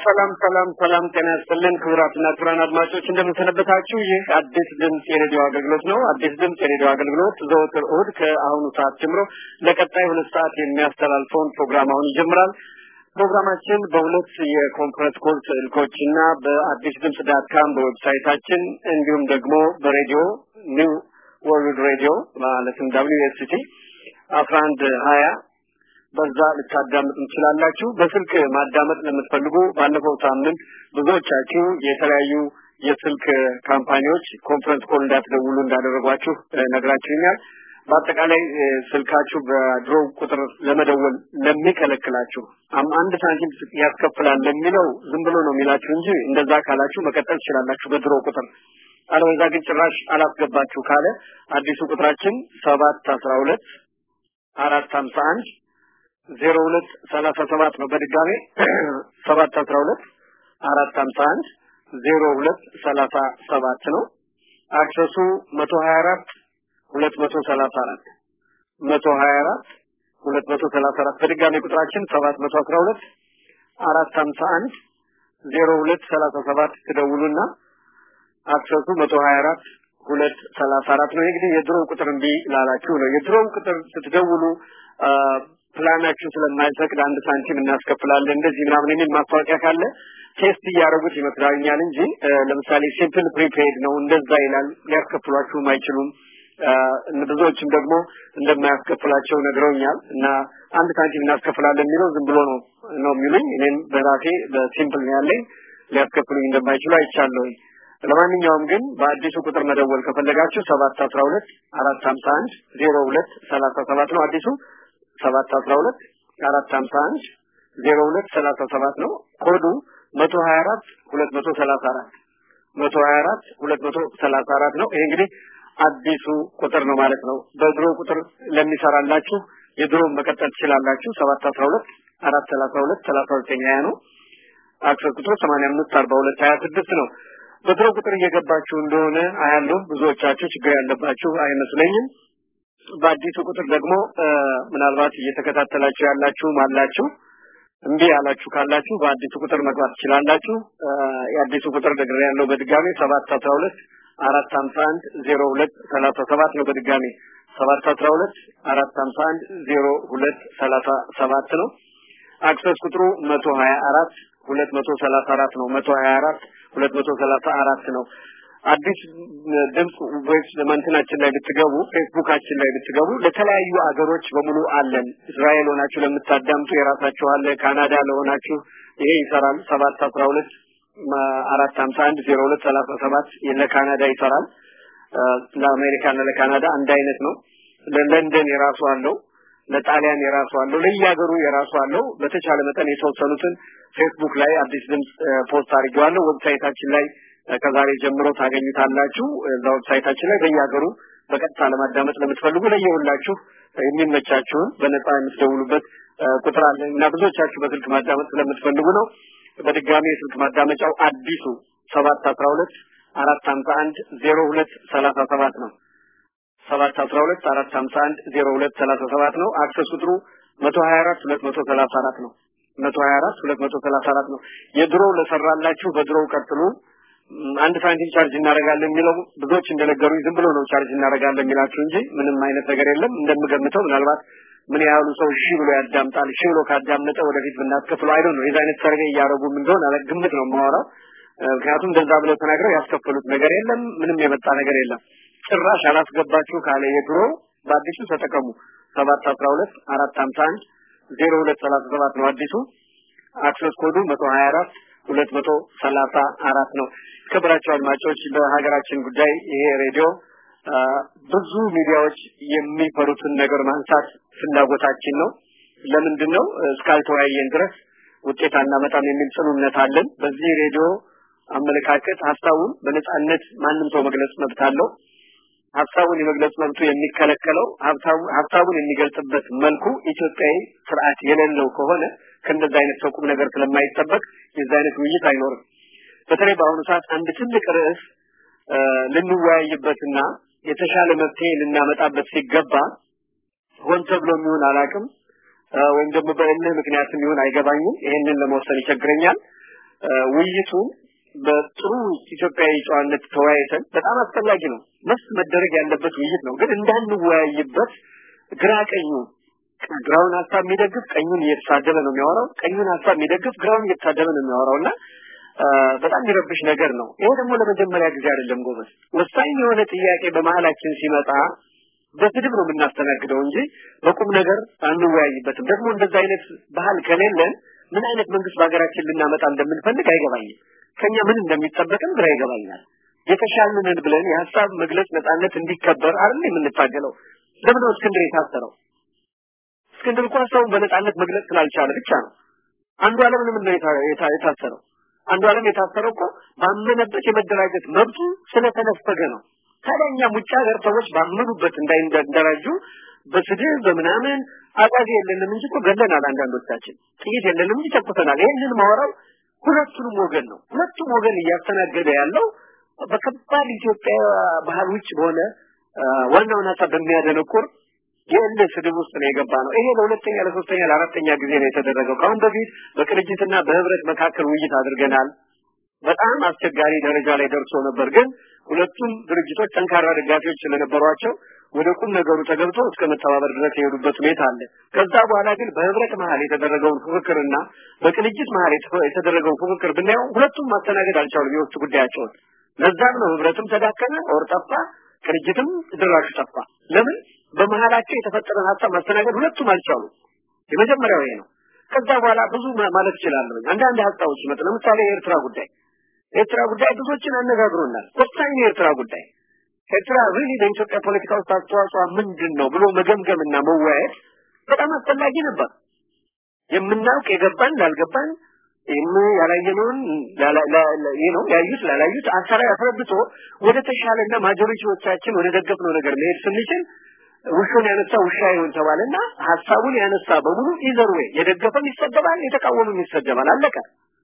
ሰላም ሰላም ሰላም ጤና ይስጥልን ክቡራትና ክቡራን አድማጮች እንደምንሰነበታችሁ ይህ አዲስ ድምጽ የሬዲዮ አገልግሎት ነው አዲስ ድምጽ የሬዲዮ አገልግሎት ዘወትር እሁድ ከአሁኑ ሰዓት ጀምሮ ለቀጣይ ሁለት ሰዓት የሚያስተላልፈውን ፕሮግራም አሁን ይጀምራል ፕሮግራማችን በሁለት የኮንፈረንስ ኮል ስልኮች እና በአዲስ ድምጽ ዳት ካም በዌብሳይታችን እንዲሁም ደግሞ በሬዲዮ ኒው ወርልድ ሬዲዮ ማለትም ደብሊው ኤስ ቲ አስራ አንድ ሀያ በዛ ልታዳምጡ ትችላላችሁ በስልክ ማዳመጥ ለምትፈልጉ ባለፈው ሳምንት ብዙዎቻችሁ የተለያዩ የስልክ ካምፓኒዎች ኮንፈረንስ ኮል እንዳትደውሉ እንዳደረጓችሁ ነግራችሁኛል በአጠቃላይ ስልካችሁ በድሮ ቁጥር ለመደወል ለሚከለክላችሁ አንድ ሳንቲም ያስከፍላል ለሚለው ዝም ብሎ ነው የሚላችሁ እንጂ እንደዛ ካላችሁ መቀጠል ትችላላችሁ በድሮ ቁጥር አለበዛ ግን ጭራሽ አላስገባችሁ ካለ አዲሱ ቁጥራችን ሰባት አስራ ሁለት አራት ሀምሳ አንድ ዜሮ ሁለት ሰላሳ ሰባት ነው በድጋሜ ሰባት አስራ ሁለት አራት ሀምሳ አንድ ዜሮ ሁለት ሰላሳ ሰባት ነው አክሰሱ መቶ ሀያ አራት ሁለት መቶ ሰላሳ አራት መቶ ሀያ አራት ሁለት መቶ ሰላሳ አራት በድጋሜ ቁጥራችን ሰባት መቶ አስራ ሁለት አራት ሀምሳ አንድ ዜሮ ሁለት ሰላሳ ሰባት ትደውሉና አክሰሱ መቶ ሀያ አራት ሁለት ሰላሳ አራት ነው እንግዲህ የድሮ ቁጥር እምቢ ላላችሁ ነው የድሮው ቁጥር ስትደውሉ ፕላናችሁ ስለማይፈቅድ አንድ ሳንቲም እናስከፍላለን እንደዚህ ምናምን የሚል ማስታወቂያ ካለ ቴስት እያደረጉት ይመስላኛል እንጂ ለምሳሌ ሲምፕል ፕሪፔድ ነው እንደዛ ይላል ሊያስከፍሏችሁም አይችሉም ብዙዎችም ደግሞ እንደማያስከፍላቸው ነግረውኛል እና አንድ ሳንቲም እናስከፍላለን የሚለው ዝም ብሎ ነው ነው የሚሉኝ እኔም በራሴ በሲምፕል ነው ያለኝ ሊያስከፍሉኝ እንደማይችሉ አይቻለሁ ለማንኛውም ግን በአዲሱ ቁጥር መደወል ከፈለጋችሁ ሰባት አስራ ሁለት አራት ሀምሳ አንድ ዜሮ ሁለት ሰላሳ ሰባት ነው አዲሱ ሰባት አስራ ሁለት አራት ሀምሳ አንድ ዜሮ ሁለት ሰላሳ ሰባት ነው ኮዱ መቶ ሀያ አራት ሁለት መቶ ሰላሳ አራት መቶ ሀያ አራት ሁለት መቶ ሰላሳ አራት ነው ይሄ እንግዲህ አዲሱ ቁጥር ነው ማለት ነው በድሮ ቁጥር ለሚሰራላችሁ የድሮ መቀጠል ትችላላችሁ ሰባት አስራ ሁለት አራት ሰላሳ ሁለት ሰላሳ ዘጠኝ ሀያ ነው አክሰስ ቁጥሩ ሰማንያ አምስት አርባ ሁለት ሀያ ስድስት ነው በድሮ ቁጥር እየገባችሁ እንደሆነ አያለሁ ብዙዎቻችሁ ችግር ያለባችሁ አይመስለኝም በአዲሱ ቁጥር ደግሞ ምናልባት እየተከታተላችሁ ያላችሁም አላችሁ እምቢ ያላችሁ ካላችሁ በአዲሱ ቁጥር መግባት ትችላላችሁ የአዲሱ ቁጥር ደግሬ ያለው በድጋሚ ሰባት አስራ ሁለት አራት ሀምሳ አንድ ዜሮ ሁለት ሰላሳ ሰባት ነው በድጋሚ ሰባት አስራ ሁለት አራት ሀምሳ አንድ ዜሮ ሁለት ሰላሳ ሰባት ነው አክሰስ ቁጥሩ መቶ ሀያ አራት ሁለት መቶ ሰላሳ አራት ነው መቶ ሀያ አራት ሁለት መቶ ሰላሳ አራት ነው አዲስ ድምጽ ቮይስ ለማንተናችን ላይ ብትገቡ ፌስቡካችን ላይ ብትገቡ ለተለያዩ አገሮች በሙሉ አለን እስራኤል ሆናችሁ ለምታዳምጡ የራሳችሁ አለ ካናዳ ለሆናችሁ ይሄ ይሰራል ሰባት አስራ ሁለት አራት ሀምሳ አንድ ዜሮ ሁለት ሰላሳ ሰባት ለካናዳ ይሰራል ለአሜሪካና ለካናዳ አንድ አይነት ነው ለለንደን የራሱ አለው ለጣሊያን የራሱ አለው ለየሀገሩ የራሱ አለው በተቻለ መጠን የተወሰኑትን ፌስቡክ ላይ አዲስ ድምጽ ፖስት አድርጌዋለሁ ዌብሳይታችን ላይ ከዛሬ ጀምሮ ታገኙታላችሁ እዛ ዌብሳይታችን ላይ በየሀገሩ በቀጥታ ለማዳመጥ ለምትፈልጉ ለየሁላችሁ የሚመቻችሁን በነፃ የምትደውሉበት ቁጥር አለ እና ብዙዎቻችሁ በስልክ ማዳመጥ ስለምትፈልጉ ነው በድጋሚ የስልክ ማዳመጫው አዲሱ ሰባት አስራ ሁለት አራት ሀምሳ አንድ ዜሮ ሁለት ሰላሳ ሰባት ነው ሰባት አስራ ሁለት አራት ሀምሳ አንድ ዜሮ ሁለት ሰላሳ ሰባት ነው አክሰስ ቁጥሩ መቶ ሀያ አራት ሁለት መቶ ሰላሳ አራት ነው መቶ ሀያ አራት ሁለት መቶ ሰላሳ አራት ነው የድሮው ለሰራላችሁ በድሮው ቀጥሉ አንድ ሳንቲም ቻርጅ እናደርጋለን የሚለው ብዙዎች እንደነገሩኝ ዝም ብሎ ነው ቻርጅ እናደርጋለን የሚላችሁ እንጂ ምንም አይነት ነገር የለም እንደምገምተው ምናልባት ምን ያህሉ ሰው እሺ ብሎ ያዳምጣል እሺ ብሎ ካዳመጠ ወደፊት ብናስከፍለው አይዶ ነው የዛ አይነት ሰርቬይ እያደረጉም እንደሆነ አለ ግምት ነው የማወራው ምክንያቱም እንደዛ ብለው ተናግረው ያስከፈሉት ነገር የለም ምንም የመጣ ነገር የለም ጭራሽ አላስገባችሁ ካለ የድሮ በአዲሱ ተጠቀሙ ሰባት አስራ ሁለት አራት ሀምሳ አንድ ዜሮ ሁለት ሰላሳ ሰባት ነው አዲሱ አክሰስ ኮዱ መቶ ሀያ አራት ሁለት መቶ ሰላሳ አራት ነው ክብራቸው አድማጮች በሀገራችን ጉዳይ ይሄ ሬዲዮ ብዙ ሚዲያዎች የሚፈሩትን ነገር ማንሳት ፍላጎታችን ነው ለምንድን ነው እስካልተወያየን ድረስ ውጤት አናመጣም የሚል ጽኑ እምነት አለን በዚህ ሬዲዮ አመለካከት ሀሳቡን በነጻነት ማንም ሰው መግለጽ መብት አለው ሀሳቡን የመግለጽ መብቱ የሚከለከለው ሀሳቡን የሚገልጽበት መልኩ ኢትዮጵያዊ ስርዓት የሌለው ከሆነ ከእንደዚህ አይነት ሰው ቁም ነገር ስለማይጠበቅ የዚህ አይነት ውይይት አይኖርም በተለይ በአሁኑ ሰዓት አንድ ትልቅ ርዕስ ልንወያይበትና የተሻለ መፍትሄ ልናመጣበት ሲገባ ሆን ተብሎ የሚሆን አላቅም ወይም ደግሞ በእልህ ምክንያት የሚሆን አይገባኝም ይሄንን ለመወሰን ይቸግረኛል ውይይቱ በጥሩ ኢትዮጵያዊ ጨዋነት ተወያይተን በጣም አስፈላጊ ነው። መስ መደረግ ያለበት ውይይት ነው። ግን እንዳንወያይበት ግራ ቀኙ ግራውን ሀሳብ የሚደግፍ ቀኙን እየተሳደበ ነው የሚያወራው፣ ቀኙን ሀሳብ የሚደግፍ ግራውን እየተሳደበ ነው የሚያወራው እና በጣም የሚረብሽ ነገር ነው። ይሄ ደግሞ ለመጀመሪያ ጊዜ አይደለም ጎበዝ። ወሳኝ የሆነ ጥያቄ በመሀላችን ሲመጣ በስድብ ነው የምናስተናግደው እንጂ በቁም ነገር አንወያይበትም። ደግሞ እንደዛ አይነት ባህል ከሌለን ምን አይነት መንግስት በሀገራችን ልናመጣ እንደምንፈልግ አይገባኝም። ከኛ ምን እንደሚጠበቅም ግራ ይገባኛል። የተሻልንን ብለን የሀሳብ መግለጽ ነጻነት እንዲከበር አይደል የምንታገለው? ለምን ነው እስክንድር የታሰረው? እስክንድር እንኳን ሰውን በነጻነት መግለጽ ስላልቻለ ብቻ ነው። አንዱ ዓለም ምን ነው የታሰረው? አንዱ ዓለም የታሰረው እኮ ባመነበት የመደራጀት መብቱ ስለተነፈገ ነው። ታዲያ እኛም ውጭ ሀገር ሰዎች ባመኑበት እንዳይደራጁ በስድብ በምናምን አቃዚ የለንም እንጂ እኮ ገለናል። አንዳንዶቻችን ጥይት የለንም እንጂ ተኩሰናል። ይህንን ማወራው ሁለቱንም ወገን ነው። ሁለቱም ወገን እያስተናገደ ያለው በከባድ ኢትዮጵያ ባህል ውጭ በሆነ ዋናውን ሀሳብ በሚያደነቁር የእልህ ስድብ ውስጥ ነው የገባ ነው። ይሄ ለሁለተኛ ለሶስተኛ ለአራተኛ ጊዜ ነው የተደረገው። ከአሁን በፊት በቅንጅትና በህብረት መካከል ውይይት አድርገናል። በጣም አስቸጋሪ ደረጃ ላይ ደርሶ ነበር። ግን ሁለቱም ድርጅቶች ጠንካራ ደጋፊዎች ስለነበሯቸው ወደ ቁም ነገሩ ተገብቶ እስከ መተባበር ድረስ የሄዱበት ሁኔታ አለ። ከዛ በኋላ ግን በህብረት መሀል የተደረገውን ፉክክርና በቅንጅት መሀል የተደረገውን ፉክክር ብናየው ሁለቱም ማስተናገድ አልቻሉም የውስጥ ጉዳያቸውን። ለዛም ነው ህብረትም ተዳከመ፣ ኦር ጠፋ፣ ቅንጅትም ድራሹ ጠፋ። ለምን? በመሀላቸው የተፈጠረን ሀሳብ ማስተናገድ ሁለቱም አልቻሉም። የመጀመሪያው ይሄ ነው። ከዛ በኋላ ብዙ ማለት እችላለሁ። አንዳንድ ሀሳቦች ይመጡ። ለምሳሌ የኤርትራ ጉዳይ የኤርትራ ጉዳይ ብዙዎችን አነጋግሮናል። ወሳኝ የኤርትራ ጉዳይ ኤርትራ ሪሊ በኢትዮጵያ ፖለቲካ ውስጥ አስተዋጽኦ ምንድን ነው ብሎ መገምገምና መወያየት በጣም አስፈላጊ ነበር። የምናውቅ የገባን ላልገባን ይህም ያላየነውን ይህ ነው ያዩት ላላዩት አሰራ አስረድቶ ወደ ተሻለና ማጆሪቲዎቻችን ወደ ደገፍነው ነገር መሄድ ስንችል ውሹን ያነሳ ውሻ ይሆን ተባለና ሀሳቡን ያነሳ በሙሉ ኢዘር ወይ የደገፈም ይሰደባል፣ የተቃወመም ይሰደባል። አለቀ።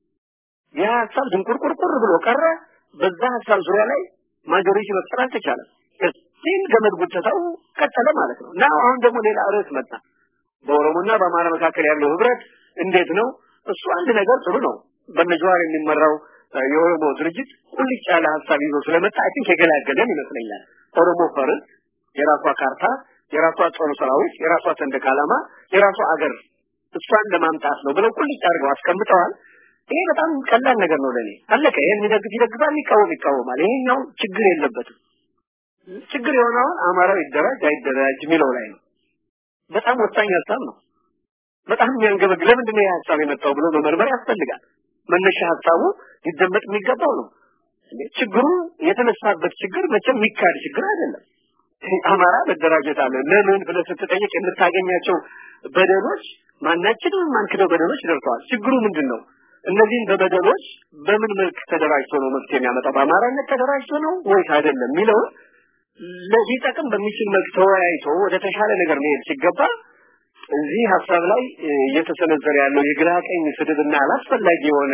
ያ ሀሳብ ድንቁርቁርቁር ብሎ ቀረ። በዛ ሀሳብ ዙሪያ ላይ ማጆሪቲ መፍጠር አልተቻለም። እዚህም ገመድ ጉተታው ቀጠለ ማለት ነው እና አሁን ደግሞ ሌላ ርዕስ መጣ። በኦሮሞና በአማራ መካከል ያለው ህብረት እንዴት ነው? እሱ አንድ ነገር ጥሩ ነው። በነጀዋር የሚመራው የኦሮሞ ድርጅት ቁልጭ ያለ ሀሳብ ይዞ ስለመጣ አይ ቲንክ የገላገለን ይመስለኛል። ኦሮሞ ፈርስ የራሷ ካርታ፣ የራሷ ጦር ሰራዊት፣ የራሷ ሰንደቅ ዓላማ፣ የራሷ አገር እሷን ለማምጣት ነው ብለው ቁልጭ አድርገው አስቀምጠዋል። ይሄ በጣም ቀላል ነገር ነው ለኔ። አለቀ። ይሄን የሚደግፍ ይደግፋል፣ የሚቃወም ይቃወማል። ይሄኛው ችግር የለበትም። ችግር የሆነውን አማራው ይደራጅ አይደራጅ የሚለው ላይ ነው። በጣም ወሳኝ ሀሳብ ነው። በጣም የሚያንገበግ ለምንድን ነው ይህ ሀሳብ የመጣው ብሎ መመርመር ያስፈልጋል። መነሻ ሀሳቡ ሊደመጥ የሚገባው ነው። ችግሩ የተነሳበት ችግር መቼም የሚካድ ችግር አይደለም። አማራ መደራጀት አለ ለምን ብለህ ስትጠይቅ የምታገኛቸው በደሎች ማናችንም የማንክደው በደሎች ደርሰዋል። ችግሩ ምንድን ነው? እነዚህን በበደሎች በምን መልክ ተደራጅቶ ነው መፍትሄ የሚያመጣው? በአማራነት ተደራጅቶ ነው ወይስ አይደለም የሚለውን ሊጠቅም በሚችል መልክ ተወያይቶ ወደ ተሻለ ነገር መሄድ ሲገባ እዚህ ሀሳብ ላይ እየተሰነዘረ ያለው የግራ ቀኝ ስድብና አላስፈላጊ የሆነ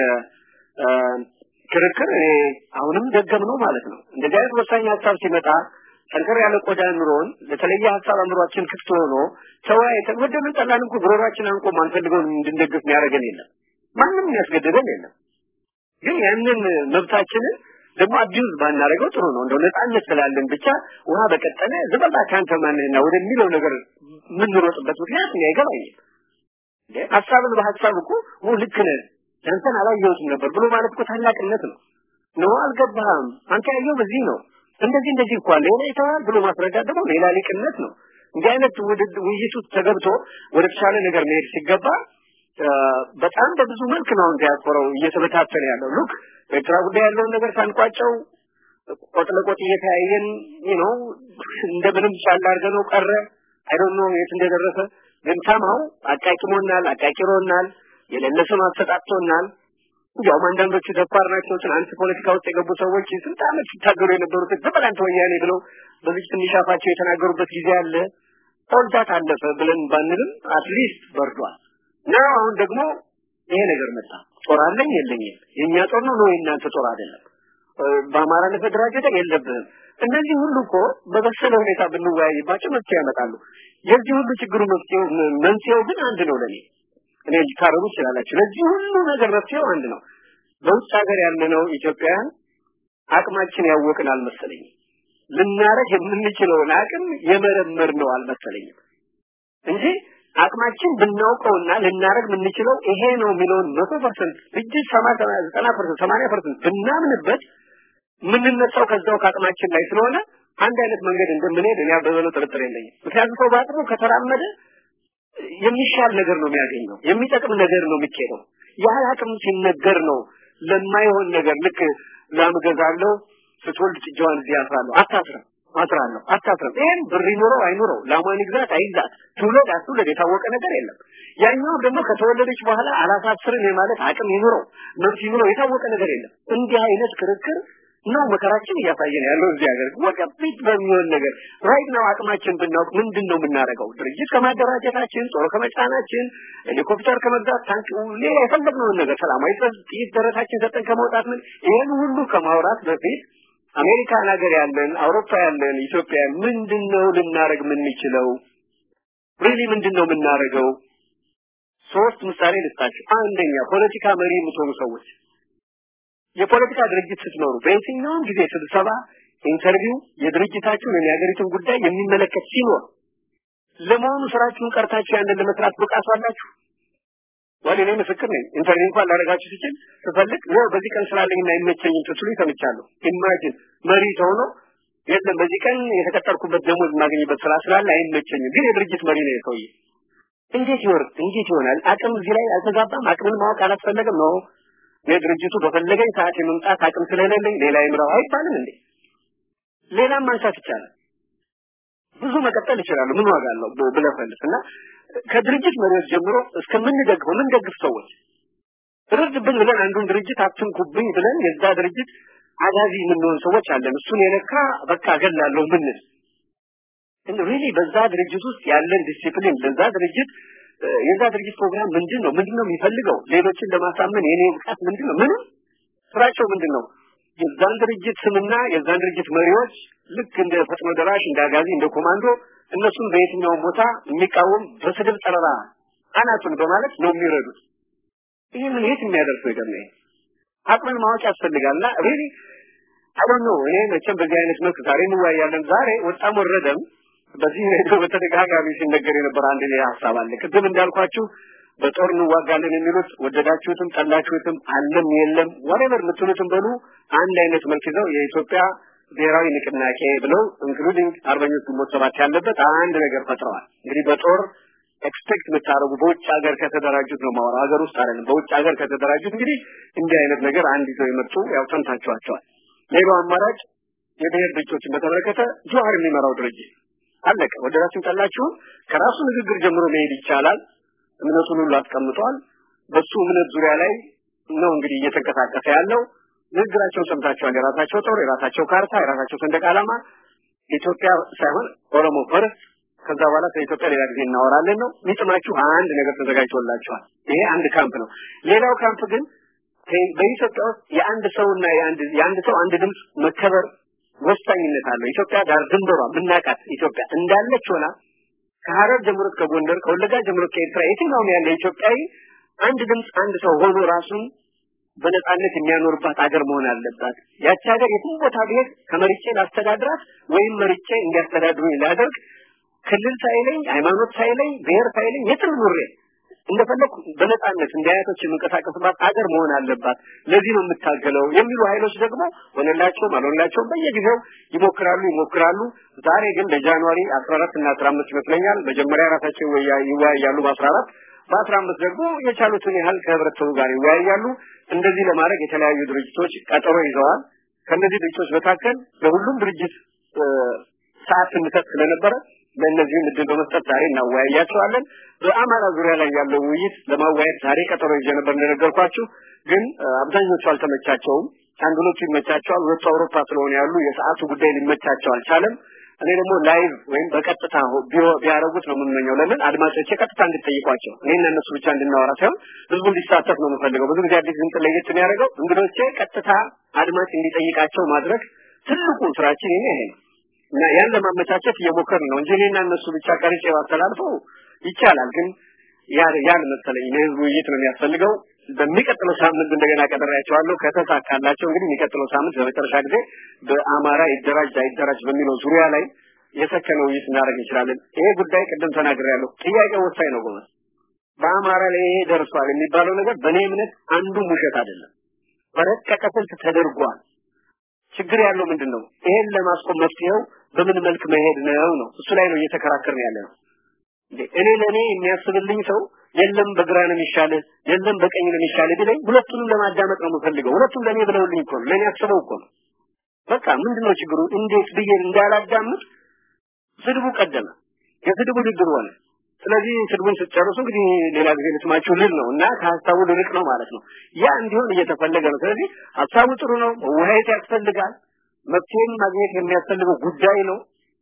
ክርክር እኔ አሁንም ደገም ነው ማለት ነው። እንደዚህ አይነት ወሳኝ ሀሳብ ሲመጣ ጠንከር ያለ ቆዳ ኑሮን ለተለየ ሀሳብ አእምሯችን ክፍት ሆኖ ተወያይተን ወደምን ጠላን እንኳ ጉሮሯችን አንቆ ማንፈልገውን እንድንደግፍ የሚያደርገን የለም። ማንም የሚያስገድደን የለም። ግን ያንን መብታችንን ደግሞ አቢዩዝ ባናደርገው ጥሩ ነው። እንደው ነፃነት ስላለን ብቻ ውሃ በቀጠለ ዝበላ ካንተ ማንህና ወደሚለው ነገር የምንሮጥበት ምክንያት እኔ አይገባኝም። ሀሳብን በሀሳብ እኮ ልክ ነህ አንተን አላየሁትም ነበር ብሎ ማለት እኮ ታላቅነት ነው። ነው አልገባህም፣ አንተ ያየው በዚህ ነው እንደዚህ እንደዚህ እኮ አለ ሌላ ይተዋል ብሎ ማስረዳት ደግሞ ሌላ ሊቅነት ነው። እንዲህ አይነት ውይይት ውስጥ ተገብቶ ወደ ተሻለ ነገር መሄድ ሲገባ በጣም በብዙ መልክ ነው አሁን ዲያስፖራው እየተበታተነ ያለው። ሉክ በኤርትራ ጉዳይ ያለውን ነገር ሳንቋጨው ቆጥ ለቆጥ እየተያየን ነው እንደምንም ቻል አድርገነው ቀረ። አይ ዶንት ኖ የት እንደደረሰ ግን ሰማው አቃቂሞናል፣ አቃቂሮናል፣ የሌለ ስም አሰጣጥቶናል። እንዲያውም አንዳንዶቹ ደፋር ናቸው። ትናንት ፖለቲካ ውስጥ የገቡ ሰዎች ስንት ዓመት ሲታገሉ የነበሩት በበላንተ ወያኔ ብለው በዚህ ትንሽ አፋቸው የተናገሩበት ጊዜ አለ። ኦልዳት አለፈ ብለን ባንልም አትሊስት በርዷል። ነው አሁን ደግሞ ይሄ ነገር መጣ። ጦር አለኝ የለኝም፣ የኛ ጦር ነው ነው የእናንተ ጦር አይደለም፣ በአማራነት መደራጀት የለብህም። እነዚህ ሁሉ እኮ በበሰለ ሁኔታ ብንወያይባቸው መፍትሄ ያመጣሉ። የዚህ ሁሉ ችግሩ መፍትሄው መንስኤው ግን አንድ ነው ለኔ እኔ ልታረሙ ትችላላችሁ። ለዚህ ሁሉ ነገር መፍትሄው አንድ ነው። በውጭ ሀገር ያለነው ኢትዮጵያውያን አቅማችን ያወቅን አልመሰለኝም። ልናረግ የምንችለውን አቅም የመረመር ነው አልመሰለኝም እንጂ አቅማችን ብናውቀውና ልናረግ የምንችለው ይሄ ነው የሚለውን መቶ ፐርሰንት እጅግ ሰማ ዘጠና ፐርሰንት ሰማንያ ፐርሰንት ብናምንበት የምንነሳው ከዛው ከአቅማችን ላይ ስለሆነ አንድ አይነት መንገድ እንደምንሄድ እኔ በበለው ጥርጥር የለኝም። ምክንያቱም ሰው በአቅሙ ከተራመደ የሚሻል ነገር ነው የሚያገኘው፣ የሚጠቅም ነገር ነው የሚኬደው። ያህል አቅም ሲነገር ነው ለማይሆን ነገር ልክ ላም ገዛለሁ ስትወልድ ጥጃዋን እዚህ አስራለሁ አታስርም አስራለሁ አታስርም ይሄን ብር ይኖረው አይኖረው ላሟን ይግዛት አይግዛት ትውለድ አትውለድ የታወቀ ነገር የለም ያኛው ደግሞ ከተወለደች በኋላ አላሳስርም የማለት አቅም ይኖረው መብት ይኖረው የታወቀ ነገር የለም እንዲህ አይነት ክርክር ነው መከራችን እያሳየን ያለው እዚህ ሀገር ወደፊት በሚሆን ነገር ራይት ነው አቅማችን ብናውቅ ምንድን ነው የምናደርገው ድርጅት ከማደራጀታችን ጦር ከመጫናችን ሄሊኮፕተር ከመግዛት ታንክ ሌላ የፈለግነውን ነገር ሰላማዊ ጥይት ደረታችን ሰጠን ከመውጣት ምን ይህን ሁሉ ከማውራት በፊት አሜሪካን ሀገር ያለን አውሮፓ ያለን ኢትዮጵያ ምንድነው ልናደርግ የምንችለው ሪሊ ምንድነው የምናደርገው ሶስት ምሳሌ ልስጣችሁ አንደኛ ፖለቲካ መሪ የምትሆኑ ሰዎች የፖለቲካ ድርጅት ስትኖሩ በየትኛውም ጊዜ ስብሰባ ኢንተርቪው የድርጅታችሁን የሀገሪቱን ጉዳይ የሚመለከት ሲኖር ለመሆኑ ስራችሁን ቀርታችሁ ያንን ለመስራት ብቃቱ አላችሁ ወደ እኔ ምስክር ነኝ ኢንተርቪው እንኳን ላደርጋችሁ ሲችል ስፈልግ ነው በዚህ ቀን ስላለኝና አይመቸኝም ስትሉ ይሰምቻለሁ ኢማጂን መሪ ተሆኖ የለም በዚህ ቀን የተቀጠርኩበት ደሞዝ የማገኝበት ስራ ስላለ አይመቸኝም ግን የድርጅት መሪ ነው የሰውዬ እንዴት ይወርድ እንዴት ይሆናል አቅም እዚህ ላይ አልተጋባም አቅምን ማወቅ አላስፈለገም ነው የድርጅቱ በፈለገኝ ሰዓት የመምጣት አቅም ስለሌለኝ ሌላ ይምራው አይባልም እንዴ ሌላም ማንሳት ይቻላል ብዙ መቀጠል ይችላሉ ምን ዋጋ አለው ብለፈልስ እና ከድርጅት መሪዎች ጀምሮ እስከምንደግፈው ምን ደግፍ ሰዎች ርድብን ብለን አንዱን ድርጅት አትንኩብኝ ብለን የዛ ድርጅት አጋዚ የምንሆን ሰዎች አለን እሱን የነካ በቃ እገላለሁ ምንል እንደ ሪሊ በዛ ድርጅት ውስጥ ያለን ዲሲፕሊን ለዛ ድርጅት የዛ ድርጅት ፕሮግራም ምንድን ነው ምንድን ነው የሚፈልገው ሌሎችን ለማሳመን የኔ ብቃት ምንድን ነው ምንም ስራቸው ምንድን ነው የዛን ድርጅት ስምና የዛን ድርጅት መሪዎች ልክ እንደ ፈጥኖ ደራሽ እንደ አጋዚ እንደ ኮማንዶ እነሱን በየትኛውም ቦታ የሚቃወም በስድብ ጠረራ አናቱን በማለት ነው የሚረዱት ይህ ምን የት የሚያደርሰው ይገርም ይሄ አቅምን ማወቅ ያስፈልጋልና ሪሊ አሁን ነው እኔ መቼም በዚህ አይነት መልክ ዛሬ እንወያያለን ዛሬ ወጣም ወረደም በዚህ ሬዲዮ በተደጋጋሚ ሲነገር የነበረ አንድ ሌላ ሀሳብ አለ ቅድም እንዳልኳችሁ በጦር እንዋጋለን የሚሉት ወደዳችሁትም ጠላችሁትም አለም የለም ወሬቨር የምትሉትም በሉ አንድ አይነት መልክ ይዘው የኢትዮጵያ ብሔራዊ ንቅናቄ ብለው ኢንክሉዲንግ አርበኞች ግንቦት ሰባት ያለበት አንድ ነገር ፈጥረዋል እንግዲህ በጦር ኤክስፔክት የምታደርጉ በውጭ ሀገር ከተደራጁት ነው ማወራው ሀገር ውስጥ አይደለም በውጭ ሀገር ከተደራጁት እንግዲህ እንዲህ አይነት ነገር አንድ ይዘው የመጡ ያው ሰምታችኋቸዋል ሌላው አማራጭ የብሔር ድርጅቶችን በተመለከተ ጁሃር የሚመራው ድርጅት አለቀ ወደዳችሁ ጠላችሁ ከራሱ ንግግር ጀምሮ መሄድ ይቻላል እምነቱን ሁሉ አስቀምጧል በሱ እምነት ዙሪያ ላይ ነው እንግዲህ እየተንቀሳቀሰ ያለው ንግግራቸውን ሰምታችኋል የራሳቸው ጦር የራሳቸው ካርታ የራሳቸው ሰንደቅ ዓላማ ኢትዮጵያ ሳይሆን ኦሮሞ ፈርስት ከዛ በኋላ ስለ ኢትዮጵያ ሌላ ጊዜ እናወራለን ነው የሚጥማችሁ አንድ ነገር ተዘጋጅቶላችኋል ይሄ አንድ ካምፕ ነው ሌላው ካምፕ ግን በኢትዮጵያ ውስጥ የአንድ ሰውና የአንድ የአንድ ሰው አንድ ድምፅ መከበር ወሳኝነት አለው ኢትዮጵያ ዳር ድንበሯ ምናቃት ኢትዮጵያ እንዳለች ሆና ከሐረር ጀምሮ እስከ ጎንደር ከወለጋ ጀምሮ ከኤርትራ የትኛውም ያለ ኢትዮጵያዊ አንድ ድምፅ አንድ ሰው ሆኖ ራሱን በነጻነት የሚያኖርባት አገር መሆን አለባት ያቺ ሀገር የትም ቦታ ብሄድ ከመርጬ ላስተዳድራት ወይም መርጬ እንዲያስተዳድሩኝ ላደርግ ክልል ሳይለኝ ሃይማኖት ሳይለኝ ብሔር ሳይለኝ የትም ኑሬ እንደፈለኩ በነጻነት እንደ አያቶች የምንቀሳቀስባት አገር መሆን አለባት ለዚህ ነው የምታገለው የሚሉ ኃይሎች ደግሞ ሆነላቸውም አልሆነላቸውም በየጊዜው ይሞክራሉ ይሞክራሉ ዛሬ ግን ለጃንዋሪ 14 እና 15 ይመስለኛል መጀመሪያ ራሳቸው ይወያያሉ በ14 በ15 ደግሞ የቻሉትን ያህል ከህብረተሰቡ ጋር ይወያያሉ እንደዚህ ለማድረግ የተለያዩ ድርጅቶች ቀጠሮ ይዘዋል ከነዚህ ድርጅቶች መካከል ለሁሉም ድርጅት ሰዓት ስንሰጥ ስለነበረ ለእነዚህም እድል በመስጠት ዛሬ እናወያያቸዋለን በአማራ ዙሪያ ላይ ያለው ውይይት ለማወያየት ዛሬ ቀጠሮ ይዤ ነበር እንደነገርኳችሁ ግን አብዛኞቹ አልተመቻቸውም አንዱሎቹ ይመቻቸዋል ሁለቱ አውሮፓ ስለሆነ ያሉ የሰዓቱ ጉዳይ ሊመቻቸው አልቻለም እኔ ደግሞ ላይቭ ወይም በቀጥታ ቢያረጉት ነው የምመኘው ለምን አድማጮቼ ቀጥታ እንድጠይቋቸው እኔና እነሱ ብቻ እንድናወራ ሳይሆን ህዝቡ እንዲሳተፍ ነው የምፈልገው ብዙ ጊዜ አዲስ ድምፅ ለየት የሚያደርገው እንግዶቼ ቀጥታ አድማጭ እንዲጠይቃቸው ማድረግ ትልቁ ስራችን ይሄ ይሄ ነው እና ያን ለማመቻቸት እየሞከርን ነው እንጂ እኔና እነሱ ብቻ ቀርጬ ባስተላልፈው ይቻላል ግን ያን መሰለኝ ለህዝቡ ውይይት ነው የሚያስፈልገው በሚቀጥለው ሳምንት እንደገና ቀጠራያቸዋለሁ ከተሳካላቸው እንግዲህ የሚቀጥለው ሳምንት በመጨረሻ ጊዜ በአማራ ይደራጅ አይደራጅ በሚለው ዙሪያ ላይ የሰከነ ውይይት እናደርግ እንችላለን። ይሄ ጉዳይ ቅድም ተናግሬያለሁ። ጥያቄው ወሳኝ ነው ጎመስ። በአማራ ላይ ይሄ ደርሷል የሚባለው ነገር በእኔ እምነት አንዱም ውሸት አይደለም። በረቀቀ ስልት ተደርጓል። ችግር ያለው ምንድን ነው? ይሄን ለማስቆም መፍትሄው በምን መልክ መሄድ ነው ነው። እሱ ላይ ነው እየተከራከርን ያለ ነው። እኔ ለእኔ የሚያስብልኝ ሰው የለም በግራ ነው የሚሻል የለም በቀኝ ነው የሚሻል ቢለኝ ሁለቱንም ለማዳመጥ ነው የምፈልገው። ሁለቱም ለእኔ ብለውልኝ እኮ ነው ለእኔ አስበው እኮ ነው። በቃ ምንድነው ችግሩ? እንዴት ብዬ እንዳላዳምጥ ስድቡ ቀደመ። የስድቡ ውድድር ሆነ። ስለዚህ ስድቡን ስትጨርሱ እንግዲህ ሌላ ጊዜ ልስማችሁ ልል ነው እና ከሀሳቡ ልርቅ ነው ማለት ነው። ያ እንዲሆን እየተፈለገ ነው። ስለዚህ ሀሳቡ ጥሩ ነው፣ መወያየት ያስፈልጋል። መፍትሄም ማግኘት የሚያስፈልገው ጉዳይ ነው።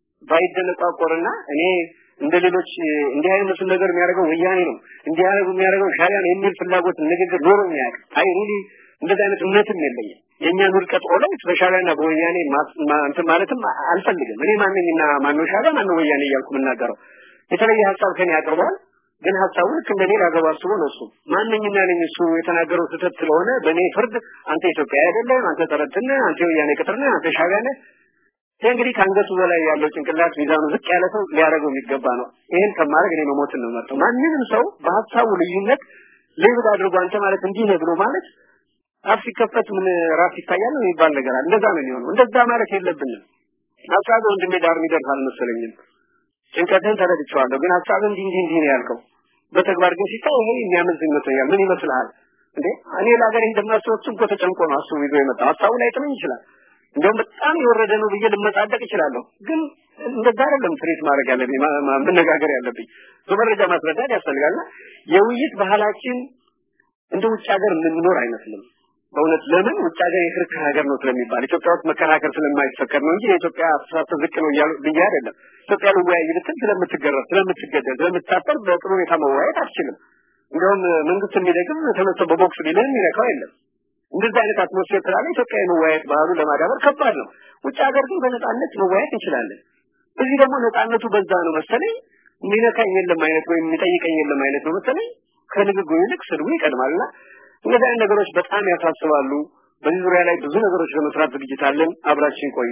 ባይደነቋቆርና እኔ እንደ ሌሎች እንዲህ አይነቱን ነገር የሚያደርገው ወያኔ ነው እንዲህ አይነቱ የሚያደርገው ሻዕቢያ ነው የሚል ፍላጎት ንግግር ኖሮ የሚያውቅ አይ ሪሊ እንደዚህ አይነት እምነትም የለኝም። የእኛን ውድቀት ኦልዌይስ በሻዕቢያና በወያኔ እንትን ማለትም አልፈልግም። እኔ ማንኝና ማነው ሻዕቢያ ማነው ወያኔ እያልኩ የምናገረው የተለየ ሀሳብ ከኔ ያቀርባል። ግን ሀሳቡ ልክ እንደኔ ላገባ አስቦ ነው እሱ ማንኝና ነኝ እሱ የተናገረው ስህተት ስለሆነ በእኔ ፍርድ አንተ ኢትዮጵያ አይደለም፣ አንተ ተረትን፣ አንተ ወያኔ ቅጥር ነህ፣ አንተ ሻዕቢያ ነህ ይህ እንግዲህ ከአንገቱ በላይ ያለው ጭንቅላት ሚዛኑ ዝቅ ያለ ሰው ሊያደርገው የሚገባ ነው። ይህን ከማድረግ እኔ መሞትን ነው መርጠው። ማንንም ሰው በሀሳቡ ልዩነት ሌብል አድርጎ አንተ ማለት እንዲህ ነህ ብሎ ማለት አፍ ሲከፈት ምን ራስ ይታያል ነው የሚባል ነገር አለ። እንደዛ ነው የሚሆነው። እንደዛ ማለት የለብንም። ሀሳብ ወንድሜ ዳር የሚደርስ አልመሰለኝም። ጭንቀትህን ተረድቼዋለሁ፣ ግን ሀሳብ እንዲህ እንዲህ እንዲህ ነው ያልከው። በተግባር ግን ሲታይ ይሄ የሚያመዝን ይመስለኛል። ምን ይመስልሃል እንዴ? እኔ ለሀገሬ እንደማስበው እሱም እኮ ተጨንቆ ነው አስቡ ይዞ የመጣው። ሀሳቡ ላይ ጥመኝ ይችላል እንደውም በጣም የወረደ ነው ብዬ ልመጻደቅ እችላለሁ። ግን እንደዛ አይደለም ትሬት ማድረግ ያለብኝ መነጋገር ያለብኝ በመረጃ ማስረዳት ያስፈልጋልና የውይይት ባህላችን እንደ ውጭ ሀገር የምንኖር አይመስልም። በእውነት ለምን ውጭ ሀገር የክርክር ሀገር ነው ስለሚባል ኢትዮጵያ ውስጥ መከራከር ስለማይፈቀድ ነው እንጂ የኢትዮጵያ አስተሳሰብ ዝቅ ነው እያሉ ብዬ አይደለም። ኢትዮጵያ ልወያይ ብትል ስለምትገረፍ፣ ስለምትገደል፣ ስለምታጠር በጥሩ ሁኔታ መወያየት አትችልም። እንደውም መንግስት የሚደግም ተነስቶ በቦክስ ቢልህ የሚነካው የለም። እንደዚህ አይነት አትሞስፌር ስላለ ኢትዮጵያ የመወያየት ባህሉ ለማዳበር ከባድ ነው። ውጭ ሀገር ግን በነጻነት መወያየት እንችላለን። እዚህ ደግሞ ነጻነቱ በዛ ነው መሰለኝ የሚነካኝ የለም አይነት ወይም የሚጠይቀኝ የለም አይነት ነው መሰለኝ። ከንግግሩ ይልቅ ስድቡ ይቀድማልና እነዚህ አይነት ነገሮች በጣም ያሳስባሉ። በዚህ ዙሪያ ላይ ብዙ ነገሮች ለመስራት ዝግጅት አለን። አብራችን ቆዩ።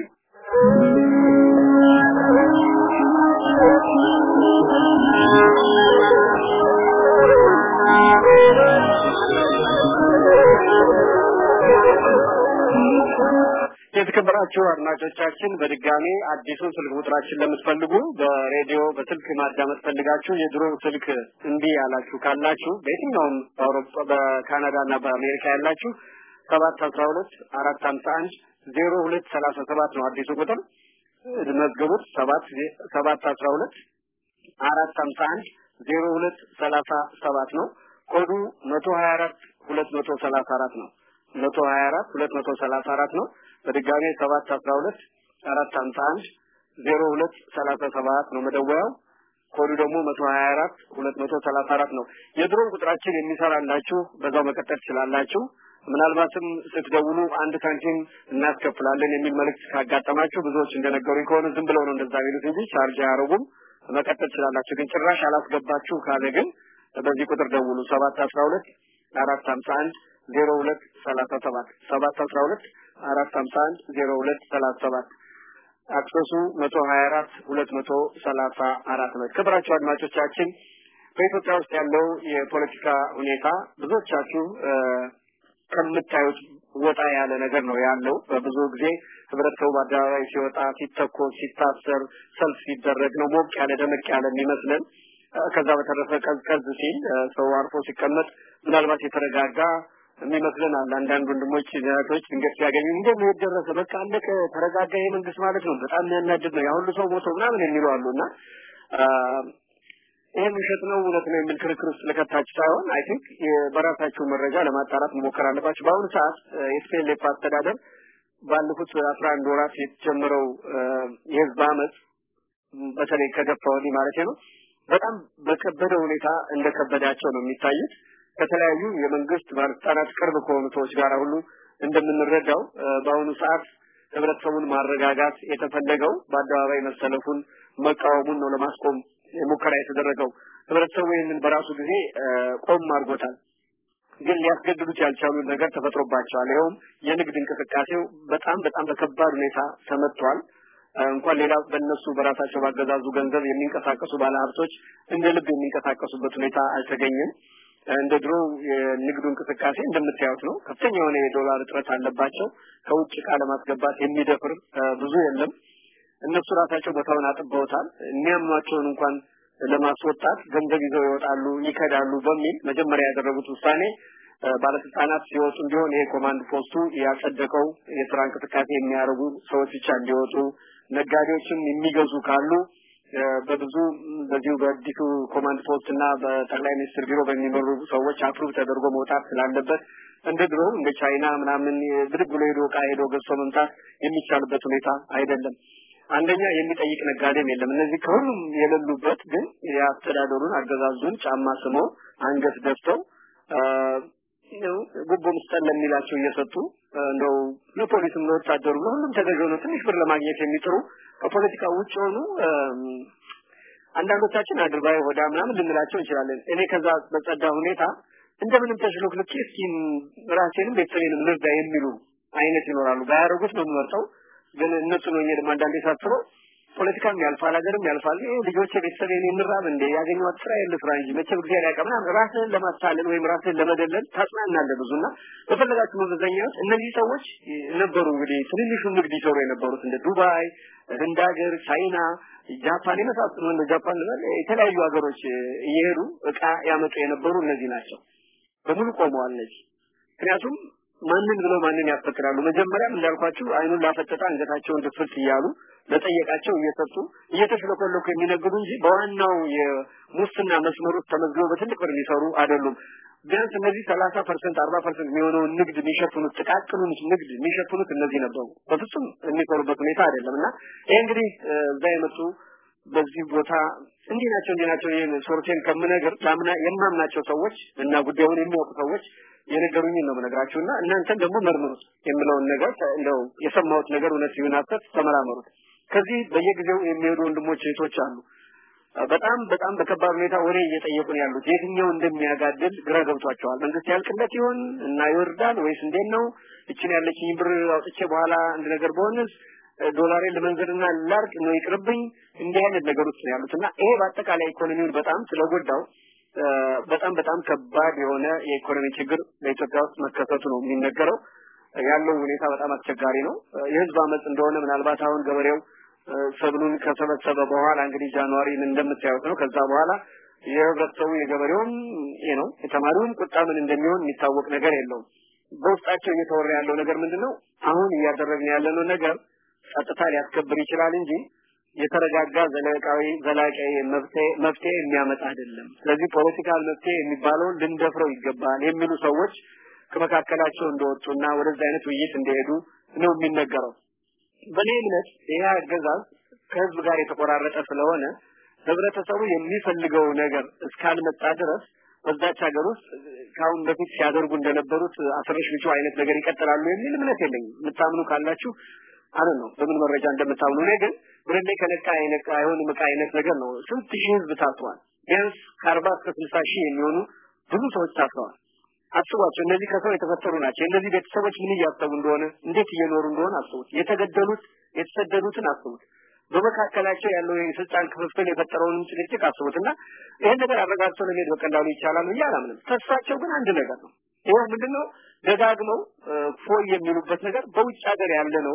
የተከበራችሁ አድማጮቻችን በድጋሚ አዲሱን ስልክ ቁጥራችን ለምትፈልጉ በሬዲዮ በስልክ ማዳመጥ ፈልጋችሁ የድሮ ስልክ እምቢ ያላችሁ ካላችሁ በየትኛውም በአውሮፓ በካናዳ እና በአሜሪካ ያላችሁ ሰባት አስራ ሁለት አራት ሀምሳ አንድ ዜሮ ሁለት ሰላሳ ሰባት ነው አዲሱ ቁጥር መዝገቡት ሰባት ሰባት አስራ ሁለት አራት ሀምሳ አንድ ዜሮ ሁለት ሰላሳ ሰባት ነው ኮዱ መቶ ሀያ አራት ሁለት መቶ ሰላሳ አራት ነው መቶ ሀያ አራት ሁለት መቶ ሰላሳ አራት ነው በድጋሜ ሰባት አስራ ሁለት አራት ሀምሳ አንድ ዜሮ ሁለት ሰላሳ ሰባት ነው መደወያው ኮዱ ደግሞ መቶ ሀያ አራት ሁለት መቶ ሰላሳ አራት ነው የድሮን ቁጥራችን የሚሰራላችሁ በዛው መቀጠል ትችላላችሁ ምናልባትም ስትደውሉ አንድ ሳንቲም እናስከፍላለን የሚል መልእክት ካጋጠማችሁ ብዙዎች እንደነገሩኝ ከሆነ ዝም ብለው ነው እንደዛ የሚሉት እንጂ ቻርጅ አያደርጉም መቀጠል ትችላላችሁ ግን ጭራሽ አላስገባችሁ ካለ ግን በዚህ ቁጥር ደውሉ ሰባት አስራ ሁለት አራት ሀምሳ አንድ ዜሮ ሁለት ሰላሳ ሰባት ሰባት አስራ ሁለት አራት ሀምሳ አንድ ዜሮ ሁለት ሰላሳ ሰባት አክሰሱ መቶ ሀያ አራት ሁለት መቶ ሰላሳ አራት ነው። ክብራችሁ አድማጮቻችን በኢትዮጵያ ውስጥ ያለው የፖለቲካ ሁኔታ ብዙዎቻችሁ ከምታዩት ወጣ ያለ ነገር ነው ያለው። በብዙ ጊዜ ህብረተሰቡ በአደባባይ ሲወጣ፣ ሲተኮስ፣ ሲታሰር፣ ሰልፍ ሲደረግ ነው ሞቅ ያለ ደመቅ ያለ የሚመስለን። ከዛ በተረፈ ቀዝቀዝ ሲል ሰው አርፎ ሲቀመጥ ምናልባት የተረጋጋ የሚመስለን አለ። አንዳንድ ወንድሞች እህቶች ድንገት ሲያገኙ እንደ መሄድ ደረሰ በቃ አለቀ ተረጋጋ የመንግስት ማለት ነው በጣም የሚያናድድ ነው ያ ሁሉ ሰው ሞቶ ምናምን የሚሉ አሉ እና ይህም ውሸት ነው እውነት ነው የሚል ክርክር ውስጥ ልከታችሁ ሳይሆን አይ ቲንክ በራሳችሁ መረጃ ለማጣራት መሞከር አለባችሁ። በአሁኑ ሰዓት የስፔሌፕ አስተዳደር ባለፉት አስራ አንድ ወራት የተጀመረው የህዝብ አመፅ በተለይ ከገፋ ወዲህ ማለት ነው በጣም በከበደ ሁኔታ እንደከበዳቸው ነው የሚታዩት። ከተለያዩ የመንግስት ባለስልጣናት ቅርብ ከሆኑ ሰዎች ጋር ሁሉ እንደምንረዳው በአሁኑ ሰዓት ህብረተሰቡን ማረጋጋት የተፈለገው በአደባባይ መሰለፉን መቃወሙን ነው ለማስቆም ሙከራ የተደረገው። ህብረተሰቡ ይህንን በራሱ ጊዜ ቆም አድርጎታል። ግን ሊያስገድዱት ያልቻሉት ነገር ተፈጥሮባቸዋል። ይኸውም የንግድ እንቅስቃሴው በጣም በጣም በከባድ ሁኔታ ተመቷል። እንኳን ሌላ በእነሱ በራሳቸው ባገዛዙ ገንዘብ የሚንቀሳቀሱ ባለሀብቶች እንደ ልብ የሚንቀሳቀሱበት ሁኔታ አልተገኘም። እንደ ድሮ የንግዱ እንቅስቃሴ እንደምታዩት ነው። ከፍተኛ የሆነ የዶላር እጥረት አለባቸው። ከውጭ ዕቃ ለማስገባት የሚደፍር ብዙ የለም። እነሱ ራሳቸው ቦታውን አጥበውታል። የሚያምኗቸውን እንኳን ለማስወጣት ገንዘብ ይዘው ይወጣሉ፣ ይከዳሉ በሚል መጀመሪያ ያደረጉት ውሳኔ ባለስልጣናት ሲወጡ ቢሆን ይሄ ኮማንድ ፖስቱ ያጸደቀው የስራ እንቅስቃሴ የሚያደርጉ ሰዎች ብቻ እንዲወጡ፣ ነጋዴዎችም የሚገዙ ካሉ በብዙ በዚሁ በአዲሱ ኮማንድ ፖስት እና በጠቅላይ ሚኒስትር ቢሮ በሚመሩ ሰዎች አፕሩቭ ተደርጎ መውጣት ስላለበት እንደ ድሮ እንደ ቻይና ምናምን ብድግ ብሎ ሄዶ እቃ ሄዶ ገዝቶ መምጣት የሚቻልበት ሁኔታ አይደለም። አንደኛ የሚጠይቅ ነጋዴም የለም። እነዚህ ከሁሉም የሌሉበት ግን የአስተዳደሩን አገዛዙን ጫማ ስመው አንገት ደፍተው ነው ጉቦ መስጠት ለሚላቸው እየሰጡ እንደው ለፖሊስም ለወታደሩ ለሁሉም ተገዥ ሆነው ትንሽ ብር ለማግኘት የሚጥሩ ከፖለቲካ ውጭ ሆኑ አንዳንዶቻችን አድርባይ ሆዳ ምናምን ልንላቸው እንችላለን። እኔ ከዛ በጸዳ ሁኔታ እንደምንም ተሽሎክልኬ እስኪ ራሴንም ቤተሰቤንም ልርዳ የሚሉ አይነት ይኖራሉ። ባያደርጉት ነው የምመርጠው። ግን እነሱ ነው ደግሞ አንዳንዴ ሳስበው ፖለቲካም ያልፋል፣ ሀገርም ያልፋል። ይሄ ልጆች ቤተሰብ የምራብ እንደ ያገኘኋት ስራ የለ ስራ እንጂ መቼም እግዚአብሔር ያውቃል ምናምን ራስህን ለማታለል ወይም ራስህን ለመደለል ታጽናናለህ ብዙና በፈለጋችሁ መመዘኛዎች እነዚህ ሰዎች ነበሩ እንግዲህ ትንንሹ ንግድ ይሰሩ የነበሩት እንደ ዱባይ፣ ህንድ ሀገር፣ ቻይና፣ ጃፓን የመሳሰሉ እንደ ጃፓን የተለያዩ ሀገሮች እየሄዱ እቃ ያመጡ የነበሩ እነዚህ ናቸው። በሙሉ ቆመዋል እነዚህ ምክንያቱም ማንን ብለው ማንን ያፈቅራሉ? መጀመሪያም እንዳልኳችሁ አይኑን ላፈጠጠ አንገታቸውን ድፍት እያሉ ለጠየቃቸው እየሰጡ እየተሽለኮለኩ የሚነግዱ እንጂ በዋናው የሙስና መስመር ውስጥ ተመዝግበው በትልቅ ብር የሚሰሩ አይደሉም። ቢያንስ እነዚህ ሰላሳ ፐርሰንት አርባ ፐርሰንት የሚሆነውን ንግድ የሚሸፍኑት ጥቃቅኑን ንግድ የሚሸፍኑት እነዚህ ነበሩ። በፍጹም የሚሰሩበት ሁኔታ አይደለም እና ይሄ እንግዲህ እዛ የመጡ በዚህ ቦታ እንዲህ ናቸው እንዲህ ናቸው ይህን ሶርቴን ከምነግር ላምና የማምናቸው ሰዎች እና ጉዳዩን የሚያውቁ ሰዎች የነገሩኝን ነው የምነግራችሁና እናንተም ደግሞ መርምሩት የምለውን ነገር እንደው የሰማሁት ነገር እውነት ይሁን ሐሰት ተመራመሩት። ከዚህ በየጊዜው የሚሄዱ ወንድሞች እህቶች አሉ። በጣም በጣም በከባድ ሁኔታ ወሬ እየጠየቁን ያሉት የትኛው እንደሚያጋድል ግራ ገብቷቸዋል። መንግስት ያልቅለት ይሆን እና ይወርዳል ወይስ እንዴት ነው? እችን ያለችኝ ብር አውጥቼ በኋላ አንድ ነገር በሆንስ ዶላሬን ለመንዘርና ላርቅ ነው ይቅርብኝ። እንዲህ አይነት ነገር ውስጥ ነው ያሉት እና ይሄ በአጠቃላይ ኢኮኖሚውን በጣም ስለጎዳው በጣም በጣም ከባድ የሆነ የኢኮኖሚ ችግር በኢትዮጵያ ውስጥ መከሰቱ ነው የሚነገረው። ያለው ሁኔታ በጣም አስቸጋሪ ነው። የህዝብ አመፅ እንደሆነ ምናልባት አሁን ገበሬው ሰብሉን ከሰበሰበ በኋላ እንግዲህ ጃንዋሪ ምን እንደምታዩት ነው። ከዛ በኋላ የህብረተሰቡ የገበሬውም ይሄ ነው የተማሪውም ቁጣ ምን እንደሚሆን የሚታወቅ ነገር የለውም። በውስጣቸው እየተወራ ያለው ነገር ምንድነው? አሁን እያደረግን ያለነው ነገር ጸጥታ ሊያስከብር ይችላል እንጂ የተረጋጋ ዘላቃዊ ዘላቂ መፍትሄ የሚያመጣ አይደለም። ስለዚህ ፖለቲካል መፍትሄ የሚባለውን ልንደፍረው ይገባል የሚሉ ሰዎች ከመካከላቸው እንደወጡና ወደዛ አይነት ውይይት እንደሄዱ ነው የሚነገረው። በእኔ እምነት ይህ አገዛዝ ከህዝብ ጋር የተቆራረጠ ስለሆነ ህብረተሰቡ የሚፈልገው ነገር እስካልመጣ ድረስ በዛች ሀገር ውስጥ ከአሁን በፊት ሲያደርጉ እንደነበሩት አስረሽ ብቻ አይነት ነገር ይቀጥላሉ የሚል እምነት የለኝም። የምታምኑ ካላችሁ አለ ነው በምን መረጃ እንደምታምኑ። እኔ ግን ብረሌ ከነቃ አይነቃ አይሆንም ዕቃ አይነት ነገር ነው። ስንት ሺህ ህዝብ ታስሯል። ቢያንስ ከአርባ እስከ ስልሳ ሺህ የሚሆኑ ብዙ ሰዎች ታስረዋል። አስቧቸው። እነዚህ ከሰው የተፈጠሩ ናቸው። እነዚህ ቤተሰቦች ምን እያሰቡ እንደሆነ እንዴት እየኖሩ እንደሆነ አስቡት። የተገደሉት የተሰደዱትን አስቡት። በመካከላቸው ያለው የስልጣን ክፍፍል የፈጠረውንም ጭቅጭቅ አስቡት እና ይህን ነገር አረጋግቶ ለመሄድ በቀላሉ ይቻላል ብዬ አላምንም። ተስፋቸው ግን አንድ ነገር ነው። ይኸው ምንድነው ደጋግመው ፎይ የሚሉበት ነገር በውጭ ሀገር ያለ ነው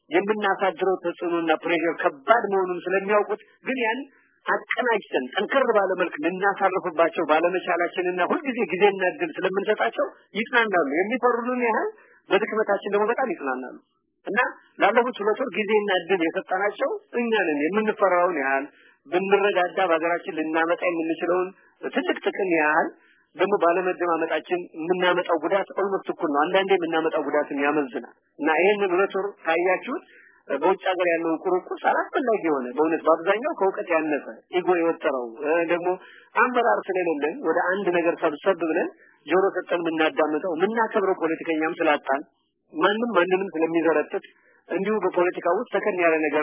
የምናሳድረው ተጽዕኖና ፕሬሽር ከባድ መሆኑን ስለሚያውቁት ግን ያን አቀናጅተን ጠንከር ባለ መልክ ልናሳርፍባቸው ባለመቻላችንና ሁልጊዜ ጊዜና እድል ስለምንሰጣቸው ይጽናናሉ። የሚፈሩንን ያህል በድክመታችን ደግሞ በጣም ይጽናናሉ እና ላለፉት ሁለት ወር ጊዜና እድል የሰጠናቸው እኛ ነን። የምንፈራውን ያህል ብንረዳዳ በሀገራችን ልናመጣ የምንችለውን ትልቅ ጥቅም ያህል ደግሞ ባለመደማመጣችን የምናመጣው ጉዳት ኦልሞስት እኩል ነው። አንዳንዴ የምናመጣው ጉዳትን ያመዝናል እና ይህንን ሁለት ወር ካያችሁት በውጭ ሀገር ያለውን ቁርቁስ አላስፈላጊ የሆነ በእውነት በአብዛኛው ከእውቀት ያነሰ ኢጎ የወጠረው ደግሞ አመራር ስለሌለን ወደ አንድ ነገር ሰብሰብ ብለን ጆሮ ሰጠን የምናዳምጠው የምናከብረው ፖለቲከኛም ስላጣን ማንም ማንንም ስለሚዘረጥጥ እንዲሁ በፖለቲካ ውስጥ ተከን ያለ ነገር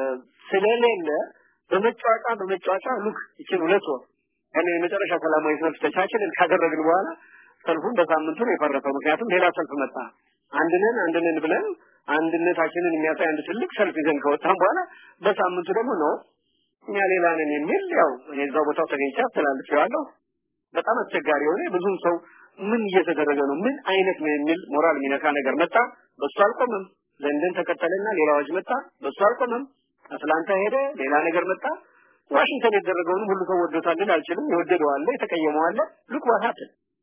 ስለሌለ በመጫወጫ በመጫወጫ ሉክ ይችን ሁለት ወር ያንን የመጨረሻ ሰላማዊ ሰልፍ ተቻችለን ካደረግን በኋላ ሰልፉን በሳምንቱ ነው የፈረሰው። ምክንያቱም ሌላ ሰልፍ መጣ። አንድነን አንድነን ብለን አንድነታችንን የሚያሳይ አንድ ትልቅ ሰልፍ ይዘን ከወጣን በኋላ በሳምንቱ ደግሞ ነው እኛ ሌላ ነን የሚል ያው እኔ እዛው ቦታው ተገኝቼ አስተላልፌዋለሁ። በጣም አስቸጋሪ የሆነ ብዙም ሰው ምን እየተደረገ ነው ምን አይነት ነው የሚል ሞራል የሚነካ ነገር መጣ። በሱ አልቆመም። ለንደን ተቀጠለና ሌላ አዋጅ መጣ። በሱ አልቆመም። አትላንታ ሄደ፣ ሌላ ነገር መጣ። ዋሽንግተን የተደረገውን ሁሉ ሰው ወዶታል ልል አልችልም። የወደደው አለ፣ የተቀየመው አለ። ሉክ ዋት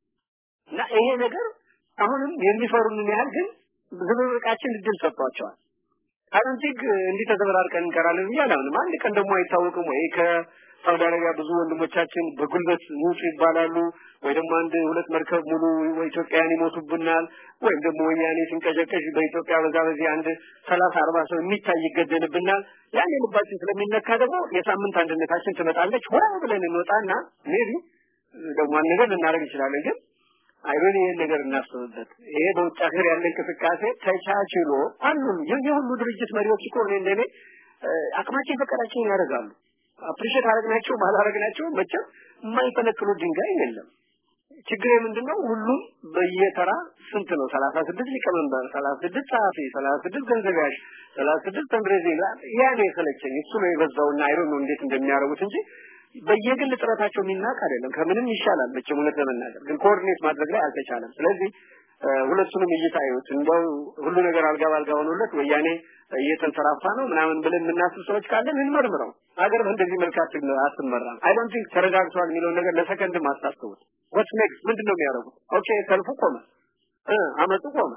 እና ይሄ ነገር አሁንም የሚፈሩንን ያህል ግን ዝብርቃችን እድል ሰጥቷቸዋል። አሮንቲክ እንዲህ ተዘበራርቀን እንቀራለን ብዬ አላምንም። አንድ ቀን ደግሞ አይታወቅም ወይ ከሳውዲ አረቢያ ብዙ ወንድሞቻችን በጉልበት ውጡ ይባላሉ፣ ወይ ደግሞ አንድ ሁለት መርከብ ሙሉ ኢትዮጵያውያን ይሞቱብናል፣ ወይም ደግሞ ወያኔ ሲንቀዠቀዥ በኢትዮጵያ በዛ በዚህ አንድ ሰላሳ አርባ ሰው የሚታይ ይገደልብናል። ያን ልባችን ስለሚነካ ደግሞ የሳምንት አንድነታችን ትመጣለች። ሆ ብለን እንወጣና ሜቢ ደግሞ አንድ ነገር ልናደርግ እንችላለን ግን አይሮን ይሄን ነገር እናስብበት። ይሄ በውጭ ሀገር ያለ እንቅስቃሴ ተቻችሎ አሉን የሁሉ ድርጅት መሪዎች እኮ እኔ እንደኔ አቅማቸው የፈቀዳቸውን ያደርጋሉ። አፕሪሼት አረግናቸው ባላረግናቸው መቼም የማይፈነቅሉ ድንጋይ የለም። ችግር ምንድነው? ሁሉም በየተራ ስንት ነው? 36 ሊቀመንበር፣ 36 ጸሐፊ፣ 36 ገንዘብ ያዥ፣ 36 ተንድሬዚ ያ ነው የሰለቸኝ። እሱ ነው የበዛውና አይሮን ነው እንዴት እንደሚያደርጉት እንጂ በየግል ጥረታቸው የሚናቅ አይደለም። ከምንም ይሻላል መቼም እውነት ለመናገር ግን ኮኦርዲኔት ማድረግ ላይ አልተቻለም። ስለዚህ ሁለቱንም እይታ ይዩት። እንደው ሁሉ ነገር አልጋ ባልጋ ሆኖለት ወያኔ እየተንሰራፋ ነው ምናምን ብለን የምናስብ ሰዎች ካለን እንመርምረው። ሀገር በእንደዚህ መልክ አትመራም። አይ ዶንት ቲንክ ተረጋግቷል የሚለውን ነገር ለሰከንድም አታስቡት። ወት ኔክስት ምንድን ነው የሚያደርጉት? ኦኬ ሰልፉ ቆመ፣ አመፁ ቆመ።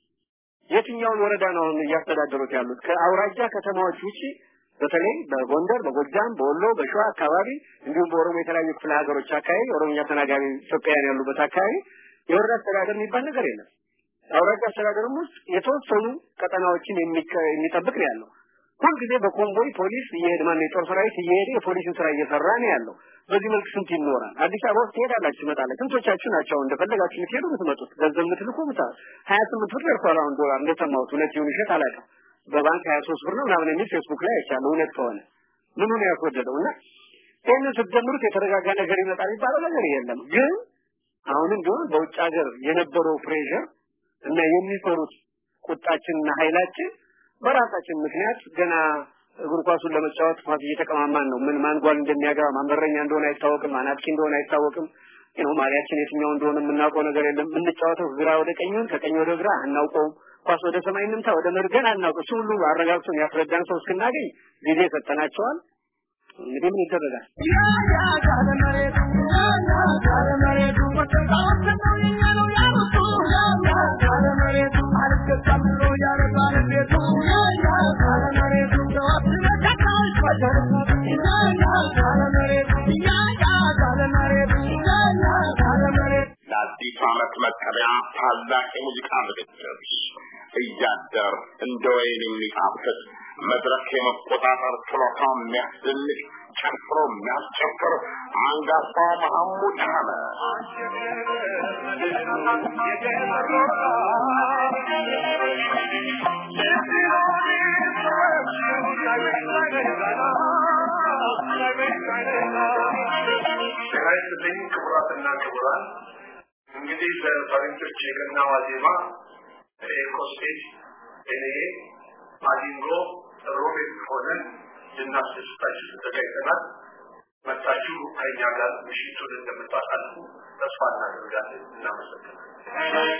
የትኛውን ወረዳ ነው አሁን እያስተዳደሩት ያሉት? ከአውራጃ ከተማዎች ውጪ በተለይ በጎንደር፣ በጎጃም፣ በወሎ፣ በሸዋ አካባቢ እንዲሁም በኦሮሞ የተለያዩ ክፍለ ሀገሮች አካባቢ ኦሮሞኛ ተናጋሪ ኢትዮጵያውያን ያሉበት አካባቢ የወረዳ አስተዳደር የሚባል ነገር የለም። የአውራጃ አስተዳደርም ውስጥ የተወሰኑ ቀጠናዎችን የሚጠብቅ ነው ያለው። ሁልጊዜ በኮንቮይ ፖሊስ እየሄድ ማነው የጦር ሰራዊት እየሄደ የፖሊስን ስራ እየሰራ ነው ያለው። በዚህ መልክ ስንት ይኖራል? አዲስ አበባ ውስጥ ትሄዳላችሁ፣ ትመጣላችሁ። ስንቶቻችሁ ናቸው አሁን እንደፈለጋችሁ የምትሄዱ የምትመጡት? ገንዘብ የምትልኩ ምታ ሀያ ስምንት ብር ደርሷል አሁን ዶላር እንደሰማሁት። እውነት ይሁን ውሸት አላውቅም። በባንክ 23 ብር ነው ምናምን የሚል ፌስቡክ ላይ አይቻለሁ። እውነት ከሆነ ምኑ ነው ያስወደደው? እና ይህንን ስትጀምሩት የተረጋጋ ነገር ይመጣል የሚባለው ነገር የለም። ግን አሁንም ቢሆን በውጭ ሀገር የነበረው ፕሬሸር እና የሚፈሩት ቁጣችንና ኃይላችን በራሳችን ምክንያት ገና እግር ኳሱን ለመጫወት ኳስ እየተቀማማን ነው። ምን ማን ጓል እንደሚያገባ ማን በረኛ እንደሆነ አይታወቅም፣ ማን አጥቂ እንደሆነ አይታወቅም። ነው ማሊያችን የትኛው እንደሆነ የምናውቀው ነገር የለም። የምንጫወተው ግራ ወደ ቀኙን ከቀኝ ወደ ግራ አናውቀውም። ኳስ ወደ ሰማይ እንምታ ወደ መርገን አናውቅ። እሱ ሁሉ አረጋግጦ ያስረዳን ሰው እስክናገኝ ጊዜ ሰጠናቸዋል። እንግዲህ ምን ይደረጋል? ለአዲሱ ዓመት መቀበያ ታላቅ የሙዚቃ ዝግጅት እያደር እንደ ወይን የሚጣፍጥ መድረክ የመቆጣጠር ችሎታ የሚያስደንቅ ጨፍሮ የሚያስጨፍር አንጋፋው መሐሙድ አህመድ ጤና ይስጥልኝ ክቡራትና ክቡራን። እንግዲህ በፈረንጆች የገና ዋዜማ ኤኮስቴት እኔ ማዲንጎ ሮቤት ሆነን ልናስደስታችሁ ተዘጋጅተናል። መጣችሁ ከእኛ ጋር ምሽቱን እንደምታሳልፉ ተስፋ እናደርጋለን። እናመሰግናለን።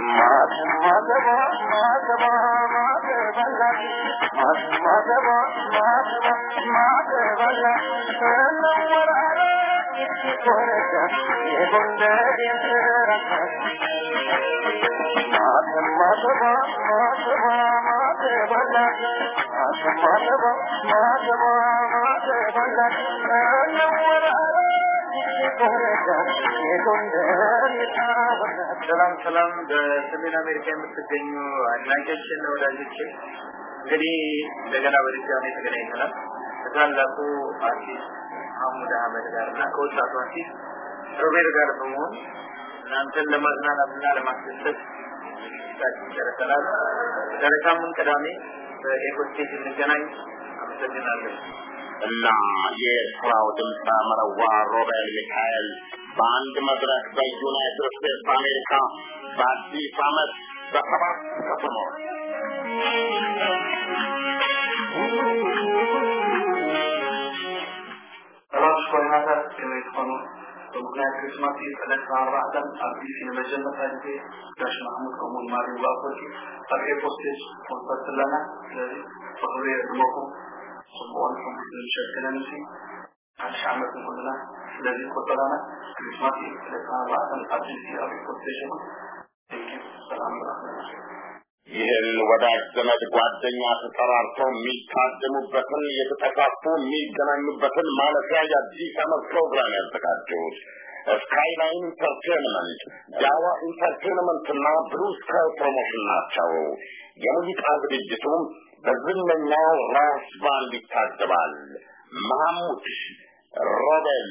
ሰላም ሰላም በሰሜን አሜሪካ የምትገኙ አድናቂዎችን ወዳጆቼ እንግዲህ እንደገና በድጋሚ ተገናኝተናል ከታላቁ አርቲስት ማህሙድ አህመድ ጋር እና ከወጣቱ አርቲስት ሮቤል ጋር በመሆን እናንተን ለማዝናናትና ለማስደሰት ዝግጅታችን ጨርሰናል። ዛሬ ሳምንት ቅዳሜ በኤኮ ስቴጅ እንገናኝ። አመሰግናለሁ። እና የኤርትራው ድምፀ መረዋ ሮቤል ሚካኤል በአንድ መድረክ በዩናይትድ ስቴትስ አሜሪካ በአዲስ ዓመት በሰባት ከተሞች ሰባት ኮይናታት ከመይ ትኾኑ ብምክንያት ክርስማስ ዕለት ኣርባዕተን ኣብ ቢሲ ንመጀመርታ ግዜ ጋሽ ማሕሙድ ከምኡውን ማርዩ ባኮቲ ኣብ ኤፖስቴጅ ኮንሰርት ኣለና ስለዚ ብክብሪ የድመኩም ጽቡቕን ሕጉስን ሸክለን እሲ ሓድሽ ዓመት ንኩልና ስለዚ ቆጠራና ክሪስማስ ዕለት ኣርባዕተን ኣብ ቢሲ ኣብ ኤፖስቴጅ ይኹን ቴንኪዩ ሰላም ረክለና ይህን ወዳጅ ዘመድ ጓደኛ ተጠራርተው የሚታደሙበትን የተጠፋፉ የሚገናኙበትን ማለፊያ የአዲስ ዓመት ፕሮግራም ያዘጋጁት ስካይላይን ኢንተርቴንመንት፣ ጃዋ ኢንተርቴንመንት እና ብሉ ስካይ ፕሮሞሽን ናቸው። የሙዚቃ ዝግጅቱም በዝነኛው ራስ ባንድ ይታጀባል። መሐሙድ፣ ሮቤል፣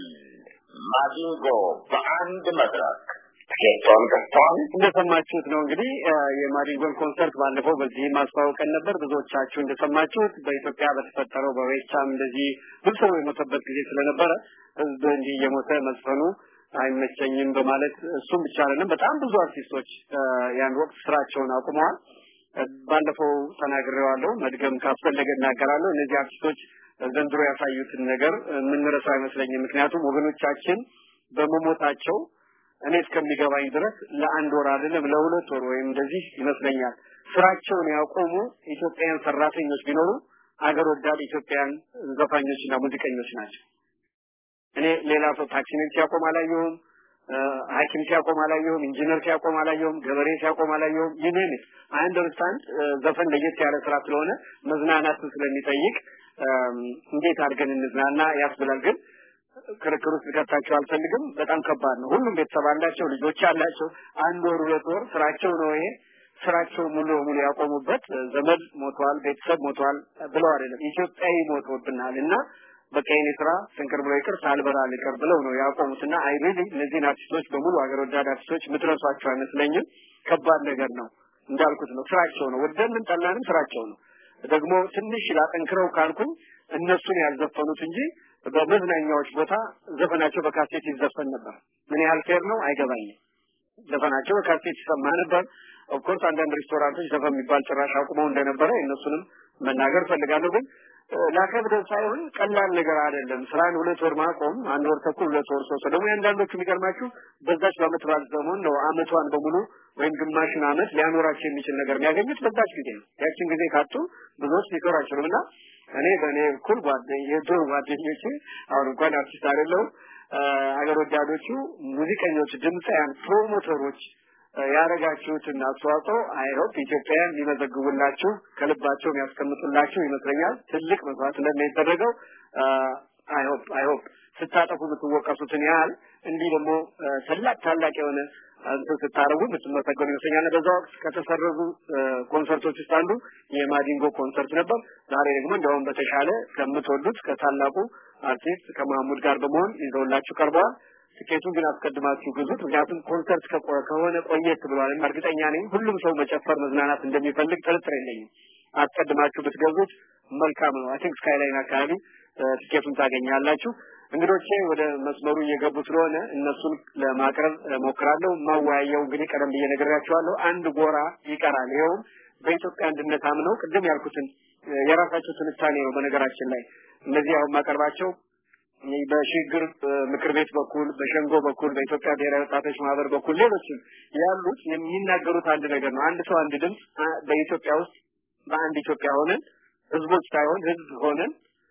ማዲንጎ በአንድ መድረክ ትኬቷን ገዝተዋል። እንደሰማችሁት ነው እንግዲህ የማዲንጎን ኮንሰርት ባለፈው በዚህ ማስተዋወቀን ነበር። ብዙዎቻችሁ እንደሰማችሁት በኢትዮጵያ በተፈጠረው በሬቻም እንደዚህ ብዙ ሰው የሞተበት ጊዜ ስለነበረ ህዝብ እንዲህ እየሞተ መዝፈኑ አይመቸኝም በማለት እሱም ብቻ አይደለም በጣም ብዙ አርቲስቶች ያን ወቅት ስራቸውን አቁመዋል። ባለፈው ተናግሬዋለሁ። መድገም ካስፈለገ እናገራለሁ። እነዚህ አርቲስቶች ዘንድሮ ያሳዩትን ነገር የምንረሳው አይመስለኝም። ምክንያቱም ወገኖቻችን በመሞታቸው እኔ እስከሚገባኝ ድረስ ለአንድ ወር አይደለም ለሁለት ወር ወይም እንደዚህ ይመስለኛል ስራቸውን ያቆሙ ኢትዮጵያውያን ሰራተኞች ቢኖሩ አገር ወዳድ ኢትዮጵያውያን ዘፋኞችና ሙዚቀኞች ናቸው። እኔ ሌላ ሰው ታክሲሜን ሲያቆም አላየሁም፣ ሐኪም ሲያቆም አላየሁም፣ ኢንጂነር ሲያቆም አላየሁም፣ ገበሬ ሲያቆም አላየሁም። ይህንን አይ አንደርስታንድ ዘፈን ለየት ያለ ስራ ስለሆነ መዝናናትን ስለሚጠይቅ እንዴት አድርገን እንዝናና ያስብላል ግን ክርክር ውስጥ ልከታቸው አልፈልግም። በጣም ከባድ ነው። ሁሉም ቤተሰብ አላቸው፣ ልጆች አላቸው። አንድ ወር ሁለት ወር ስራቸው ነው ይሄ ስራቸው ሙሉ በሙሉ ያቆሙበት ዘመድ ሞቷል፣ ቤተሰብ ሞቷል ብለው አይደለም ኢትዮጵያዊ ሞቶብናል እና በቃ የኔ ስራ ስንክር ብሎ ይቅር ሳልበራ ልቅር ብለው ነው ያቆሙትና አይ ሪሊ እነዚህን አርቲስቶች በሙሉ ሀገር ወዳድ አርቲስቶች ምትረሷቸው አይመስለኝም። ከባድ ነገር ነው። እንዳልኩት ነው ስራቸው ነው። ወደንም ጠላንም ስራቸው ነው። ደግሞ ትንሽ ላጠንክረው ካልኩኝ እነሱን ያልዘፈኑት እንጂ በመዝናኛዎች ቦታ ዘፈናቸው በካሴት ይዘፈን ነበር። ምን ያህል ፌር ነው አይገባኝም። ዘፈናቸው በካሴት ይሰማ ነበር። ኦፍኮርስ አንዳንድ ሬስቶራንቶች ዘፈን የሚባል ጭራሽ አቁመው እንደነበረ እነሱንም መናገር ፈልጋለሁ። ግን ላከብደው ሳይሆን ቀላል ነገር አይደለም። ስራን ሁለት ወር ማቆም አንድ ወር ተኩል ሁለት ወር ሶስት ደግሞ የአንዳንዶቹ የሚገርማችሁ በዛች በአመት በዓል ዘመን ነው አመቷን በሙሉ ወይም ግማሽን አመት ሊያኖራቸው የሚችል ነገር የሚያገኙት በዛች ጊዜ ነው። ያችን ጊዜ ካጡ ብዙዎች ሊሰሩ አይችሉም እና እኔ በእኔ እኩል ጓደኝ የድሮ ጓደኞቼ አሁን እንኳን አርቲስት አይደለሁም አገር ወዳዶቹ ሙዚቀኞች፣ ድምፃያን፣ ፕሮሞተሮች ያደረጋችሁትን አስተዋጽኦ አይሆፕ ኢትዮጵያውያን ሊመዘግቡላችሁ ከልባቸው የሚያስቀምጡላችሁ ይመስለኛል። ትልቅ መስዋዕትነት ነው የተደረገው። አይሆፕ አይሆፕ ስታጠፉ የምትወቀሱትን ያህል እንዲህ ደግሞ ታላቅ ታላቅ የሆነ እንትን ስታረጉ የምትመሰገኑ ይመስለኛል። በዛ ወቅት ከተሰረዙ ኮንሰርቶች ውስጥ አንዱ የማዲንጎ ኮንሰርት ነበር። ዛሬ ደግሞ እንዲያውም በተሻለ ከምትወዱት ከታላቁ አርቲስት ከመሐሙድ ጋር በመሆን ይዘውላችሁ ቀርበዋል። ትኬቱን ግን አስቀድማችሁ ግዙት። ምክንያቱም ኮንሰርት ከሆነ ቆየት ብሏል። እርግጠኛ ነኝ ሁሉም ሰው መጨፈር መዝናናት እንደሚፈልግ ጥርጥር የለኝም። አስቀድማችሁ ብትገዙት መልካም ነው። አይ ቲንክ ስካይላይን አካባቢ ትኬቱን ታገኛላችሁ። እንግዶቼ ወደ መስመሩ እየገቡ ስለሆነ እነሱን ለማቅረብ ሞክራለሁ። ማወያየው እንግዲህ ቀደም ብዬ ነግሬያቸዋለሁ። አንድ ጎራ ይቀራል። ይኸውም በኢትዮጵያ አንድነት አምነው ቅድም ያልኩትን የራሳቸው ትንታኔ ነው። በነገራችን ላይ እነዚህ አሁን ማቀርባቸው በሽግግር ምክር ቤት በኩል በሸንጎ በኩል በኢትዮጵያ ብሔራዊ ወጣቶች ማህበር በኩል ሌሎችም ያሉት የሚናገሩት አንድ ነገር ነው። አንድ ሰው አንድ ድምፅ በኢትዮጵያ ውስጥ በአንድ ኢትዮጵያ ሆነን ህዝቦች ሳይሆን ህዝብ ሆነን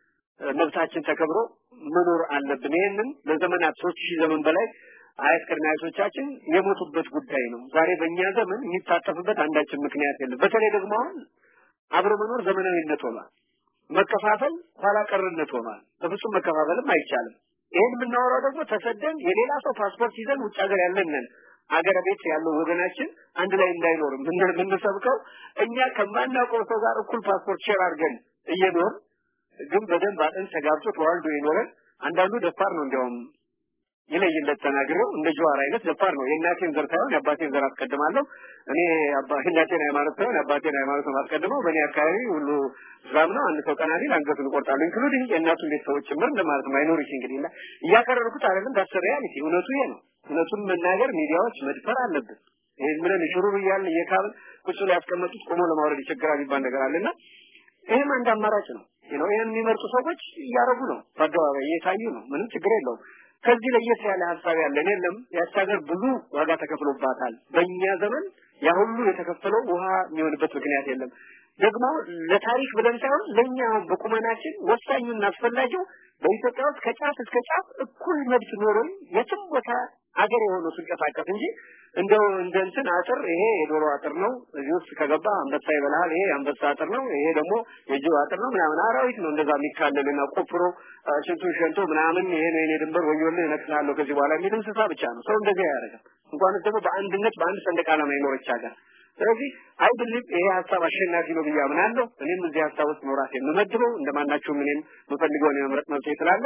መብታችን ተከብሮ መኖር አለብን። ይህንን ለዘመናት ሶስት ሺህ ዘመን በላይ አያት ቅድመ አያቶቻችን የሞቱበት ጉዳይ ነው። ዛሬ በእኛ ዘመን የሚታጠፍበት አንዳችን ምክንያት የለም። በተለይ ደግሞ አሁን አብሮ መኖር ዘመናዊነት ሆኗል። መከፋፈል ኋላ ቀርነት ሆኗል። በፍጹም መከፋፈልም አይቻልም። ይህን የምናወራው ደግሞ ተሰደን የሌላ ሰው ፓስፖርት ይዘን ውጭ ሀገር ያለንን አገር ቤት ያለው ወገናችን አንድ ላይ እንዳይኖር የምንሰብከው እኛ ከማናውቀው ሰው ጋር እኩል ፓስፖርት ሼር አድርገን እየኖር ግን በደንብ አጥንት ተጋብቶ ተዋልዶ የኖረን አንዳንዱ ደፋር ነው እንዲያውም ይለይለት ተናግረው እንደ ጀዋር አይነት ደፋር ነው። የእናቴን ዘር ሳይሆን የአባቴን ዘር አስቀድማለሁ። እኔ የእናቴን ሃይማኖት ሳይሆን የአባቴን ሃይማኖት ነው የማስቀድመው። በእኔ አካባቢ ሁሉ እስላም ነው። አንድ ሰው ቀና ቢል አንገቱን እቆርጣለሁ። ኢንክሉዲንግ የእናቱን ቤተሰቦች ጭምር እንደማለት ነው። ማይኖሪቲ እንግዲህ እና እያከረርኩት አይደለም። ዳስ ሪያሊቲ እውነቱ ይሄ ነው። እውነቱን መናገር ሚዲያዎች መድፈር አለብን። ይሄን ብለን ሽሩሩ እያልን እየካብን ቁጭ ላይ ያስቀመጡት ቆሞ ለማውረድ ይቸግራል የሚባል ነገር አለና ይሄም አንድ አማራጭ ነው። ነው ይሄን የሚመርጡ ሰዎች እያረጉ ነው። በአደባባይ እየታዩ ነው። ምንም ችግር የለውም። ከዚህ ለየት ያለ ሀሳብ ያለን የለም። ያች ሀገር ብዙ ዋጋ ተከፍሎባታል። በእኛ ዘመን ያ ሁሉ የተከፈለው ውሃ የሚሆንበት ምክንያት የለም። ደግሞ ለታሪክ ብለን ሳይሆን ለእኛ በቁመናችን ወሳኙና አስፈላጊው በኢትዮጵያ ውስጥ ከጫፍ እስከ ጫፍ እኩል መብት ኖሮኝ የትም ቦታ አገር የሆነ ስንቀሳቀስ እንጂ እንደው እንደ እንትን አጥር ይሄ የዶሮ አጥር ነው፣ እዚህ ውስጥ ከገባ አንበሳ ይበላል፣ ይሄ የአንበሳ አጥር ነው፣ ይሄ ደግሞ የጅብ አጥር ነው ምናምን አራዊት ነው እንደዛ የሚካለልና ቆፍሮ ሽንቱን ሸንቶ ምናምን ይሄ ነው የኔ ድንበር ወዮልህ እነቅልሃለሁ ከዚህ በኋላ የሚል እንስሳ ብቻ ነው። ሰው እንደዚህ አያደርግም። እንኳንስ ደግሞ በአንድነት በአንድ ሰንደቅ ዓላማ የኖረች ሀገር ስለዚህ አይ ብሊቭ ይሄ ሀሳብ አሸናፊ ነው ብዬ አምናለሁ። እኔም እዚህ ሀሳብ ውስጥ ነው ራሴ የምመድበው እንደማናቸውም እኔም የምፈልገውን የመምረጥ መብት ስላለ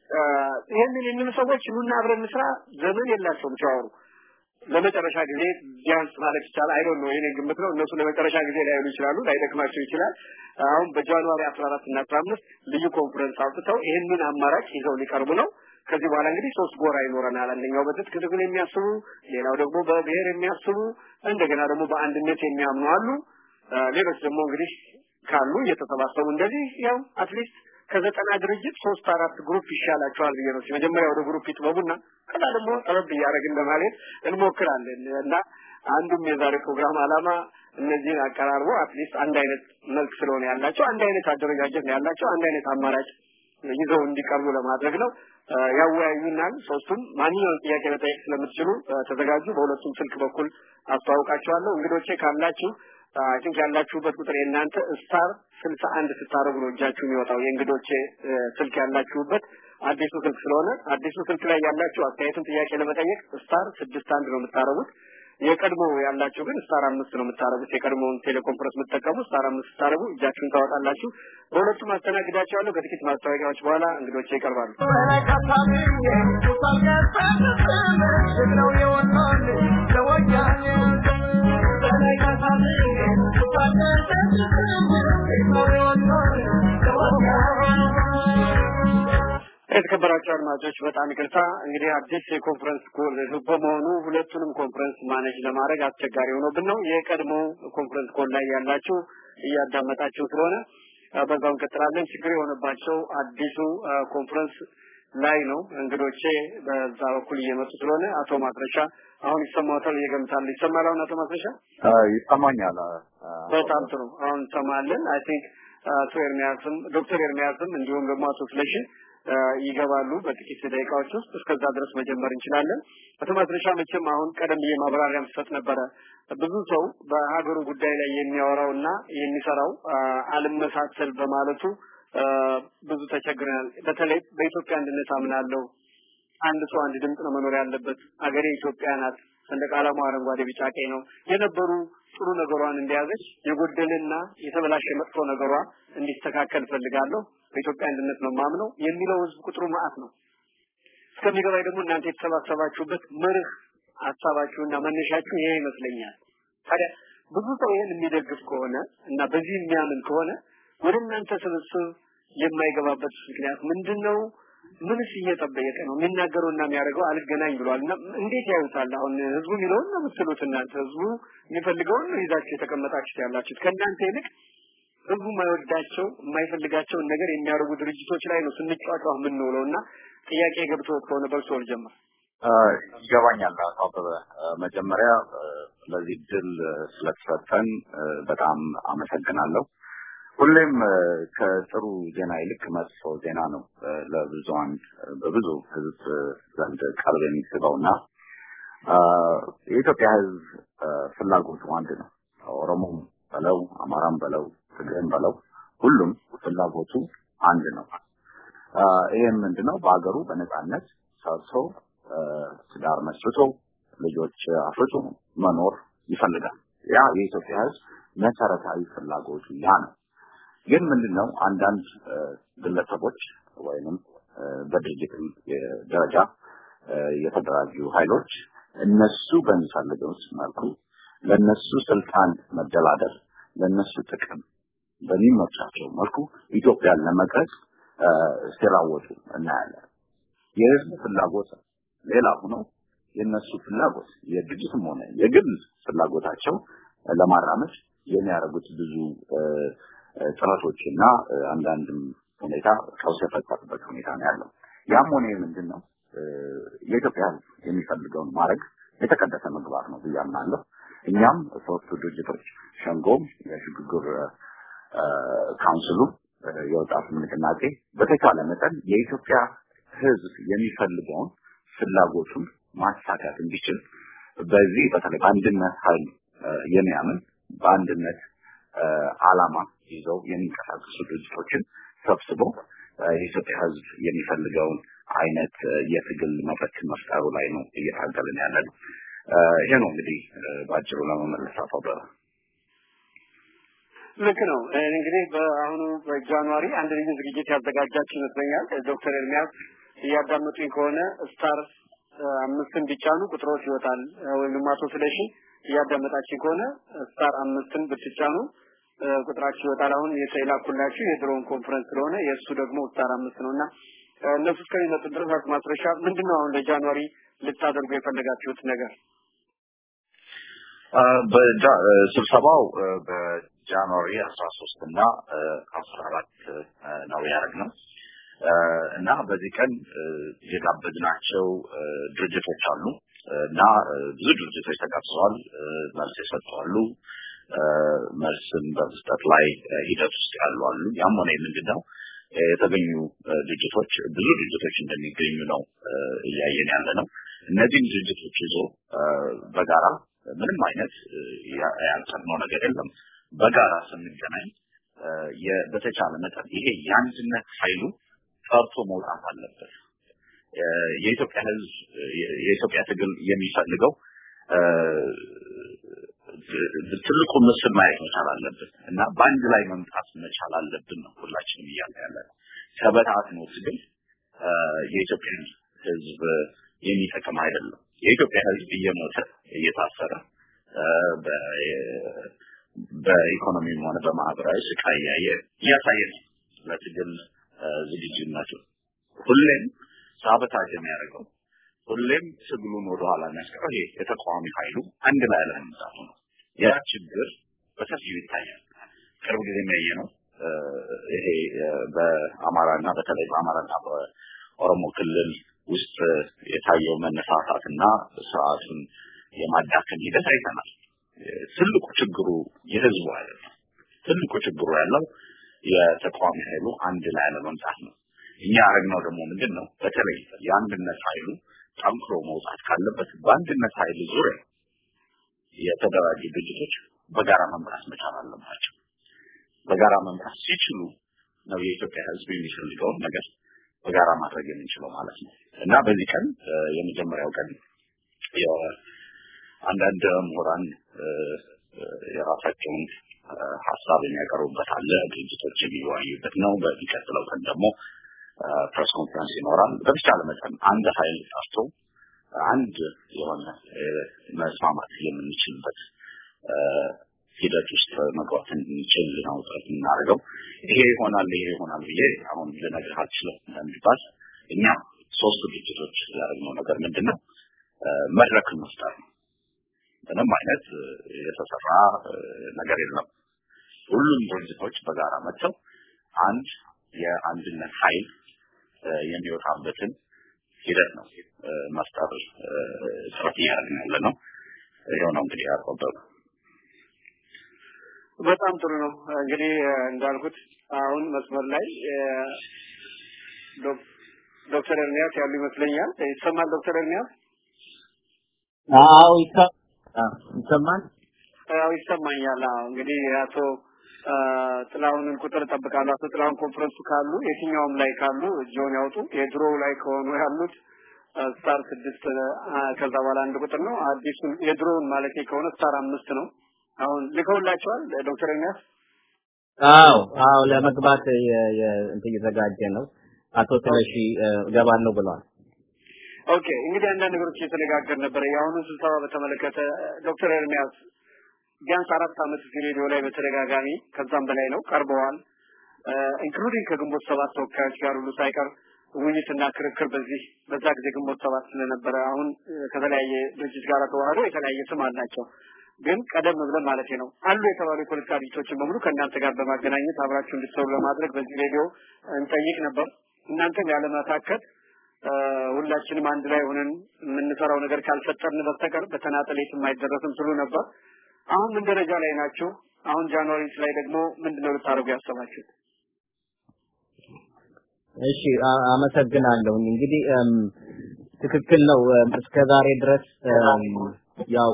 ይህንን የሚሉ ሰዎች ኑና አብረን እንስራ ዘመን የላቸውም ሲያወሩ ለመጨረሻ ጊዜ ቢያንስ ማለት ይቻላል አይ ዶንት ኖ የኔ ግምት ነው እነሱ ለመጨረሻ ጊዜ ላይሉ ይችላሉ ላይደክማቸው ይችላል አሁን በጃንዋሪ 14 እና 15 ልዩ ኮንፈረንስ አውጥተው ይህንን አማራጭ ይዘው ሊቀርቡ ነው ከዚህ በኋላ እንግዲህ ሶስት ጎራ ይኖረናል አንደኛው በትጥቅ ትግል የሚያስቡ ሌላው ደግሞ በብሔር የሚያስቡ እንደገና ደግሞ በአንድነት የሚያምኑ አሉ ሌሎች ደግሞ እንግዲህ ካሉ እየተሰባሰቡ እንደዚህ ያው አትሊስት ከዘጠና ድርጅት ሶስት አራት ግሩፕ ይሻላቸዋል ብዬ ነው መጀመሪያ ወደ ግሩፕ ይጥበቡና ከዛ ደግሞ ጠበብ እያደረግን ለማለት እንሞክራለን እና አንዱም የዛሬ ፕሮግራም አላማ እነዚህን አቀራርቦ አትሊስት አንድ አይነት መልክ ስለሆነ ያላቸው አንድ አይነት አደረጃጀት ነው ያላቸው አንድ አይነት አማራጭ ይዘው እንዲቀርቡ ለማድረግ ነው ያወያዩናል ሶስቱም ማንኛውም ጥያቄ መጠየቅ ስለምትችሉ ተዘጋጁ በሁለቱም ስልክ በኩል አስተዋውቃቸዋለሁ እንግዶቼ ካላችሁ አይ ቲንክ ያላችሁበት ቁጥር የእናንተ ስታር ስልሳ አንድ ስታደርጉ ነው እጃችሁ የሚወጣው የእንግዶቼ ስልክ ያላችሁበት አዲሱ ስልክ ስለሆነ አዲሱ ስልክ ላይ ያላችሁ አስተያየትን ጥያቄ ለመጠየቅ ስታር ስድስት አንድ ነው የምታደርጉት የቀድሞ ያላችሁ ግን ስታር አምስት ነው የምታደርጉት የቀድሞውን ቴሌኮንፈረንስ የምትጠቀሙ ስታር አምስት ስታደርጉ እጃችሁን ታወጣላችሁ በሁለቱም አስተናግዳቸዋለሁ ከጥቂት ማስታወቂያዎች በኋላ እንግዶቼ ይቀርባሉ የተከበራቸው አድማጮች በጣም ይቅርታ እንግዲህ አዲስ የኮንፈረንስ ኮል በመሆኑ ሁለቱንም ኮንፈረንስ ማኔጅ ለማድረግ አስቸጋሪ ሆኖብን ነው የቀድሞ ኮንፈረንስ ኮል ላይ ያላችሁ እያዳመጣችሁ ስለሆነ በዛው እንቀጥላለን ችግር የሆነባቸው አዲሱ ኮንፈረንስ ላይ ነው እንግዶቼ በዛ በኩል እየመጡ ስለሆነ አቶ ማስረሻ አሁን ይሰማዎታል እየገምታሉ ይሰማል አሁን አቶ ማስረሻ ይሰማኛል በጣም ጥሩ አሁን እንሰማለን አይ ቲንክ አቶ ኤርሚያስም ዶክተር ኤርሚያስም እንዲሁም ደግሞ አቶ ስለሺ ይገባሉ በጥቂት ደቂቃዎች ውስጥ እስከዛ ድረስ መጀመር እንችላለን አቶ ማስረሻ መቼም አሁን ቀደም ብዬ ማብራሪያም ስሰጥ ነበረ ብዙ ሰው በሀገሩ ጉዳይ ላይ የሚያወራውና የሚሰራው አልመሳሰል በማለቱ ብዙ ተቸግረናል በተለይ በኢትዮጵያ አንድነት አምናለሁ አንድ ሰው አንድ ድምጽ ነው መኖር ያለበት አገሬ ኢትዮጵያ ናት ሰንደቅ ዓላማው አረንጓዴ ቢጫ ቀይ ነው የነበሩ ጥሩ ነገሯን እንደያዘች የጎደለና የተበላሸ መጥፎ ነገሯ እንዲስተካከል ፈልጋለሁ በኢትዮጵያ አንድነት ነው ማምነው የሚለው ህዝብ ቁጥሩ ማአት ነው እስከሚገባኝ ደግሞ እናንተ የተሰባሰባችሁበት መርህ ሀሳባችሁና መነሻችሁ ይሄ ይመስለኛል ታዲያ ብዙ ሰው ይሄን የሚደግፍ ከሆነ እና በዚህ የሚያምን ከሆነ ወደ እናንተ ስብስብ የማይገባበት ምክንያት ምንድነው ምንስ እየጠበቀ ነው የሚናገረውና የሚያደርገው አልገናኝ ብሏል እና እንዴት ያዩታል አሁን ህዝቡ የሚለውን ነው የምትሉት እናንተ ህዝቡ የሚፈልገውን ነው ይዛችሁ የተቀመጣችሁት ያላችሁት ከእናንተ ይልቅ ህዝቡ የማይወዳቸው የማይፈልጋቸውን ነገር የሚያደርጉ ድርጅቶች ላይ ነው ስንጫጫው የምንውለው እና ጥያቄ ገብቶት ከሆነ በርሶ ልጀምር ይገባኛል አቶ አበበ መጀመሪያ ለዚህ ድል ስለተሰጠን በጣም አመሰግናለሁ ሁሌም ከጥሩ ዜና ይልቅ መጥፎ ዜና ነው ለብዙሃን በብዙ ህዝብ ዘንድ ቀልብ የሚስበውና የኢትዮጵያ ህዝብ ፍላጎቱ አንድ ነው ኦሮሞም በለው አማራም በለው ትግሬም በለው ሁሉም ፍላጎቱ አንድ ነው ይህም ምንድነው በሀገሩ በነጻነት ሰርቶ ትዳር መስርቶ ልጆች አፍርቶ መኖር ይፈልጋል ያ የኢትዮጵያ ህዝብ መሰረታዊ ፍላጎቱ ያ ነው ግን ምንድነው አንዳንድ ግለሰቦች ወይንም በድርጅት ደረጃ የተደራጁ ኃይሎች እነሱ በሚፈልገው መልኩ ለነሱ ስልጣን መደላደር ለነሱ ጥቅም በሚመቻቸው መልኩ ኢትዮጵያን ለመቅረጽ ሲራወጡ እናያለን። የህዝብ ፍላጎት ሌላ ሆኖ የነሱ ፍላጎት የድርጅትም ሆነ የግል ፍላጎታቸው ለማራመድ የሚያደርጉት ብዙ ጥረቶችና አንዳንድም ሁኔታ ቀውስ የፈጠሩበት ሁኔታ ነው ያለው። ያም ሆነ ምንድን ነው የኢትዮጵያ ህዝብ የሚፈልገውን ማድረግ የተቀደሰ ምግባር ነው ብዬ አምናለሁ። እኛም ሶስቱ ድርጅቶች ሸንጎም፣ የሽግግር ካውንስሉ፣ የወጣቱ ንቅናቄ በተቻለ መጠን የኢትዮጵያ ህዝብ የሚፈልገውን ፍላጎቱን ማሳካት እንዲችል በዚህ በተለይ በአንድነት ኃይል የሚያምን በአንድነት አላማ ይዘው የሚንቀሳቀሱ ድርጅቶችን ሰብስቦ የኢትዮጵያ ህዝብ የሚፈልገውን አይነት የትግል መድረክ መፍጠሩ ላይ ነው እየታገልን ያለ ነው። ይሄ ነው እንግዲህ በአጭሩ ለመመለስ አቶ አበበ። ልክ ነው። እንግዲህ በአሁኑ በጃንዋሪ አንድ ልዩ ዝግጅት ያዘጋጃችሁ ይመስለኛል። ዶክተር ኤርሚያስ እያዳመጡኝ ከሆነ ስታር አምስትን ቢጫኑ ቁጥሮች ይወጣል። ወይም አቶ ስለሺ እያዳመጣችሁ ከሆነ ስታር አምስትን ብትጫኑ ቁጥራችሁ ይወጣል። አሁን የላኩላችሁ የድሮውን ኮንፈረንስ ስለሆነ የእሱ ደግሞ ስታር አምስት ነው እና እነሱ እስከሚመጡ ድረስ አቶ ማስረሻ ምንድን ነው አሁን ለጃንዋሪ ልታደርጉ የፈለጋችሁት ነገር? ስብሰባው በጃንዋሪ አስራ ሶስት እና አስራ አራት ነው ያደረግነው እና በዚህ ቀን የጋበዝናቸው ድርጅቶች አሉ እና ብዙ ድርጅቶች ተጋብዘዋል። መልስ የሰጡ አሉ። መልስም በመስጠት ላይ ሂደት ውስጥ ያሉ አሉ። ያም ሆነ ምንድን ነው የተገኙ ድርጅቶች ብዙ ድርጅቶች እንደሚገኙ ነው እያየን ያለ ነው። እነዚህም ድርጅቶች ይዞ በጋራ ምንም አይነት ያልቀድመው ነገር የለም። በጋራ ስንገናኝ በተቻለ መጠን ይሄ የአንድነት ኃይሉ ጠርቶ መውጣት አለበት። የኢትዮጵያ ሕዝብ የኢትዮጵያ ትግል የሚፈልገው ትልቁ ምስል ማየት መቻል አለብን እና በአንድ ላይ መምጣት መቻል አለብን ነው ሁላችንም እያለ ያለ ነው። ተበታትኖ ትግል የኢትዮጵያን ሕዝብ የሚጠቅም አይደለም። የኢትዮጵያ ሕዝብ እየሞተ እየታሰረ በኢኮኖሚም ሆነ በማህበራዊ ስቃይ እያየ እያሳየ ነው ለትግል ዝግጁነቱ ሁሌም ሳበታጅ የሚያደርገው ሁሌም ትግሉን ወደኋላ የሚያስቀረው ይሄ የተቃዋሚ ኃይሉ አንድ ላይ አለመምጣቱ ነው። ያ ችግር በሰፊው ይታያል። ቅርብ ጊዜ የሚያየ ነው። ይሄ በአማራና በተለይ በአማራና በኦሮሞ ክልል ውስጥ የታየው መነሳሳትና ስርዓቱን የማዳከም ሂደት አይተናል። ትልቁ ችግሩ የህዝቡ አይደለም። ትልቁ ችግሩ ያለው የተቃዋሚ ኃይሉ አንድ ላይ አለመምጣት ነው። እኛ ያደረግነው ደግሞ ምንድን ነው? በተለይ የአንድነት ኃይሉ ጠንክሮ መውጣት ካለበት በአንድነት ኃይል ዙሪያ የተደራጁ ድርጅቶች በጋራ መምራት መቻል አለባቸው። በጋራ መምራት ሲችሉ ነው የኢትዮጵያ ህዝብ የሚፈልገውን ነገር በጋራ ማድረግ የምንችለው ማለት ነው እና በዚህ ቀን የመጀመሪያው ቀን አንዳንድ ምሁራን የራሳቸውን ሀሳብ የሚያቀርቡበት አለ፣ ድርጅቶች የሚወያዩበት ነው። በሚቀጥለው ቀን ደግሞ ፕሬስ ኮንፈረንስ ይኖራል። በተቻለ መጠን አንድ ኃይል ጠርቶ አንድ የሆነ መስማማት የምንችልበት ሂደት ውስጥ መግባት እንችል ነው ጥረት የምናደርገው። ይሄ ይሆናል ይሄ ይሆናል ብዬ አሁን ልነግርህ አልችልም። እንደሚባል እኛ ሶስቱ ድርጅቶች ያደረግነው ነገር ምንድን ነው? መድረክን መፍጠር ነው። ምንም አይነት የተሰራ ነገር የለም። ሁሉም ድርጅቶች በጋራ መጥተው አንድ የአንድነት ኃይል የሚወጣበትን ሂደት ነው መፍጠር ጥረት እያደረግን ያለ ነው። ይኸው ነው እንግዲህ ያቆበብ በጣም ጥሩ ነው። እንግዲህ እንዳልኩት አሁን መስመር ላይ ዶክተር ኤርሚያስ ያሉ ይመስለኛል። ይሰማል ዶክተር ኤርሚያስ? አዎ ይሰማል። አዎ ይሰማኛል። አዎ እንግዲህ አቶ ጥላሁንን ቁጥር እጠብቃለሁ። አቶ ጥላሁን ኮንፈረንሱ ካሉ የትኛውም ላይ ካሉ እጆን ያውጡ። የድሮው ላይ ከሆኑ ያሉት ስታር ስድስት ከዛ በኋላ አንድ ቁጥር ነው። አዲሱን የድሮውን ማለት ከሆነ ስታር አምስት ነው። አሁን ልከውላቸዋል ዶክተር ኤርሚያስ? አዎ አዎ ለመግባት እንትን እየተዘጋጀ ነው። አቶ ስለሺ ገባለሁ ብለዋል። ኦኬ እንግዲህ አንዳንድ ነገሮች እየተነጋገር ነበረ። የአሁኑ ስብሰባ በተመለከተ ዶክተር ኤርሚያስ ቢያንስ አራት ዓመት እዚህ ሬዲዮ ላይ በተደጋጋሚ ከዛም በላይ ነው ቀርበዋል። ኢንክሉዲንግ ከግንቦት ሰባት ተወካዮች ጋር ሁሉ ሳይቀር ውይይትና ክርክር በዚህ በዛ ጊዜ ግንቦት ሰባት ስለነበረ አሁን ከተለያየ ድርጅት ጋር ተዋህዶ የተለያየ ስም አላቸው። ግን ቀደም ብለን ማለት ነው አሉ የተባሉ የፖለቲካ ድርጅቶችን በሙሉ ከእናንተ ጋር በማገናኘት አብራችሁ እንድትሰሩ ለማድረግ በዚህ ሬዲዮ እንጠይቅ ነበር። እናንተም ያለመታከት ሁላችንም አንድ ላይ ሆነን የምንሰራው ነገር ካልፈጠርን በስተቀር በተናጠል የትም አይደረስም ስሉ ነበር። አሁን ምን ደረጃ ላይ ናችሁ? አሁን ጃንዋሪ ላይ ደግሞ ምንድነው ልታደርጉ ያሰባችሁት? እሺ አመሰግናለሁ። እንግዲህ ትክክል ነው። እስከ ዛሬ ድረስ ያው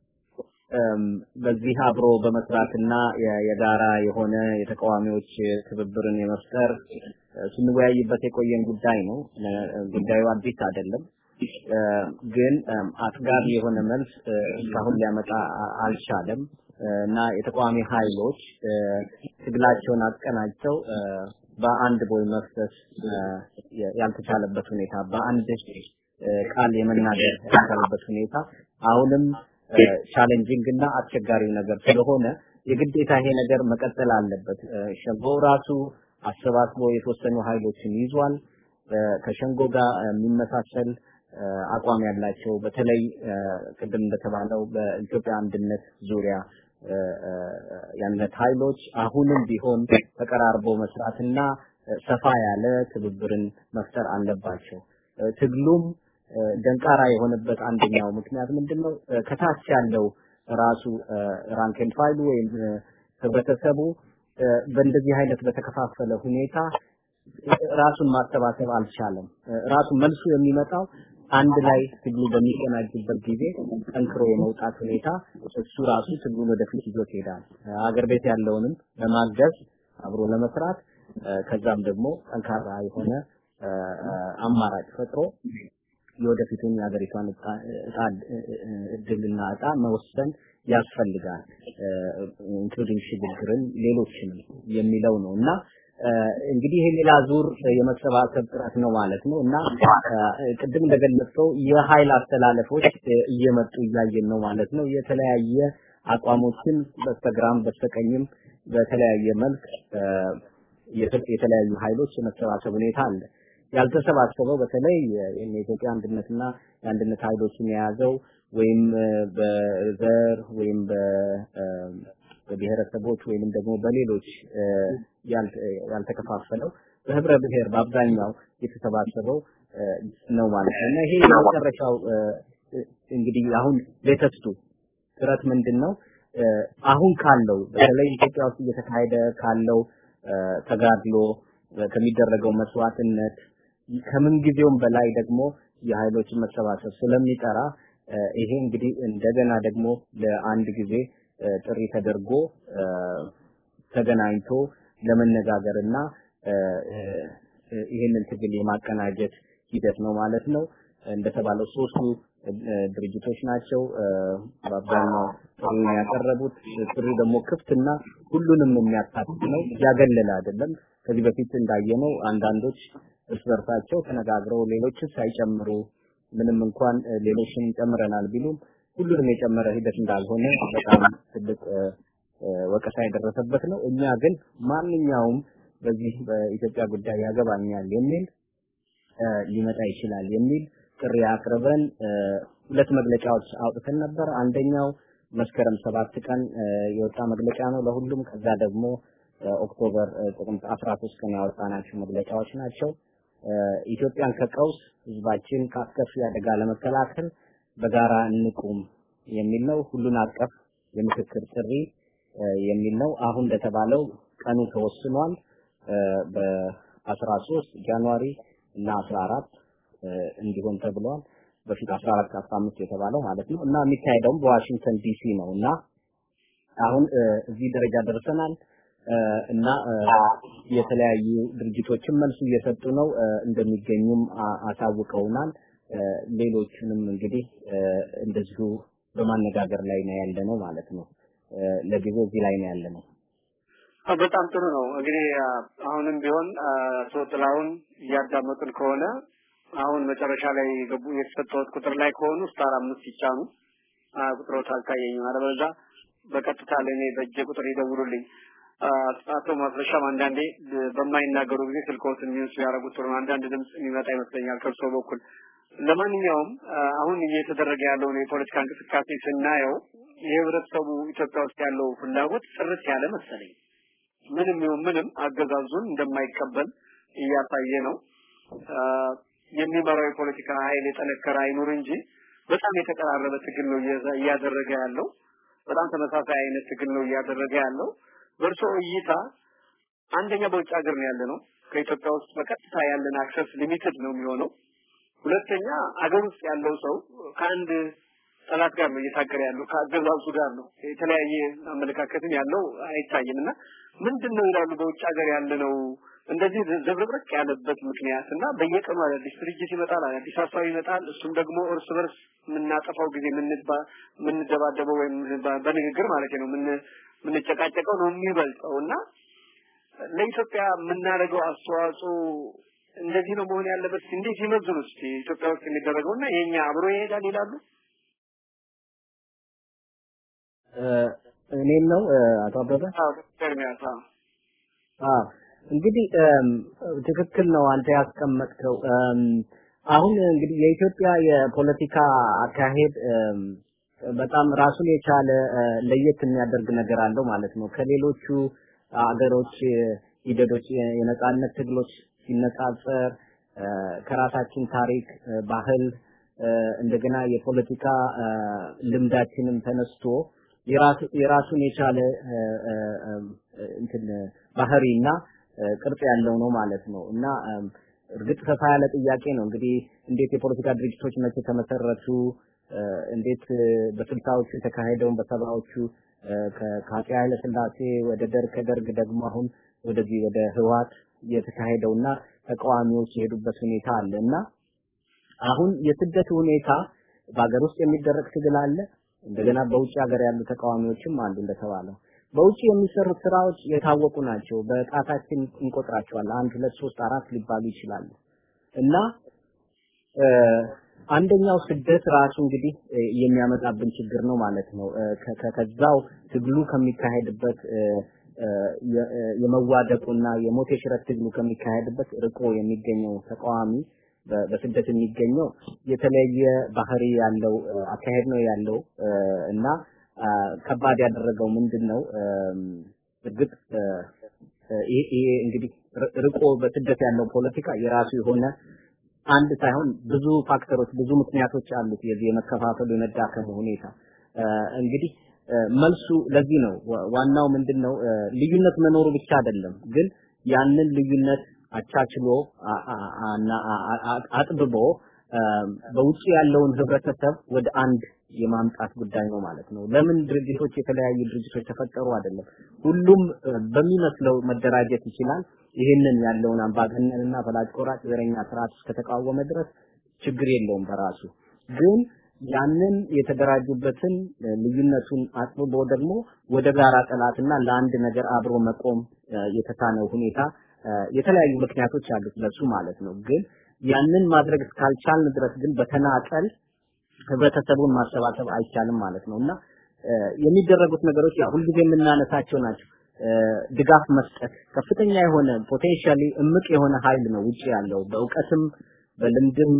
በዚህ አብሮ በመስራትና የጋራ የሆነ የተቃዋሚዎች ትብብርን የመፍጠር ስንወያይበት የቆየን ጉዳይ ነው። ጉዳዩ አዲስ አይደለም። ግን አጥጋቢ የሆነ መልስ እስካሁን ሊያመጣ አልቻለም እና የተቃዋሚ ኃይሎች ትግላቸውን አቀናጅተው በአንድ ቦይ መፍሰስ ያልተቻለበት ሁኔታ በአንድ ቃል የመናገር ያልቻለበት ሁኔታ አሁንም ቻሌንጂንግ እና አስቸጋሪው ነገር ስለሆነ የግዴታ ይሄ ነገር መቀጠል አለበት። ሸንጎ ራሱ አሰባስቦ የተወሰኑ ኃይሎችን ይዟል። ከሸንጎ ጋር የሚመሳሰል አቋም ያላቸው በተለይ ቅድም እንደተባለው በኢትዮጵያ አንድነት ዙሪያ የአንድነት ኃይሎች አሁንም ቢሆን ተቀራርቦ መስራትና ሰፋ ያለ ትብብርን መፍጠር አለባቸው። ትግሉም ደንቃራ የሆነበት አንደኛው ምክንያት ምንድነው? ከታች ያለው ራሱ ራንክን ፋይሉ ወይም ህብረተሰቡ በእንደዚህ አይነት በተከፋፈለ ሁኔታ ራሱን ማሰባሰብ አልቻለም። ራሱ መልሱ የሚመጣው አንድ ላይ ትግሉ በሚቀናጅበት ጊዜ ጠንክሮ የመውጣት ሁኔታ እሱ ራሱ ትግሉን ወደፊት ይዞት ይሄዳል። አገር ቤት ያለውንም ለማገዝ አብሮ ለመስራት ከዛም ደግሞ ጠንካራ የሆነ አማራጭ ፈጥሮ የወደፊቱን የሀገሪቷን እጣ እድልና እጣ መወሰን ያስፈልጋል። ኢንክሉዲንግ ሽግግርን ሌሎችንም የሚለው ነው እና እንግዲህ ይሄ ሌላ ዙር የመሰባሰብ ጥረት ነው ማለት ነው እና ቅድም እንደገለጽከው የኃይል አስተላለፎች እየመጡ እያየን ነው ማለት ነው። የተለያየ አቋሞችን በስተግራም በስተቀኝም በተለያየ መልክ የተለያዩ ኃይሎች የመሰባሰብ ሁኔታ አለ። ያልተሰባሰበው በተለይ የኢትዮጵያ አንድነትና የአንድነት ኃይሎችን የያዘው ወይም በዘር ወይም በብሔረሰቦች ወይንም ደግሞ በሌሎች ያልተከፋፈለው በህብረ ብሔር በአብዛኛው የተሰባሰበው ነው ማለት ነው እና ይሄ የመጨረሻው እንግዲህ አሁን ሌተስቱ ጥረት ምንድን ነው? አሁን ካለው በተለይ ኢትዮጵያ ውስጥ እየተካሄደ ካለው ተጋድሎ ከሚደረገው መስዋዕትነት ከምን ጊዜውም በላይ ደግሞ የኃይሎችን መሰባሰብ ስለሚጠራ ይሄ እንግዲህ እንደገና ደግሞ ለአንድ ጊዜ ጥሪ ተደርጎ ተገናኝቶ ለመነጋገርና ይህንን ትግል የማቀናጀት ሂደት ነው ማለት ነው። እንደተባለው ሶስቱ ድርጅቶች ናቸው በአብዛኛው ጥሪውን ያቀረቡት። ጥሪው ደግሞ ክፍትና ሁሉንም የሚያካትት ነው፣ ያገለለ አይደለም። ከዚህ በፊት እንዳየነው አንዳንዶች እርስ በርሳቸው ተነጋግረው ሌሎችን ሳይጨምሩ ምንም እንኳን ሌሎችን ጨምረናል ቢሉም ሁሉንም የጨመረ ሂደት እንዳልሆነ በጣም ትልቅ ወቀሳ የደረሰበት ነው። እኛ ግን ማንኛውም በዚህ በኢትዮጵያ ጉዳይ ያገባኛል የሚል ሊመጣ ይችላል የሚል ጥሪ አቅርበን ሁለት መግለጫዎች አውጥተን ነበር። አንደኛው መስከረም ሰባት ቀን የወጣ መግለጫ ነው ለሁሉም። ከዛ ደግሞ ኦክቶበር ጥቅምት 13 ቀን ያወጣናቸው መግለጫዎች ናቸው። ኢትዮጵያን ከቀውስ ህዝባችን ከአስከፊ አደጋ ለመከላከል በጋራ እንቁም የሚል ነው። ሁሉን አቀፍ የምክክር ጥሪ የሚል ነው። አሁን እንደተባለው ቀኑ ተወስኗል። በ13 ጃንዋሪ እና 14 እንዲሆን ተብሏል። በፊት 14 15 የተባለው ማለት ነው እና የሚካሄደውም በዋሽንግተን ዲሲ ነው እና አሁን እዚህ ደረጃ ደርሰናል እና የተለያዩ ድርጅቶችን መልሱ እየሰጡ ነው እንደሚገኙም አሳውቀውናል። ሌሎቹንም እንግዲህ እንደዚሁ በማነጋገር ላይ ነው ያለ ነው ማለት ነው። ለጊዜው እዚህ ላይ ነው ያለ ነው። በጣም ጥሩ ነው። እንግዲህ አሁንም ቢሆን አቶ ጥላሁን እያዳመጡን ከሆነ አሁን መጨረሻ ላይ ገቡ የተሰጠውት ቁጥር ላይ ከሆኑ ስታር አምስት ይጫኑ ቁጥሮት አልታየኝም አለበለዚያ በቀጥታ ለእኔ በእጄ ቁጥር ይደውሉልኝ አቶ ማስረሻም አንዳንዴ በማይናገሩ ጊዜ ስልክዎትን ሚውስ ያደረጉት ጥሩ ነው አንዳንድ ድምጽ የሚመጣ ይመስለኛል ከእርስዎ በኩል ለማንኛውም አሁን እየተደረገ ያለውን የፖለቲካ እንቅስቃሴ ስናየው የህብረተሰቡ ኢትዮጵያ ውስጥ ያለው ፍላጎት ጥርት ያለ መሰለኝ ምንም ይሁን ምንም አገዛዙን እንደማይቀበል እያሳየ ነው የሚመራው የፖለቲካ ኃይል የጠነከረ አይኑር እንጂ በጣም የተቀራረበ ትግል ነው እያደረገ ያለው በጣም ተመሳሳይ አይነት ትግል ነው እያደረገ ያለው በእርሶ እይታ አንደኛ በውጭ ሀገር ነው ያለ ነው ከኢትዮጵያ ውስጥ በቀጥታ ያለን አክሰስ ሊሚትድ ነው የሚሆነው ሁለተኛ አገር ውስጥ ያለው ሰው ከአንድ ጠላት ጋር ነው እየታገረ ያለው ከአገዛዙ ጋር ነው የተለያየ አመለካከትም ያለው አይታይም እና ምንድን ነው ይላሉ በውጭ ሀገር ያለ ነው እንደዚህ ዘብረብረቅ ያለበት ምክንያት እና በየቀኑ አዳዲስ ድርጅት ይመጣል አዳዲስ ሀሳብ ይመጣል እሱም ደግሞ እርስ በርስ የምናጠፋው ጊዜ የምንደባደበው ወይም በንግግር ማለት ነው የምንጨቃጨቀው ነው የሚበልጠው እና ለኢትዮጵያ የምናደርገው አስተዋጽኦ እንደዚህ ነው መሆን ያለበት እንዴት ይመዝኑ እስቲ ኢትዮጵያ ውስጥ የሚደረገው እና የኛ አብሮ ይሄዳል ይላሉ እኔም ነው አቶ አበበ ኤርሚያስ አዎ እንግዲህ ትክክል ነው አንተ ያስቀመጥከው አሁን እንግዲህ የኢትዮጵያ የፖለቲካ አካሄድ በጣም ራሱን የቻለ ለየት የሚያደርግ ነገር አለው ማለት ነው ከሌሎቹ አገሮች ሂደቶች የነጻነት ትግሎች ሲነጻጸር ከራሳችን ታሪክ ባህል እንደገና የፖለቲካ ልምዳችንም ተነስቶ የራሱን የቻለ እንትን ባህሪና ቅርጽ ያለው ነው ማለት ነው እና እርግጥ ሰፋ ያለ ጥያቄ ነው እንግዲህ እንዴት የፖለቲካ ድርጅቶች መቼ ተመሰረቱ እንዴት በስልሳዎቹ የተካሄደውን በሰባዎቹ ከአፄ ኃይለ ስላሴ ወደ ደርግ ከደርግ ደግሞ አሁን ወደዚህ ወደ ህወሓት የተካሄደውና ተቃዋሚዎች የሄዱበት ሁኔታ አለ እና አሁን የስደት ሁኔታ በሀገር ውስጥ የሚደረግ ትግል አለ እንደገና በውጭ ሀገር ያሉ ተቃዋሚዎችም አሉ እንደተባለው በውጭ የሚሰሩት ስራዎች የታወቁ ናቸው በጣታችን እንቆጥራቸዋለን አንድ ሁለት ሶስት አራት ሊባሉ ይችላሉ እና አንደኛው ስደት ራሱ እንግዲህ የሚያመጣብን ችግር ነው ማለት ነው ከዛው ትግሉ ከሚካሄድበት የመዋደቁና የሞት የሽረት ትግሉ ከሚካሄድበት ርቆ የሚገኘው ተቃዋሚ በስደት የሚገኘው የተለየ ባህሪ ያለው አካሄድ ነው ያለው እና ከባድ ያደረገው ምንድን ነው እርግጥ ይሄ እንግዲህ ርቆ በስደት ያለው ፖለቲካ የራሱ የሆነ አንድ ሳይሆን ብዙ ፋክተሮች ብዙ ምክንያቶች አሉት የዚህ የመከፋፈሉ የመዳከሙ ሁኔታ እንግዲህ መልሱ ለዚህ ነው ዋናው ምንድነው ልዩነት መኖሩ ብቻ አይደለም ግን ያንን ልዩነት አቻችሎ አጥብቦ በውጭ ያለውን ህብረተሰብ ወደ አንድ የማምጣት ጉዳይ ነው ማለት ነው ለምን ድርጅቶች የተለያዩ ድርጅቶች ተፈጠሩ አይደለም ሁሉም በሚመስለው መደራጀት ይችላል ይህንን ያለውን አምባገነንና ፈላጭ ቆራጭ ዘረኛ ስርዓት እስከተቃወመ ድረስ ችግር የለውም በራሱ ግን ያንን የተደራጁበትን ልዩነቱን አጥብቦ ደግሞ ወደ ጋራ ጠላትና ለአንድ ነገር አብሮ መቆም የተሳነው ሁኔታ የተለያዩ ምክንያቶች አሉት ለሱ ማለት ነው ግን ያንን ማድረግ እስካልቻልን ድረስ ግን በተናጠል ህብረተሰቡን ማሰባሰብ አይቻልም ማለት ነው እና የሚደረጉት ነገሮች ያ ሁልጊዜ የምናነሳቸው ናቸው ድጋፍ መስጠት ከፍተኛ የሆነ ፖቴንሻሊ እምቅ የሆነ ኃይል ነው ውጪ ያለው በእውቀትም በልምድም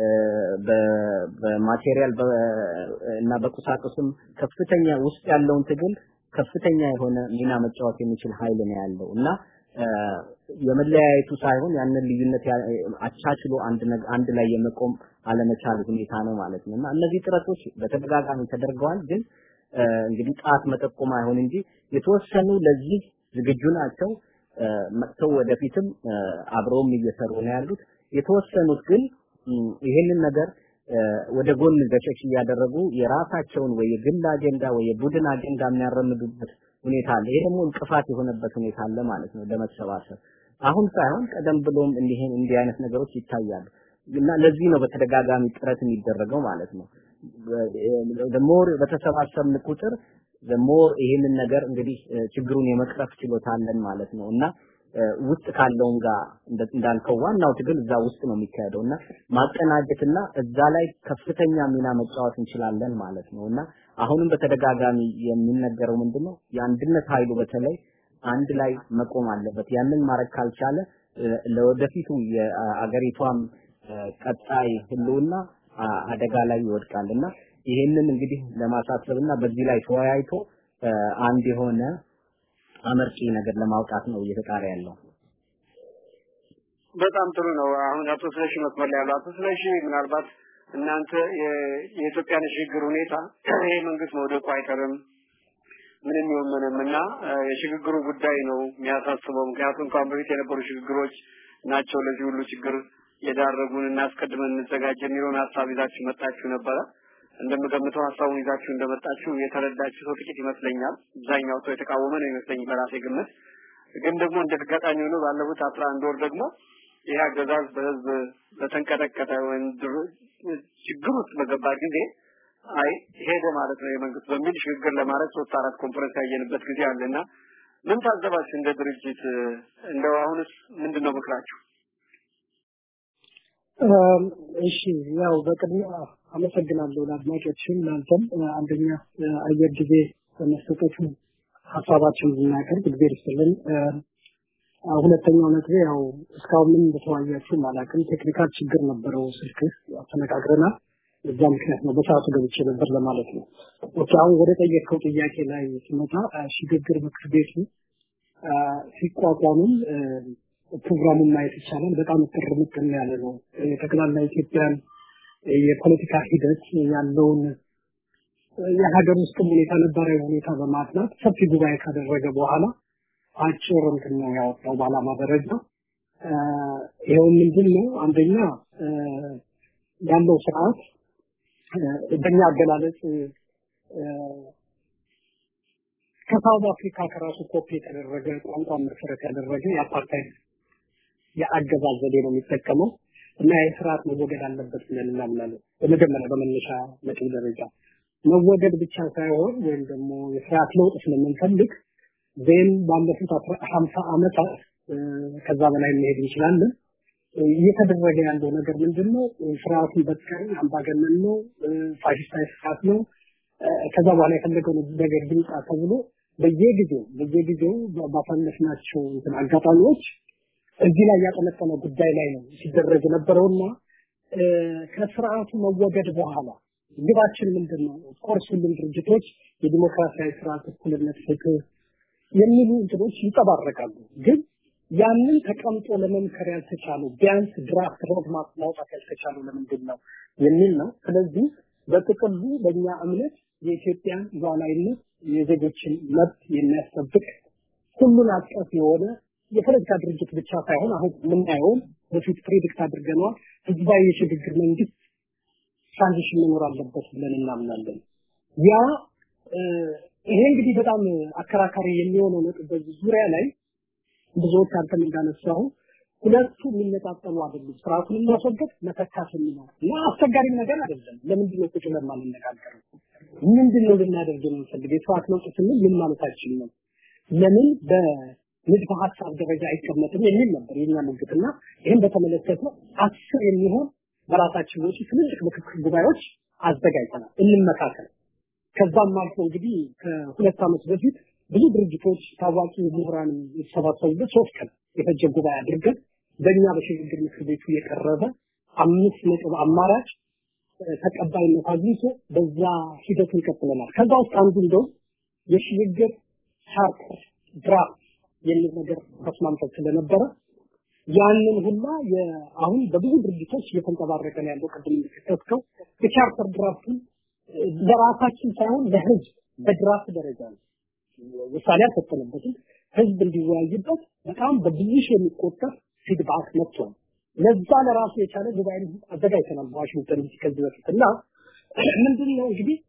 በማቴሪያል እና በቁሳቁስም ከፍተኛ ውስጥ ያለውን ትግል ከፍተኛ የሆነ ሚና መጫወት የሚችል ኃይል ነው ያለው እና የመለያየቱ ሳይሆን ያንን ልዩነት አቻችሎ አንድ አንድ ላይ የመቆም አለመቻል ሁኔታ ነው ማለት ነው እና እነዚህ ጥረቶች በተደጋጋሚ ተደርገዋል ግን እንግዲህ ጣት መጠቆም አይሆን እንጂ የተወሰኑ ለዚህ ዝግጁ ናቸው መጥተው ወደፊትም አብረውም እየሰሩ ነው ያሉት የተወሰኑት ግን ይሄንን ነገር ወደ ጎን ገሸሽ እያደረጉ የራሳቸውን ወይ የግል አጀንዳ ወይ የቡድን አጀንዳ የሚያራምዱበት ሁኔታ አለ። ይሄ ደግሞ እንቅፋት የሆነበት ሁኔታ አለ ማለት ነው ለመሰባሰብ። አሁን ሳይሆን ቀደም ብሎም እንዲህ እንዲህ አይነት ነገሮች ይታያሉ እና ለዚህ ነው በተደጋጋሚ ጥረት የሚደረገው ማለት ነው። ሞር በተሰባሰብን ቁጥር ሞር ይሄንን ነገር እንግዲህ ችግሩን የመቅረፍ ችሎታ አለን ማለት ነው እና ውስጥ ካለውም ጋር እንዳልከው ዋናው ትግል እዛ ውስጥ ነው የሚካሄደው እና ማቀናጀትና እዛ ላይ ከፍተኛ ሚና መጫወት እንችላለን ማለት ነው እና አሁንም በተደጋጋሚ የሚነገረው ምንድነው የአንድነት ኃይሉ በተለይ አንድ ላይ መቆም አለበት። ያንን ማድረግ ካልቻለ ለወደፊቱ የአገሪቷም ቀጣይ ህልውና አደጋ ላይ ይወድቃል እና ይሄንን እንግዲህ ለማሳሰብና በዚህ ላይ ተወያይቶ አንድ የሆነ አመርቂ ነገር ለማውጣት ነው እየተጣረ ያለው። በጣም ጥሩ ነው። አሁን አቶ ስለሺ መስመር ላይ ያለው አቶ ስለሺ ምናልባት እናንተ የኢትዮጵያን የሽግግር ሁኔታ ይሄ መንግስት መውደቁ አይቀርም ምንም ይሁን ምንም እና የሽግግሩ ጉዳይ ነው የሚያሳስበው። ምክንያቱም ከአሁን በፊት የነበሩ ሽግግሮች ናቸው ለዚህ ሁሉ ችግር የዳረጉን እና አስቀድመን እንዘጋጅ የሚለውን ሀሳብ ይዛችሁ መጣችሁ ነበረ። እንደምገምተው ሀሳቡን ይዛችሁ እንደመጣችሁ የተረዳችሁ ሰው ጥቂት ይመስለኛል። አብዛኛው ሰው የተቃወመ ነው ይመስለኝ በራሴ ግምት። ግን ደግሞ እንደ አጋጣሚ ሆኖ ባለፉት አስራ አንድ ወር ደግሞ ይህ አገዛዝ በህዝብ በተንቀጠቀጠ ወይም ችግር ውስጥ በገባ ጊዜ አይ ሄደ ማለት ነው የመንግስት በሚል ሽግግር ለማድረግ ሶስት አራት ኮንፈረንስ ያየንበት ጊዜ አለና ምን ታዘባችሁ እንደ ድርጅት? እንደው አሁንስ ምንድን ነው ምክራችሁ? እሺ ያው በቅድሚያ አመሰግናለሁ ለአድማጮችም ለአንተም አንደኛ አየር ጊዜ በመስጠቱ ሀሳባችን እንድናቀርብ እግዜር ይስጥልን። ሁለተኛው ነጥቤ ያው እስካሁን ምን እንደተወያያችሁ አላውቅም። ቴክኒካል ችግር ነበረው ስልክህ ተነጋግረናል። በዛ ምክንያት ነው በሰዓቱ ገብቼ ነበር ለማለት ነው። ኦኬ አሁን ወደ ጠየቅከው ጥያቄ ላይ ስመጣ ሽግግር ምክር ቤቱ ሲቋቋምም ፕሮግራሙን ማየት ይቻላል። በጣም እጥር ምጥን ያለ ነው። የጠቅላላ ኢትዮጵያን የፖለቲካ ሂደት ያለውን የሀገር ውስጥ ሁኔታ ነባራዊ ሁኔታ በማጥናት ሰፊ ጉባኤ ካደረገ በኋላ አጭር እንትን ነው ያወጣው በዓላማ ደረጃ። ይኸው ምንድን ነው አንደኛ ያለው ስርዓት በእኛ አገላለጽ ከሳውዝ አፍሪካ ከራሱ ኮፒ የተደረገ ቋንቋ መሰረት ያደረገ የአፓርታይድ የአገዛዝ ዘዴ ነው የሚጠቀመው እና ይህ ስርዓት መወገድ አለበት ብለን እናምናለን። በመጀመሪያ በመነሻ ነጥብ ደረጃ መወገድ ብቻ ሳይሆን ወይም ደግሞ የስርዓት ለውጥ ስለምንፈልግ ዜን ባለፉት ሀምሳ ዓመታት ከዛ በላይ መሄድ እንችላለን። እየተደረገ ያለው ነገር ምንድን ነው? ስርዓቱን በጥቀን አምባገነን ነው፣ ፋሽስታዊ ስርዓት ነው። ከዛ በኋላ የፈለገው ነገር ይምጣ ተብሎ በየጊዜው በየጊዜው ባሳለፍናቸው እንትን አጋጣሚዎች እዚህ ላይ ያጠነጠነ ጉዳይ ላይ ነው ሲደረግ የነበረውና ከስርዓቱ መወገድ በኋላ ግባችን ምንድን ነው? ኦፍኮርስ ሁሉም ድርጅቶች የዲሞክራሲያዊ ስርዓት፣ እኩልነት፣ ፍትህ የሚሉ እንትኖች ይንጸባረቃሉ። ግን ያንን ተቀምጦ ለመምከር ያልተቻለው ቢያንስ ድራፍት ሮድማፕ ማውጣት ያልተቻለው ለምንድን ነው የሚል ነው። ስለዚህ በጥቅሉ በእኛ እምነት የኢትዮጵያን ሉዓላዊነት የዜጎችን መብት የሚያስጠብቅ ሁሉን አቀፍ የሆነ የፖለቲካ ድርጅት ብቻ ሳይሆን አሁን የምናየውን በፊት ፕሬዲክት አድርገነዋል ህዝባዊ የሽግግር መንግስት ትራንዚሽን መኖር አለበት ብለን እናምናለን። ያ ይሄ እንግዲህ በጣም አከራካሪ የሚሆነው ነጥብ በዚህ ዙሪያ ላይ ብዙዎች አንተም እንዳነሳው ሁለቱ የሚነጣጠሉ አይደሉም። ስርዓቱን ማስወገድ መተካት የሚለው እና አስቸጋሪም ነገር አይደለም። ለምንድን ነው ቁጭ ብለን ማንነጋገረው? ምንድን ነው ልናደርግ የምንፈልግ? የስርዓት ለውጥ ስንል ምን ማለታችን ነው? ለምን በንድፈ ሀሳብ ደረጃ አይቀመጥም የሚል ነበር የኛ ሙግትና ይህን በተመለከተ አስር የሚሆን በራሳችን ወጪ ትልልቅ ምክክር ጉባኤዎች አዘጋጅተናል። እንመካከል። ከዛም አልፎ እንግዲህ ከሁለት ዓመት በፊት ብዙ ድርጅቶች ታዋቂ ምሁራን የተሰባሰቡበት ሶስት ቀን የፈጀ ጉባኤ አድርገን በእኛ በሽግግር ምክር ቤቱ የቀረበ አምስት ነጥብ አማራጭ ተቀባይነት አግኝቶ በዛ ሂደቱን ቀጥለናል። ከዛ ውስጥ አንዱ እንደውም የሽግግር ቻርተር ድራፍት የሚል ነገር ተስማምተን ስለነበረ ያንን ሁላ አሁን በብዙ ድርጅቶች እየተንጸባረቀ ነው ያለው። ቅድም እንደተከተከው የቻርተር ድራፍቱን ለራሳችን ሳይሆን ለህዝብ በድራፍት ደረጃ ነው ውሳኔ አልሰጠንበትም። ህዝብ እንዲወያይበት በጣም በብዙ ሺህ የሚቆጠር ፊድባክ መጥቷል። ለዛ ለራሱ የቻለ ጉባኤ አዘጋጅተናል በዋሽንግተን ዲሲ ከዚህ በፊት እና ምንድን ነው እንግዲህ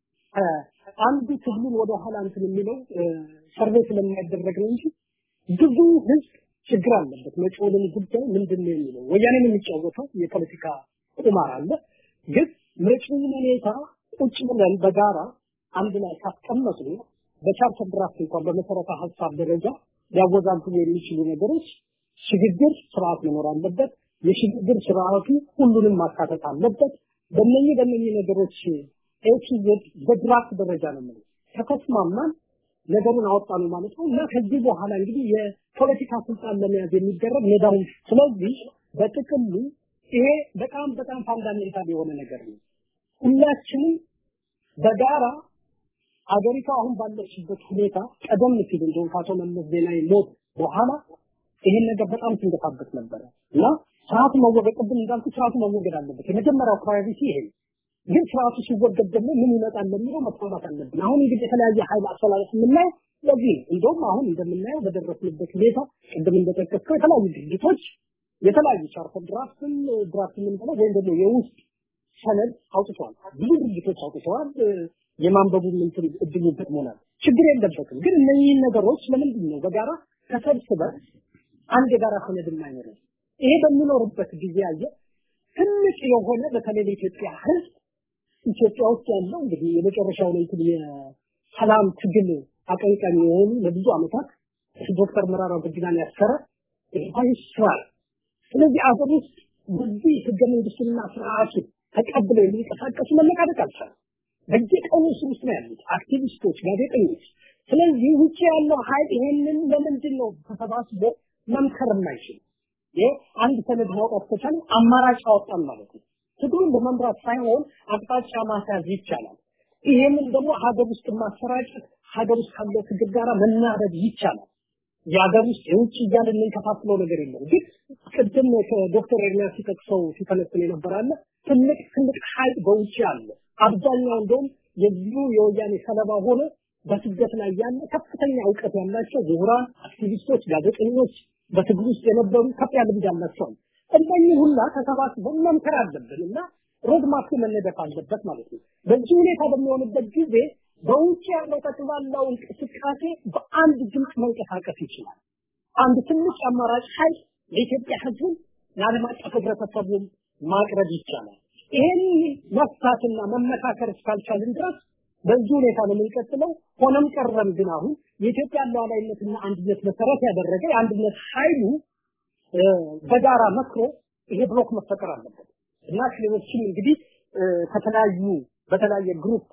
አንዱ ትግሉን ወደ ኋላ እንትን የሚለው ሰርቬይ ስለማይደረግ ነው እንጂ ብዙ ህዝብ ችግር አለበት። መጪውን ጉዳይ ምንድን ነው የሚለው ወያኔን የሚጫወተው የፖለቲካ ቁማር አለ። ግን መጪውን ሁኔታ ቁጭ ብለን በጋራ አንድ ላይ ካስቀመጡ በቻርተር ድራፍት እንኳን በመሰረተ ሀሳብ ደረጃ ሊያወዛግቡ የሚችሉ ነገሮች ሽግግር ስርዓት መኖር አለበት። የሽግግር ስርዓቱ ሁሉንም ማካተት አለበት። በእነኚህ በእነኚህ ነገሮች ኤች ዜድ በድራፍት ደረጃ ነው ማለት ከተስማማን ነገሩን አወጣነው ማለት ነው እና ከዚህ በኋላ እንግዲህ የፖለቲካ ስልጣን ለመያዝ የሚደረግ ሜዳውን ስለዚህ በጥቅሉ ይሄ በጣም በጣም ፋንዳሜንታል የሆነ ነገር ነው። ሁላችንም በጋራ አገሪቷ አሁን ባለችበት ሁኔታ ቀደም ሲል እንደውም ከአቶ መለስ ዜናዊ ሞት በኋላ ይሄን ነገር በጣም ሲንገፋበት ነበረ እና ስርዓቱ መወገድ ቅድም እንዳልኩ ስርዓቱ መወገድ አለበት። የመጀመሪያው ፕራዮሪቲ ይሄ ነው። ግን ስርዓቱ ሲወገድ ደግሞ ምን ይመጣል ለሚለው መስማማት አለብን። አሁን እንግዲህ የተለያየ ኃይል አስተላለፍ የምናየው ለዚህ እንደውም አሁን እንደምናየው በደረስንበት ሁኔታ ቅድም እንደጠቀስከው የተለያዩ ድርጅቶች የተለያዩ ቻርተር ድራፍትን ድራፍት የምንለው ወይም ደግሞ የውስጥ ሰነድ አውጥተዋል። ብዙ ድርጅቶች አውጥተዋል። የማንበቡ እንትን እድሉ ገጥሞናል። ችግር የለበትም። ግን እነኚህን ነገሮች ለምንድን ነው በጋራ ተሰብስበን አንድ የጋራ ሰነድ የማይኖረው? ይሄ በሚኖርበት ጊዜ አየ ትልቅ የሆነ በተለይ ለኢትዮጵያ ህዝብ ኢትዮጵያ ውስጥ ያለው እንግዲህ የመጨረሻውን እንትን የሰላም ትግል አቀንቃኝ የሆኑ ለብዙ ዓመታት ዶክተር መራራ ጉዲናን ያሰረ ይስራል። ስለዚህ አገር ውስጥ በዚህ ህገ መንግስቱንና ስርዓቱን ተቀብለው የሚንቀሳቀሱ መነቃደቅ አልቻለም። በየቀኑ እስር ውስጥ ነው ያሉት አክቲቪስቶች፣ ጋዜጠኞች። ስለዚህ ውጭ ያለው ኃይል ይሄንን ለምንድን ነው ተሰባስቦ መምከር የማይችል? ይሄ አንድ ሰነድ ማውጣት ከቻለ አማራጭ አወጣን ማለት ነው። ትግሉን በመምራት ሳይሆን አቅጣጫ ማስያዝ ይቻላል። ይሄንን ደግሞ ሀገር ውስጥ ማሰራጨት ሀገር ውስጥ ካለው ትግል ጋር መናበብ ይቻላል። የሀገር ውስጥ የውጭ እያልን የምንከፋፍለው ነገር የለም። ግን ቅድም ከዶክተር ኤርሚያስ ሲጠቅሰው ሲተነትን የነበራለ ትልቅ ትልቅ ኃይል በውጭ አለ። አብዛኛው እንደውም የዚሁ የወያኔ ሰለባ ሆነ በስደት ላይ ያለ ከፍተኛ እውቀት ያላቸው ምሁራን፣ አክቲቪስቶች፣ ጋዜጠኞች በትግል ውስጥ የነበሩ ከፍ ያለ ልምድ ያላቸው እነኚህ ሁላ ተሰባስበን መምከር አለብን እና ሮድማፕ መነደፍ አለበት ማለት ነው። በዚህ ሁኔታ በሚሆንበት ጊዜ በውጭ ያለው ጠቅላላው እንቅስቃሴ በአንድ ድምፅ መንቀሳቀስ ይችላል። አንድ ትንሽ አማራጭ ኃይል ለኢትዮጵያ ሕዝብ ለዓለም አቀፍ ህብረተሰቡም ማቅረብ ይቻላል። ይሄን መፍታትና መመካከር እስካልቻልን ድረስ በዚህ ሁኔታ ነው የምንቀጥለው። ሆነም ቀረም ግን አሁን የኢትዮጵያ ሉዓላዊነትና አንድነት መሰረት ያደረገ የአንድነት ኃይሉ በጋራ መክሮ ይሄ ብሎክ መፈጠር አለበት እና ክልሎችም እንግዲህ ከተለያዩ በተለያየ ግሩፕ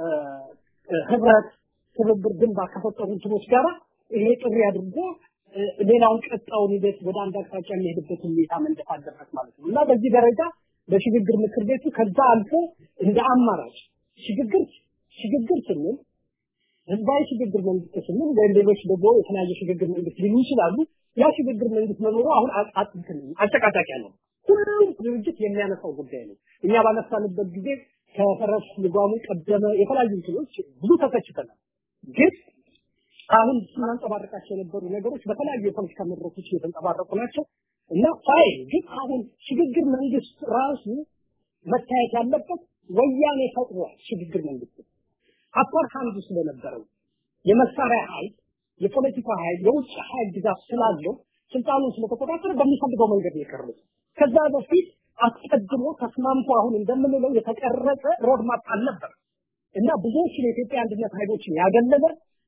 ህብረት ትብብር ግንባር ከፈጠሩ እንትኖች ጋራ ይሄ ጥሪ አድርጎ ሌላውን ቀጣውን ሂደት ወደ አንድ አቅጣጫ የሚሄድበት ሁኔታ መንደፍ አለበት ማለት ነው እና በዚህ ደረጃ በሽግግር ምክር ቤቱ ከዛ አልፎ እንደ አማራጭ ሽግግር ሽግግር ስንል ህዝባዊ ሽግግር መንግስት ስንል ወይም ሌሎች ደግሞ የተለያየ ሽግግር መንግስት ሊሉ ይችላሉ። ያ ሽግግር መንግስት መኖሩ አሁን አጨቃጫቂ ነው። ሁሉም ድርጅት የሚያነሳው ጉዳይ ነው። እኛ ባነሳንበት ጊዜ ከፈረስ ልጓሙ ቀደመ የተለያዩ እንትኖች ብዙ ተተችተናል። ግን አሁን ስናንጸባርቃቸው የነበሩ ነገሮች በተለያዩ የፖለቲካ መድረኮች እየተንጸባረቁ ናቸው እና ፋይ ግን አሁን ሽግግር መንግስት ራሱ መታየት ያለበት ወያኔ ፈጥሯል። ሽግግር መንግስት አፓር ሃንድ ስለነበረው የመሳሪያ ኃይል፣ የፖለቲካ ኃይል፣ የውጭ ኃይል ድጋፍ ስላለው ስልጣኑን ስለተቆጣጠረ በሚፈልገው መንገድ ነው የቀሩት። ከዛ በፊት አስቀድሞ ተስማምቶ አሁን እንደምንለው የተቀረጸ ሮድማፕ አልነበር እና ብዙዎችን የኢትዮጵያ አንድነት ኃይሎችን ያገለለ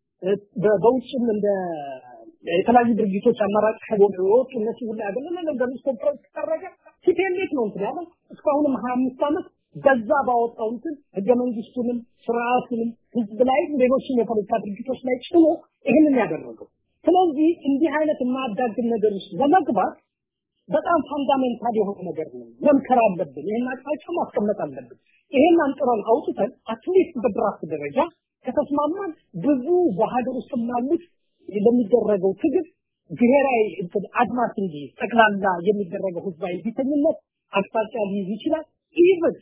በውጭም እንደ የተለያዩ ድርጅቶች አማራጭ ኃይሎች ወጡ እነሱ ሁሉ ያገለለ ነገር ውስጥ ኮንፈረንስ ተደረገ። ሲፒኤልኤፍ ነው እንትን ያለው እስካሁንም ሀያ አምስት ዓመት በዛ ባወጣው እንትን ህገ መንግስቱንም ስርዓቱንም ህዝብ ላይ ሌሎችም የፖለቲካ ድርጅቶች ላይ ጭኖ ይህንን ያደረገው። ስለዚህ እንዲህ አይነት የማያዳግም ነገር ውስጥ ለመግባት በጣም ፋንዳሜንታል የሆነ ነገር ነው። መምከር አለብን። ይህን አቅጣጫ ማስቀመጥ አለብን። ይሄን አንጥረን አውጥተን አትሊስት በድራፍት ደረጃ ከተስማማን ብዙ በሀገር ውስጥ ላሉት ለሚደረገው ትግል ብሔራዊ እንትን አድማስ እንጂ ጠቅላላ የሚደረገው ህዝባዊ ቢተኝነት አቅጣጫ ሊይዝ ይችላል። ኢቭን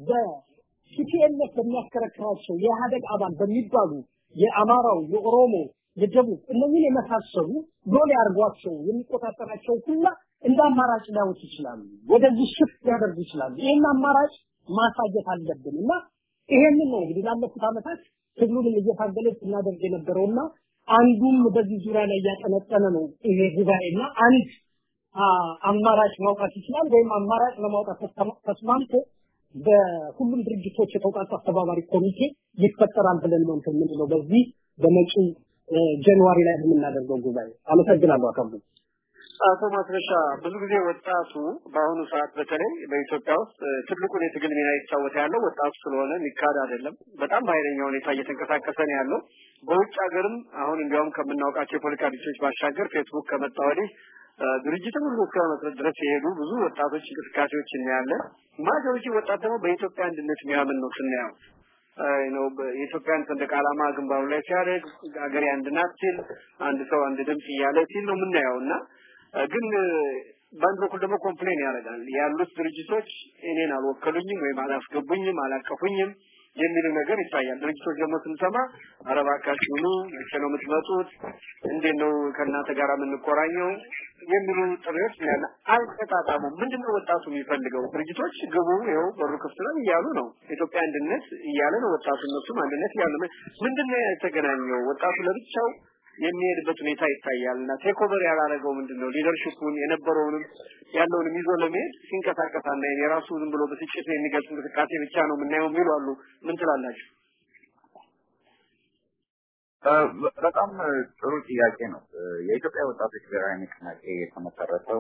በሲፒኤልኤፍ በሚያሽከረክራቸው የኢህአደግ አባል በሚባሉ የአማራው፣ የኦሮሞ፣ የደቡብ እነዚህን የመሳሰሉ ሎሌ አድርጓቸው የሚቆጣጠራቸው ሁላ እንደ አማራጭ ሊያዩት ይችላሉ። ወደዚህ ሽፍት ሊያደርጉ ይችላሉ። ይህን አማራጭ ማሳየት አለብን እና ይሄንን ነው እንግዲህ ላለፉት ዓመታት ትግሉንም እየታገለ ስናደርግ የነበረውና አንዱም በዚህ ዙሪያ ላይ እያጠነጠነ ነው ይሄ ጉባኤና አንድ አማራጭ ማውጣት ይችላል ወይም አማራጭ ለማውጣት ተስማምቶ በሁሉም ድርጅቶች የተውጣጡ አስተባባሪ ኮሚቴ ይፈጠራል ብለን ነው እንትን የምንለው በዚህ በመጪው ጃንዋሪ ላይ በምናደርገው ጉባኤ። አመሰግናለሁ አካሉ። አቶ ማስረሻ ብዙ ጊዜ ወጣቱ በአሁኑ ሰዓት በተለይ በኢትዮጵያ ውስጥ ትልቁን የትግል ሚና እየተጫወተ ያለው ወጣቱ ስለሆነ የሚካድ አይደለም። በጣም በኃይለኛ ሁኔታ እየተንቀሳቀሰ ነው ያለው። በውጭ ሀገርም አሁን እንዲያውም ከምናውቃቸው የፖለቲካ ድርጅቶች ባሻገር ፌስቡክ ከመጣ ወዲህ ድርጅትም ሁሉ እስከ መመስረት ድረስ የሄዱ ብዙ ወጣቶች እንቅስቃሴዎች እናያለን። ማጆሪቲ ወጣት ደግሞ በኢትዮጵያ አንድነት የሚያምን ነው ስናየው ነው የኢትዮጵያን ሰንደቅ ዓላማ ግንባሩ ላይ ሲያደርግ ሀገሬ አንድ ናት ሲል አንድ ሰው አንድ ድምፅ እያለ ሲል ነው የምናየው እና ግን በአንድ በኩል ደግሞ ኮምፕሌን ያደርጋል ያሉት ድርጅቶች እኔን አልወከሉኝም ወይም አላስገቡኝም አላቀፉኝም የሚሉ ነገር ይታያል። ድርጅቶች ደግሞ ስንሰማ ኧረ እባካችሁ ኑ፣ መቼ ነው የምትመጡት? እንዴት ነው ከእናንተ ጋር የምንቆራኘው? የሚሉ ጥሪዎች ያለ አልተጣጣሙም። ምንድነው ወጣቱ የሚፈልገው? ድርጅቶች ግቡ፣ ይኸው በሩ ክፍት ነው እያሉ ነው። ኢትዮጵያ አንድነት እያለ ነው ወጣቱ፣ እነሱም አንድነት እያሉ ነው። ምንድነው የተገናኘው? ወጣቱ ለብቻው የሚሄድበት ሁኔታ ይታያል እና ቴክኦቨር ያላረገው ምንድነው ሊደርሺፑን የነበረውንም ያለውንም ይዞ ለመሄድ ሲንቀሳቀስ አናይም። የራሱ ዝም ብሎ ብስጭት የሚገልጽ እንቅስቃሴ ብቻ ነው የምናየው የሚሉ አሉ። ምን ትላላችሁ? በጣም ጥሩ ጥያቄ ነው። የኢትዮጵያ ወጣቶች ብሔራዊ ንቅናቄ የተመሰረተው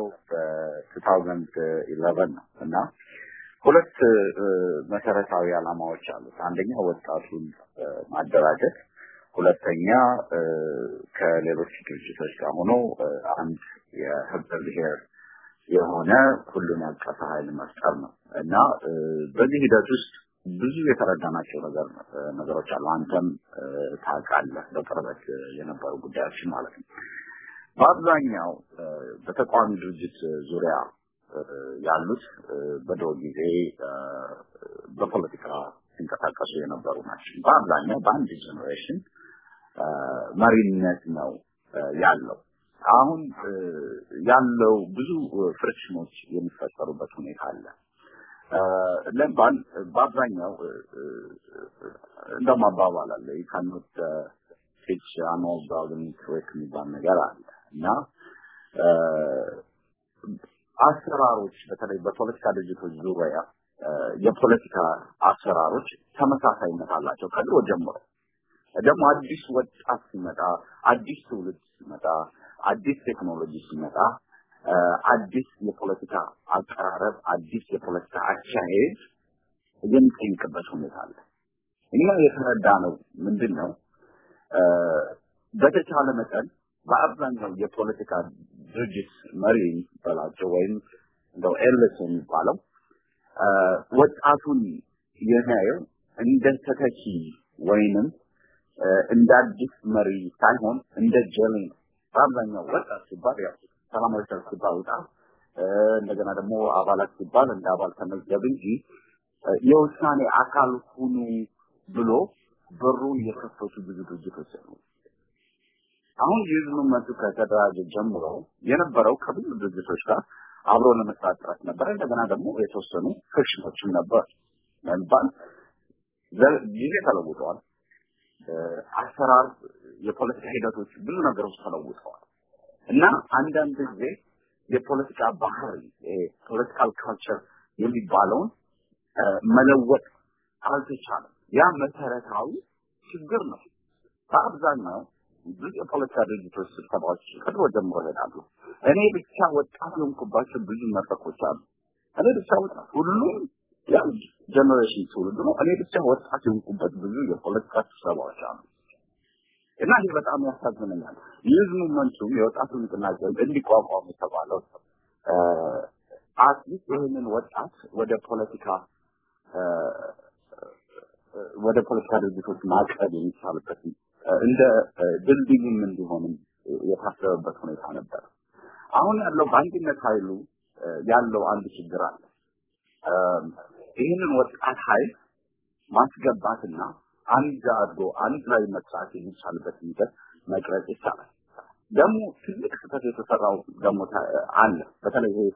በ2011 ነው እና ሁለት መሰረታዊ ዓላማዎች አሉት። አንደኛ ወጣቱን ማደራጀት፣ ሁለተኛ ከሌሎች ድርጅቶች ጋር ሆኖ አንድ የህብረ ብሔር የሆነ ሁሉን ያቀፈ ኃይል መፍጠር ነው እና በዚህ ሂደት ውስጥ ብዙ የተረዳናቸው ነገር ነገሮች አሉ። አንተም ታውቃለህ በቅርበት የነበሩ ጉዳዮችን ማለት ነው። በአብዛኛው በተቃዋሚ ድርጅት ዙሪያ ያሉት በድሮ ጊዜ በፖለቲካ ሲንቀሳቀሱ የነበሩ ናቸው። በአብዛኛው በአንድ ጀኔሬሽን መሪነት ነው ያለው። አሁን ያለው ብዙ ፍሪክሽኖች የሚፈጠሩበት ሁኔታ አለ። ለምባል በአብዛኛው እንደውም አባባል አለ ካኖት ፊች አኖ ብራውዝን ትሬክ የሚባል ነገር አለ እና አሰራሮች በተለይ በፖለቲካ ድርጅቶች ዙሪያ የፖለቲካ አሰራሮች ተመሳሳይነት አላቸው ከድሮ ጀምሮ። ደግሞ አዲስ ወጣት ሲመጣ፣ አዲስ ትውልድ ሲመጣ፣ አዲስ ቴክኖሎጂ ሲመጣ አዲስ የፖለቲካ አቀራረብ፣ አዲስ የፖለቲካ አካሄድ የሚጠይቅበት ሁኔታ አለ። እኛ የተረዳ ነው ምንድን ነው በተቻለ መጠን በአብዛኛው የፖለቲካ ድርጅት መሪ በላቸው ወይም እንደው ኤልስ የሚባለው ወጣቱን የሚያየው እንደ ተተኪ ወይንም እንደ አዲስ መሪ ሳይሆን እንደ ጀሌ ነው። በአብዛኛው ወጣት ሲባል ያው ሰላማዊ ሰልፍ ሲባል ውጣ፣ እንደገና ደግሞ አባላት ሲባል እንደ አባል ተመዝገብ እንጂ የውሳኔ አካል ሁኑ ብሎ በሩን የከፈቱ ብዙ ድርጅቶች አሉ። አሁን የህዝብ መቱ ከተደራጀ ጀምሮ የነበረው ከብዙ ድርጅቶች ጋር አብሮ ለመስራት ጥረት ነበር። እንደገና ደግሞ የተወሰኑ ፍሪክሽኖችም ነበር። ለምባል ጊዜ ተለውጠዋል። አሰራር፣ የፖለቲካ ሂደቶች፣ ብዙ ነገሮች ተለውጠዋል እና አንዳንድ ጊዜ የፖለቲካ ባህሪ ፖለቲካል ካልቸር የሚባለውን መለወጥ አልተቻለም። ያ መሰረታዊ ችግር ነው። በአብዛኛው ብዙ የፖለቲካ ድርጅቶች ስብሰባዎች ከድሮ ጀምሮ ይሄዳሉ። እኔ ብቻ ወጣት የሆንኩባቸው ብዙ መድረኮች አሉ። እኔ ብቻ ወጣት ሁሉም ያው ጀኔሬሽን ትውልድ ነው። እኔ ብቻ ወጣት የሆንኩበት ብዙ የፖለቲካ ስብሰባዎች አሉ እና ይህ በጣም ያሳዝነኛል። ይህ ሙቭመንቱም የወጣቱ ንቅናቄ እንዲቋቋም የተባለው አትሊስት ይህንን ወጣት ወደ ፖለቲካ ወደ ፖለቲካ ድርጅቶች ማቅረብ የሚቻልበት እንደ ድልድይም እንዲሆንም የታሰበበት ሁኔታ ነበር። አሁን ያለው በአንድነት ኃይሉ ያለው አንድ ችግር አለ። ይህንን ወጣት ኃይል ማስገባትና አንድ አድርጎ አንድ ላይ መስራት የሚቻልበት ሂደት መቅረጽ ይቻላል። ደግሞ ትልቅ ስህተት የተሰራው ደግሞ አለ። በተለይ ይሄ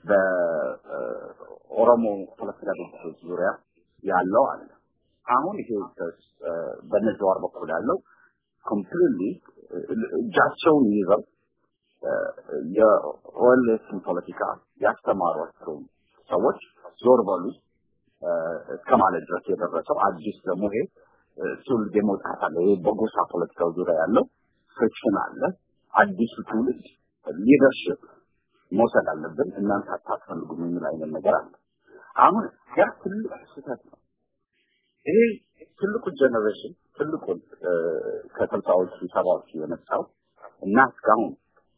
በኦሮሞ ፖለቲካ ድርጅቶች ዙሪያ ያለው አለ። አሁን ይሄ በነዘዋር በኩል ያለው ኮምፕሊትሊ እጃቸውን ይዘው የኦኤልኤስን ፖለቲካ ያስተማሯቸው ሰዎች ዞር በሉ እስከ ማለት ድረስ የደረሰው አዲስ ደግሞ ይሄ ትውልድ የመውጣት አለ። ይሄ በጎሳ ፖለቲካው ዙሪያ ያለው ፍሪክሽን አለ። አዲሱ ትውልድ ሊደርሽፕ መውሰድ አለብን፣ እናንተ አታስፈልጉም የሚል አይነት ነገር አለ። አሁን ያ ትልቅ ስህተት ነው። ይሄ ትልቁ ጀኔሬሽን ትልቁን ከስልሳዎቹ ሰባዎቹ የመጣው እና እስካሁን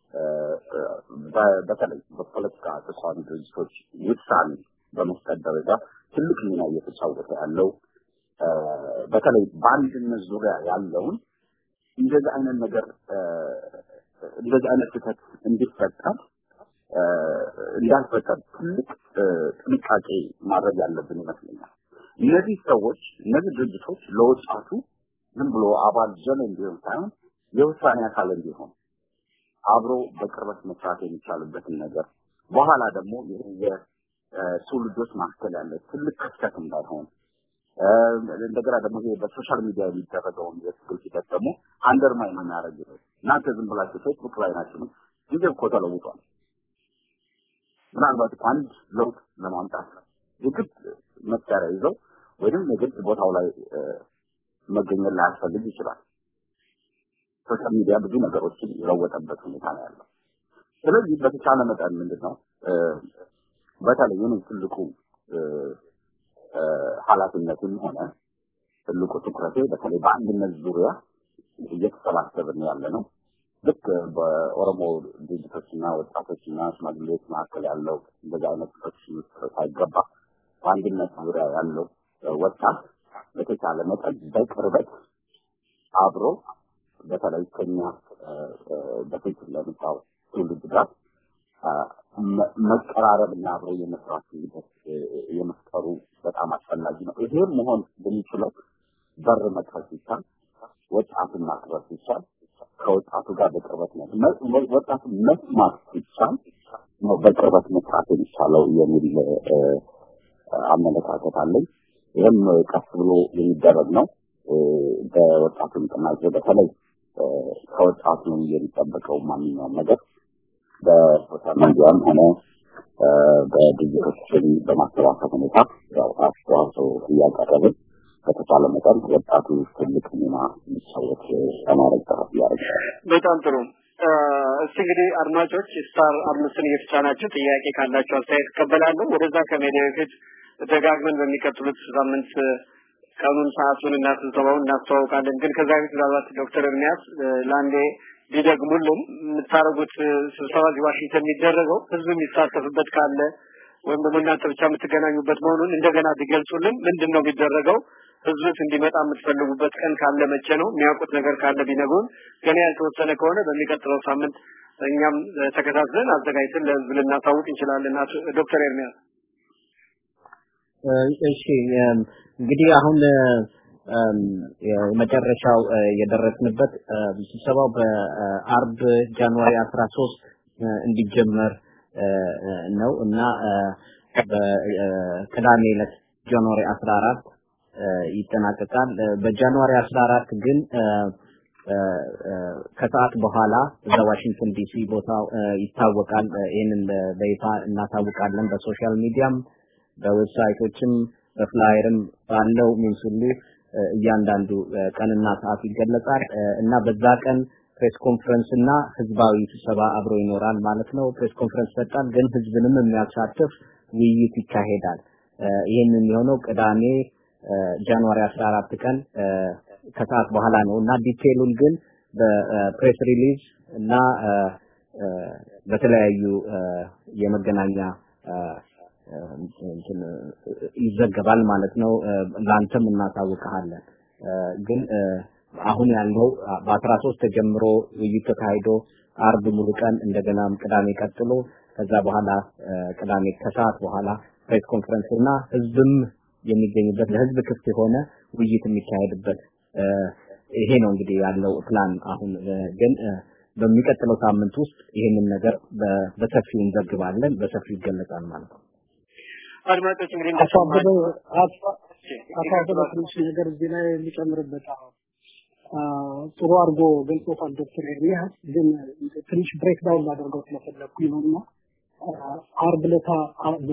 በተለይ በፖለቲካ ተቃዋሚ ድርጅቶች ውሳኔ በመስጠት ደረጃ ትልቅ ሚና እየተጫወተ ያለው በተለይ በአንድነት ዙሪያ ያለውን እንደዚህ አይነት ነገር እንደዚህ አይነት ስህተት እንዲፈጠር እንዳልፈጠር ትልቅ ጥንቃቄ ማድረግ ያለብን ይመስለኛል። እነዚህ ሰዎች እነዚህ ድርጅቶች ለወጣቱ ዝም ብሎ አባል ጀን እንዲሆን ሳይሆን የውሳኔ አካል እንዲሆን አብሮ በቅርበት መስራት የሚቻልበትን ነገር በኋላ ደግሞ የትውልዶች መካከል ያለ ትልቅ ክፍተት እንዳይሆን እንደገና ደግሞ ይሄ በሶሻል ሚዲያ የሚደረገውን የትግል ሂደት ደግሞ አንደርማይን የሚያደርግ ነው። እናንተ ዝም ብላችሁ ፌስቡክ ላይ ናችሁ። ጊዜ እኮ ተለውጧል። ምናልባት እኮ አንድ ለውጥ ለማምጣት የግድ መሳሪያ ይዘው ወይም የግድ ቦታው ላይ መገኘት ላያስፈልግ ይችላል። ሶሻል ሚዲያ ብዙ ነገሮችን የለወጠበት ሁኔታ ነው ያለው። ስለዚህ በተቻለ መጠን ምንድን ነው በተለይ የኔ ትልቁ ኃላፊነትም ሆነ ትልቁ ትኩረቴ በተለይ በአንድነት ዙሪያ እየተሰባሰብን ያለ ነው። ልክ በኦሮሞ ድርጅቶችና ወጣቶችና ሽማግሌዎች መካከል ያለው እንደዚህ አይነት ፍሬክሽን ውስጥ ሳይገባ በአንድነት ዙሪያ ያለው ወጣት በተቻለ መጠን በቅርበት አብሮ በተለይ ከኛ በፊት ለመጣው ትውልድ ጋር መቀራረብ እና አብሮ የመስራት ሂደት የመፍጠሩ በጣም አስፈላጊ ነው። ይሄም መሆን የሚችለው በር መክፈት ሲቻል፣ ወጣቱን ማክበር ሲቻል፣ ከወጣቱ ጋር በቅርበት ነው ወጣቱ መስማት ሲቻል ነው በቅርበት መስራት የሚቻለው የሚል አመለካከት አለኝ። ይህም ቀስ ብሎ የሚደረግ ነው። በወጣቱ ንቅናቄ በተለይ ከወጣቱ የሚጠበቀው ማንኛውም ነገር በሶሻል ሚዲያም ሆነ በድርጅቶችን በማሰባሰብ ሁኔታ ያው አስተዋጽኦ እያቀረብን በተቻለ መጠን ወጣቱ ትልቅ ሚና እንዲጫወት ለማድረግ ጥረት እያደረግን በጣም ጥሩ። እስቲ እንግዲህ አድማጮች ስታር አምስትን እየተጫናችሁ ጥያቄ ካላችሁ አስተያየት እቀበላለሁ። ወደዛ ከሜዳ በፊት ደጋግመን በሚቀጥሉት ሳምንት ቀኑን ሰዓቱን እና ስብሰባውን እናስተዋውቃለን። ግን ከዛ በፊት ምናልባት ዶክተር ኤርሚያስ ለአንዴ ቢደግሙልን የምታደርጉት ስብሰባ እዚህ ዋሽንግተን የሚደረገው ህዝብ የሚሳተፍበት ካለ ወይም ደግሞ እናንተ ብቻ የምትገናኙበት መሆኑን እንደገና ቢገልጹልን። ምንድን ነው የሚደረገው? ህዝብስ እንዲመጣ የምትፈልጉበት ቀን ካለ መቼ ነው? የሚያውቁት ነገር ካለ ቢነግሩን። ገና ያልተወሰነ ከሆነ በሚቀጥለው ሳምንት እኛም ተከታትለን አዘጋጅተን ለህዝብ ልናሳውቅ እንችላለን። ዶክተር ኤርሚያስ እሺ እንግዲህ አሁን የመጨረሻው የደረስንበት ስብሰባው በአርብ ጃንዋሪ 13 እንዲጀመር ነው እና በቅዳሜ ዕለት ጃንዋሪ 14 ይጠናቀቃል። በጃንዋሪ 14 ግን ከሰዓት በኋላ እዛ ዋሽንግተን ዲሲ ቦታው ይታወቃል። ይህንን በይፋ እናሳውቃለን። በሶሻል ሚዲያም በዌብሳይቶችም በፍላየርም ባለው ሚንስ ሁሉ እያንዳንዱ ቀንና ሰዓት ይገለጻል እና በዛ ቀን ፕሬስ ኮንፈረንስ እና ህዝባዊ ስብሰባ አብሮ ይኖራል ማለት ነው። ፕሬስ ኮንፈረንስ ይሰጣል፣ ግን ህዝብንም የሚያሳትፍ ውይይት ይካሄዳል። ይህን የሚሆነው ቅዳሜ ጃንዋሪ 14 ቀን ከሰዓት በኋላ ነው እና ዲቴሉን ግን በፕሬስ ሪሊዝ እና በተለያዩ የመገናኛ ይዘገባል ማለት ነው። ላንተም እናሳውቀሃለን። ግን አሁን ያለው በአስራ ሶስት ተጀምሮ ውይይት ተካሂዶ አርብ ሙሉ ቀን እንደገናም ቅዳሜ ቀጥሎ ከዛ በኋላ ቅዳሜ ከሰዓት በኋላ ፕሬስ ኮንፈረንስ እና ህዝብም የሚገኝበት ለህዝብ ክፍት የሆነ ውይይት የሚካሄድበት ይሄ ነው እንግዲህ ያለው ፕላን። አሁን ግን በሚቀጥለው ሳምንት ውስጥ ይሄንን ነገር በሰፊው እንዘግባለን፣ በሰፊው ይገለጻል ማለት ነው። አድማጮች እንግዲህ አቶ አበበ አቶ አበበ ትንሽ ነገር እዚህ ላይ የሚጨምርበት አሁን ጥሩ አድርጎ ገልጾታል ዶክተር ኤርሚያስ ግን ትንሽ ብሬክ ዳውን ላደርገው ስለፈለግኩኝ ነው እና አርብ ዕለት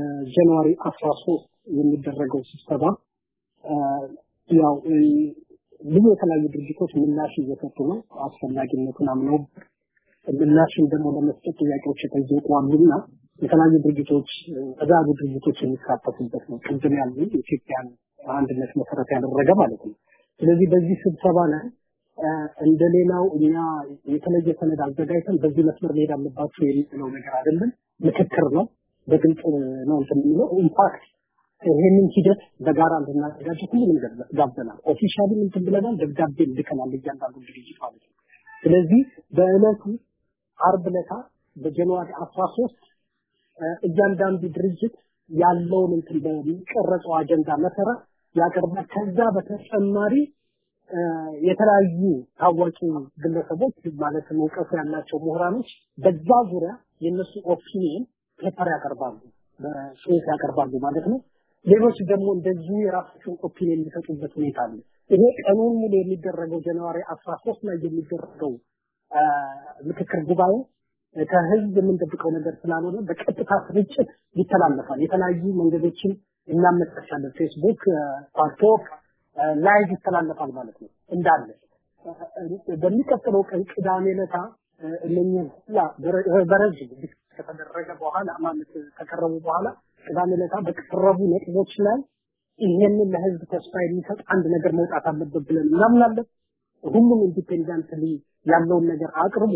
በጃንዋሪ አስራ ሶስት የሚደረገው ስብሰባ ያው ብዙ የተለያዩ ድርጅቶች ምላሽ እየሰጡ ነው። አስፈላጊነቱን አምነው ምላሽን ደግሞ ለመስጠት ጥያቄዎች የተጠየቁ አሉና የተለያዩ ድርጅቶች ተዛቡ ድርጅቶች የሚሳተፉበት ነው። ቅድም ያሉ የኢትዮጵያን አንድነት መሰረት ያደረገ ማለት ነው። ስለዚህ በዚህ ስብሰባ ላይ እንደ ሌላው እኛ የተለየ ሰነድ አዘጋጅተን በዚህ መስመር መሄድ አለባችሁ የሚለው ነገር አይደለም። ምክክር ነው። በግልጽ ነው እንትን የሚለው ኢምፓክት ይሄንን ሂደት በጋራ እንድናዘጋጅ ሁሉንም ጋብዘናል። ኦፊሻሊ እንትን ብለናል፣ ደብዳቤ ልከናል እያንዳንዱ ድርጅት ማለት ነው። ስለዚህ በእለቱ አርብ ዕለታ በጃንዋሪ 13 እያንዳንዱ ድርጅት ያለውን እንትን በሚቀረጸው አጀንዳ መሰረት ያቀርባል። ከዛ በተጨማሪ የተለያዩ ታዋቂ ግለሰቦች ማለትም እውቀቱ ያላቸው ምሁራኖች በዛ ዙሪያ የነሱ ኦፒኒየን ፔፐር ያቀርባሉ፣ በጽሁፍ ያቀርባሉ ማለት ነው። ሌሎች ደግሞ እንደዚሁ የራሳቸውን ኦፒኒየን የሚሰጡበት ሁኔታ አለ። ይሄ ቀኑን ሙሉ የሚደረገው ጃንዋሪ 13 ላይ የሚደረገው ምክክር ጉባኤ ከህዝብ የምንጠብቀው ነገር ስላልሆነ በቀጥታ ስርጭት ይተላለፋል። የተለያዩ መንገዶችን እናመቻቻለን። ፌስቡክ፣ ፓርቶክ ላይቭ ይተላለፋል ማለት ነው እንዳለ በሚቀጥለው ቀን ቅዳሜ ዕለታ እነኚህ ሁላ በረዥም ከተደረገ በኋላ ማለት ከቀረቡ በኋላ ቅዳሜ ዕለታ በቀረቡ ነጥቦች ላይ ይሄንን ለህዝብ ተስፋ የሚሰጥ አንድ ነገር መውጣት አለበት ብለን እናምናለን። ሁሉም ኢንዲፔንደንትሊ ያለውን ነገር አቅርቦ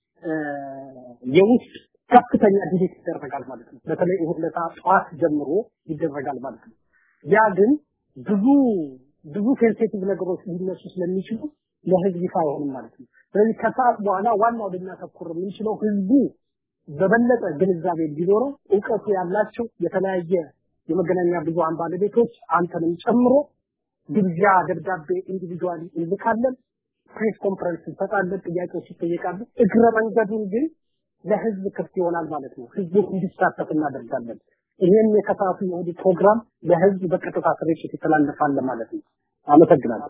የውስጥ ከፍተኛ ዲቤት ይደረጋል ማለት ነው። በተለይ እሁድ ዕለት ጠዋት ጀምሮ ይደረጋል ማለት ነው። ያ ግን ብዙ ብዙ ሴንሲቲቭ ነገሮች ሊነሱ ስለሚችሉ ለህዝብ ይፋ አይሆንም ማለት ነው። ስለዚህ ከሰዓት በኋላ ዋናው ልናተኩር የምንችለው ህዝቡ በበለጠ ግንዛቤ እንዲኖረው እውቀቱ ያላቸው የተለያየ የመገናኛ ብዙሃን ባለቤቶች አንተንም ጨምሮ ግብዣ ደብዳቤ ኢንዲቪጁዋሊ እንልካለን። ፕሬስ ኮንፈረንስ እንሰጣለን። ጥያቄዎች ይጠየቃሉ። እግረ መንገዱን ግን ለህዝብ ክፍት ይሆናል ማለት ነው። ህዝቡ እንዲሳተፍ እናደርጋለን። ይህን የከሳቱ የእሁድ ፕሮግራም ለህዝብ በቀጥታ ስርጭት ይተላለፋል ማለት ነው። አመሰግናለሁ።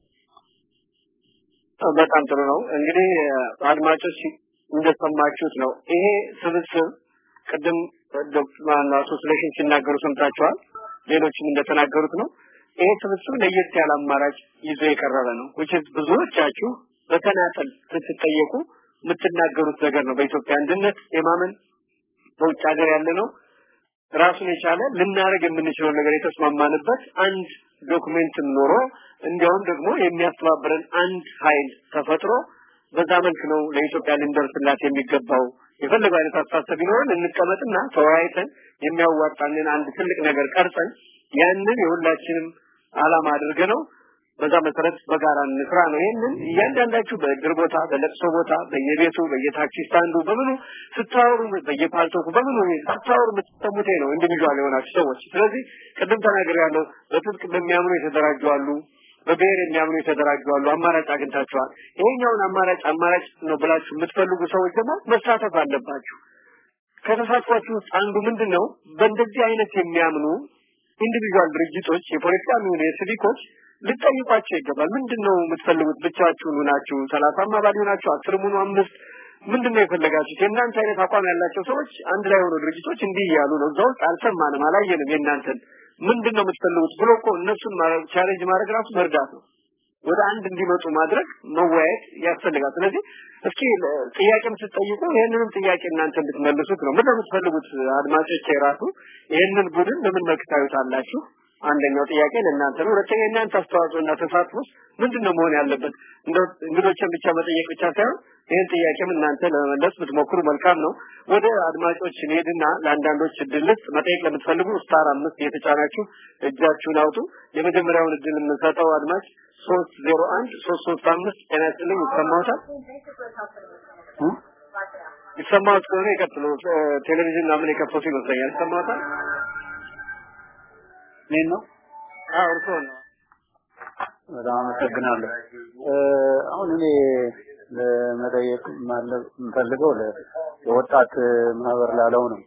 በጣም ጥሩ ነው። እንግዲህ አድማጮች እንደሰማችሁት ነው። ይሄ ስብስብ ቅድም ዶክተር አቶ ስለሽን ሲናገሩ ሰምታችኋል። ሌሎችም እንደተናገሩት ነው። ይሄ ስብስብ ለየት ያለ አማራጭ ይዞ የቀረበ ነው። which is ብዙዎቻችሁ በተናጠል ስትጠየቁ የምትናገሩት ነገር ነው። በኢትዮጵያ አንድነት የማመን በውጭ ሀገር ያለ ነው ራሱን የቻለ ልናደርግ የምንችለው ነገር የተስማማንበት አንድ ዶክሜንት ኖሮ እንዲያውም ደግሞ የሚያስተባብረን አንድ ኃይል ተፈጥሮ በዛ መልክ ነው ለኢትዮጵያ ልንደርስላት የሚገባው። የፈለገው አይነት አስተሳሰብ ቢኖረን እንቀመጥና ተወያይተን የሚያዋጣንን አንድ ትልቅ ነገር ቀርጸን ያንን የሁላችንም አላማ አድርገ ነው በዛ መሰረት በጋራ እንስራ ነው። ይሄንን እያንዳንዳችሁ በእድር ቦታ፣ በለቅሶ ቦታ፣ በየቤቱ፣ በየታክሲ ስታንዱ፣ በምኑ ስታወሩ፣ በየፓልቶኩ በምኑ ስታወሩ የምትሰሙት ነው ኢንዲቪጁዋል የሆናችሁ ሰዎች። ስለዚህ ቅድም ተናገር ያለው በትጥቅ በሚያምኑ የተደራጁ አሉ፣ በብሔር የሚያምኑ የተደራጁ አሉ። አማራጭ አግኝታችኋል። ይሄኛውን አማራጭ አማራጭ ነው ብላችሁ የምትፈልጉ ሰዎች ደግሞ መሳተፍ አለባችሁ። ከተሳትፏችሁ ውስጥ አንዱ ምንድን ነው? በእንደዚህ አይነት የሚያምኑ ኢንዲቪጁዋል ድርጅቶች የፖለቲካ የሚሆኑ የሲቪኮች ልጠይቋቸው ይገባል። ምንድን ነው የምትፈልጉት? ብቻችሁን ሆናችሁ ሰላሳም አባል ሆናችሁ አስርም ሆኑ አምስት ምንድን ነው የፈለጋችሁት? የእናንተ አይነት አቋም ያላቸው ሰዎች አንድ ላይ ሆኖ ድርጅቶች እንዲህ እያሉ ነው። እዛ ውስጥ አልሰማንም፣ አላየንም የእናንተን ምንድን ነው የምትፈልጉት ብሎ እኮ እነሱን ቻሌንጅ ማድረግ ራሱ መርዳት ነው። ወደ አንድ እንዲመጡ ማድረግ መወያየት ያስፈልጋል። ስለዚህ እስኪ ጥያቄም ስትጠይቁ ይህንንም ጥያቄ እናንተ እንድትመልሱት ነው። ምንድን ነው የምትፈልጉት? አድማጮች የራሱ ይህንን ቡድን በምን መልክ ታዩታላችሁ? አንደኛው ጥያቄ ለእናንተ ነው። ሁለተኛ የእናንተ አስተዋጽኦ እና ተሳትፎ ምንድን ነው መሆን ያለበት? እንደ እንግዶችን ብቻ መጠየቅ ብቻ ሳይሆን ይህን ጥያቄም እናንተ ለመመለስ ብትሞክሩ መልካም ነው። ወደ አድማጮች እንሄድና ለአንዳንዶች እድል ልስጥ። መጠየቅ ለምትፈልጉ ስታር አምስት እየተጫናችሁ እጃችሁን አውጡ። የመጀመሪያውን እድል የምንሰጠው አድማጭ ሶስት ዜሮ አንድ ሶስት ሶስት አምስት ጤና ይስጥልኝ። ይሰማዎታል? ይሰማዎት ከሆነ ይቀጥሉ። ቴሌቪዥን ምናምን የከፈቱ ይመስለኛል። ይሰማዎታል? እኔን ነው? አዎ እርስዎ ነው። በጣም አመሰግናለሁ። አሁን እኔ ለመጠየቅ የምፈልገው ለወጣት ማህበር ላለው ነው።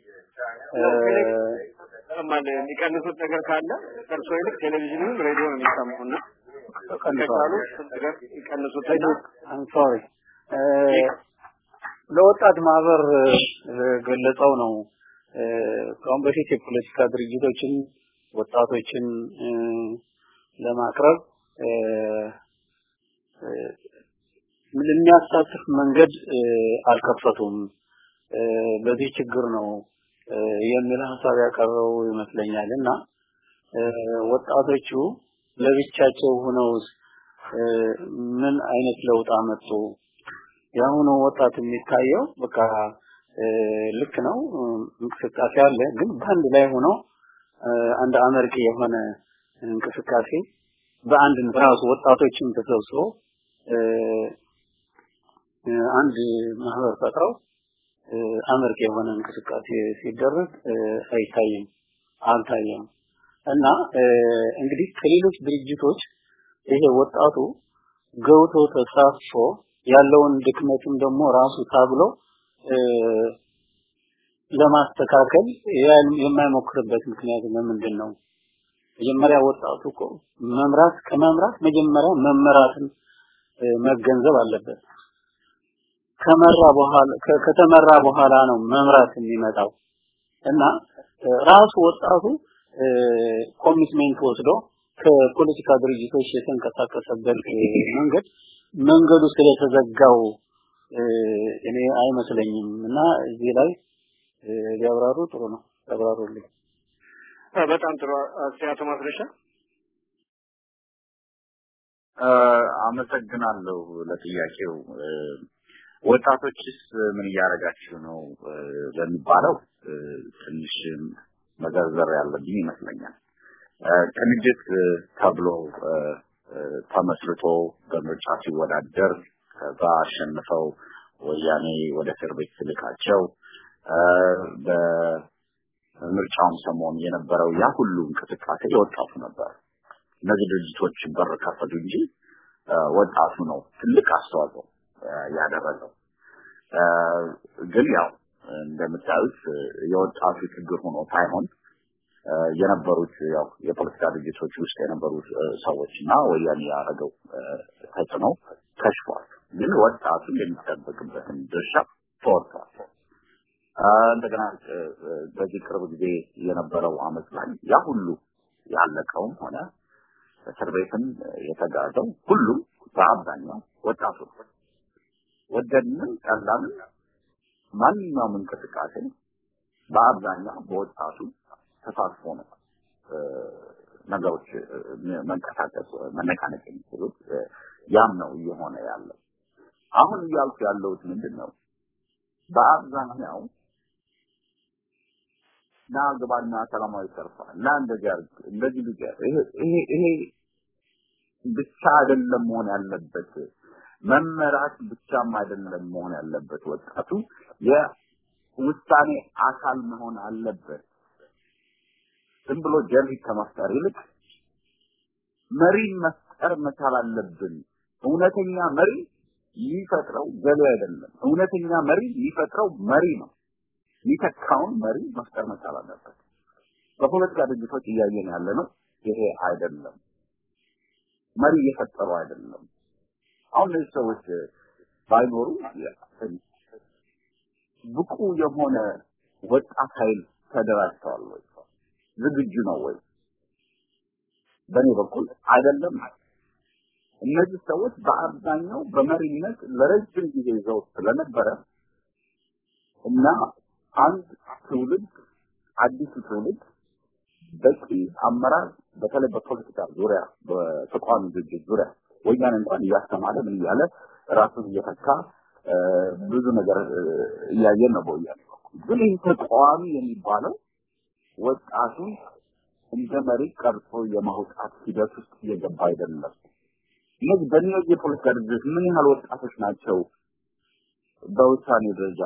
ይሰማል። የሚቀንሱት ነገር ካለ እርስዎ ይልቅ ቴሌቪዥንም ሬዲዮ ነው የሚሰማውና ከቻሉ ነገር ይቀንሱትና አም ሶሪ ለወጣት ማህበር ገለጸው ነው። ከአሁን በፊት የፖለቲካ ድርጅቶችን ወጣቶችን ለማቅረብ የሚያሳትፍ መንገድ አልከፈቱም። በዚህ ችግር ነው የሚል ሀሳብ ያቀረቡ ይመስለኛል እና ወጣቶቹ ለብቻቸው ሆነው ምን አይነት ለውጥ አመጡ? የአሁኑ ወጣት የሚታየው በቃ ልክ ነው እንቅስቃሴ አለ፣ ግን በአንድ ላይ ሆኖ አንድ አመርቂ የሆነ እንቅስቃሴ በአንድ ራሱ ወጣቶችን ተሰብስበው አንድ ማህበር ፈጥረው አመርቂ የሆነ እንቅስቃሴ ሲደረግ አይታይም፣ አልታየም። እና እንግዲህ ከሌሎች ድርጅቶች ይሄ ወጣቱ ገብቶ ተሳትፎ ያለውን ድክመትም ደግሞ ራሱ ታግሎ ለማስተካከል የማይሞክርበት ምክንያት ለምንድን ነው? መጀመሪያ ወጣቱ እኮ መምራት ከመምራት መጀመሪያ መመራትን መገንዘብ አለበት። ከመራ በኋላ ከተመራ በኋላ ነው መምራት የሚመጣው እና ራሱ ወጣቱ ኮሚትሜንት ወስዶ ከፖለቲካ ድርጅቶች የተንቀሳቀሰበት መንገድ መንገዱ ስለተዘጋው እኔ አይመስለኝም እና እዚህ ላይ ሊያብራሩ ጥሩ ነው። ያብራሩልኝ። በጣም ጥሩ አቶ ማስረሻ አመሰግናለሁ ለጥያቄው። ወጣቶችስ ምን እያደረጋችሁ ነው ለሚባለው ትንሽ መዘርዘር ያለብኝ ይመስለኛል። ቅንጅት ተብሎ ተመስርቶ በምርጫ ሲወዳደር ከዛ አሸንፈው ወያኔ ወደ እስር ቤት ስልካቸው በምርጫውም ሰሞን የነበረው ያ ሁሉ እንቅስቃሴ የወጣቱ ነበር። እነዚህ ድርጅቶች በር ከፈቱ እንጂ ወጣቱ ነው ትልቅ አስተዋጽኦ ያደረገው። ግን ያው እንደምታዩት የወጣቱ ችግር ሆኖ ሳይሆን የነበሩት ያው የፖለቲካ ድርጅቶች ውስጥ የነበሩት ሰዎች እና ወያኔ ያደረገው ተጽዕኖ ከሽፏል። ግን ወጣቱ የሚጠበቅበትን ድርሻ ተወጥቷል። እንደገና በዚህ ቅርብ ጊዜ የነበረው አመት ላይ ያ ሁሉ ያለቀውም ሆነ እስር ቤትም የተጋዘው ሁሉም በአብዛኛው ወጣቱ ነው። ወደድንም ጠላንም ማንኛውም እንቅስቃሴ በአብዛኛው በወጣቱ ተሳትፎ ነው ነገሮች መንቀሳቀስ መነቃነቅ የሚችሉት ያም ነው እየሆነ ያለው። አሁን እያልኩ ያለሁት ምንድን ነው? በአብዛኛው ና ግባና ሰላማዊ ሰልፍ እና እንደዚህ አድርግ እንደዚህ ልጅ ይሄ ይሄ ብቻ አይደለም መሆን ያለበት መመራት ብቻም አይደለም መሆን ያለበት ወጣቱ የውሳኔ አካል መሆን አለበት። ዝም ብሎ ጀሚት ከመፍጠር ይልቅ መሪን መፍጠር መቻል አለብን። እውነተኛ መሪ የሚፈጥረው ገሌ አይደለም። እውነተኛ መሪ የሚፈጥረው መሪ ነው። የሚተካውን መሪ መፍጠር መቻል አለበት። በፖለቲካ ድርጅቶች እያየን ያለ ነው። ይሄ አይደለም። መሪ እየፈጠሩ አይደለም። አሁን እነዚህ ሰዎች ባይኖሩ ብቁ የሆነ ወጣት ኃይል ተደራጅተዋል ወይ? ዝግጁ ነው ወይ? በእኔ በኩል አይደለም። እነዚህ ሰዎች በአብዛኛው በመሪነት ለረጅም ጊዜ ይዘው ስለነበረ እና አንድ ትውልድ አዲሱ ትውልድ በቂ አመራር በተለይ በፖለቲካ ዙሪያ በተቃዋሚ ድርጅት ዙሪያ ወያኔ እንኳን እያስተማረ ምን እያለ ራሱን እየተካ ብዙ ነገር እያየን ነው በወያኔ በኩል። ግን ይህ ተቃዋሚ የሚባለው ወጣቱን እንደ መሪ ቀርጾ የማውጣት ሂደት ውስጥ እየገባ አይደለም። እነዚህ በእነዚህ የፖለቲካ ድርጅቶች ምን ያህል ወጣቶች ናቸው በውሳኔ ደረጃ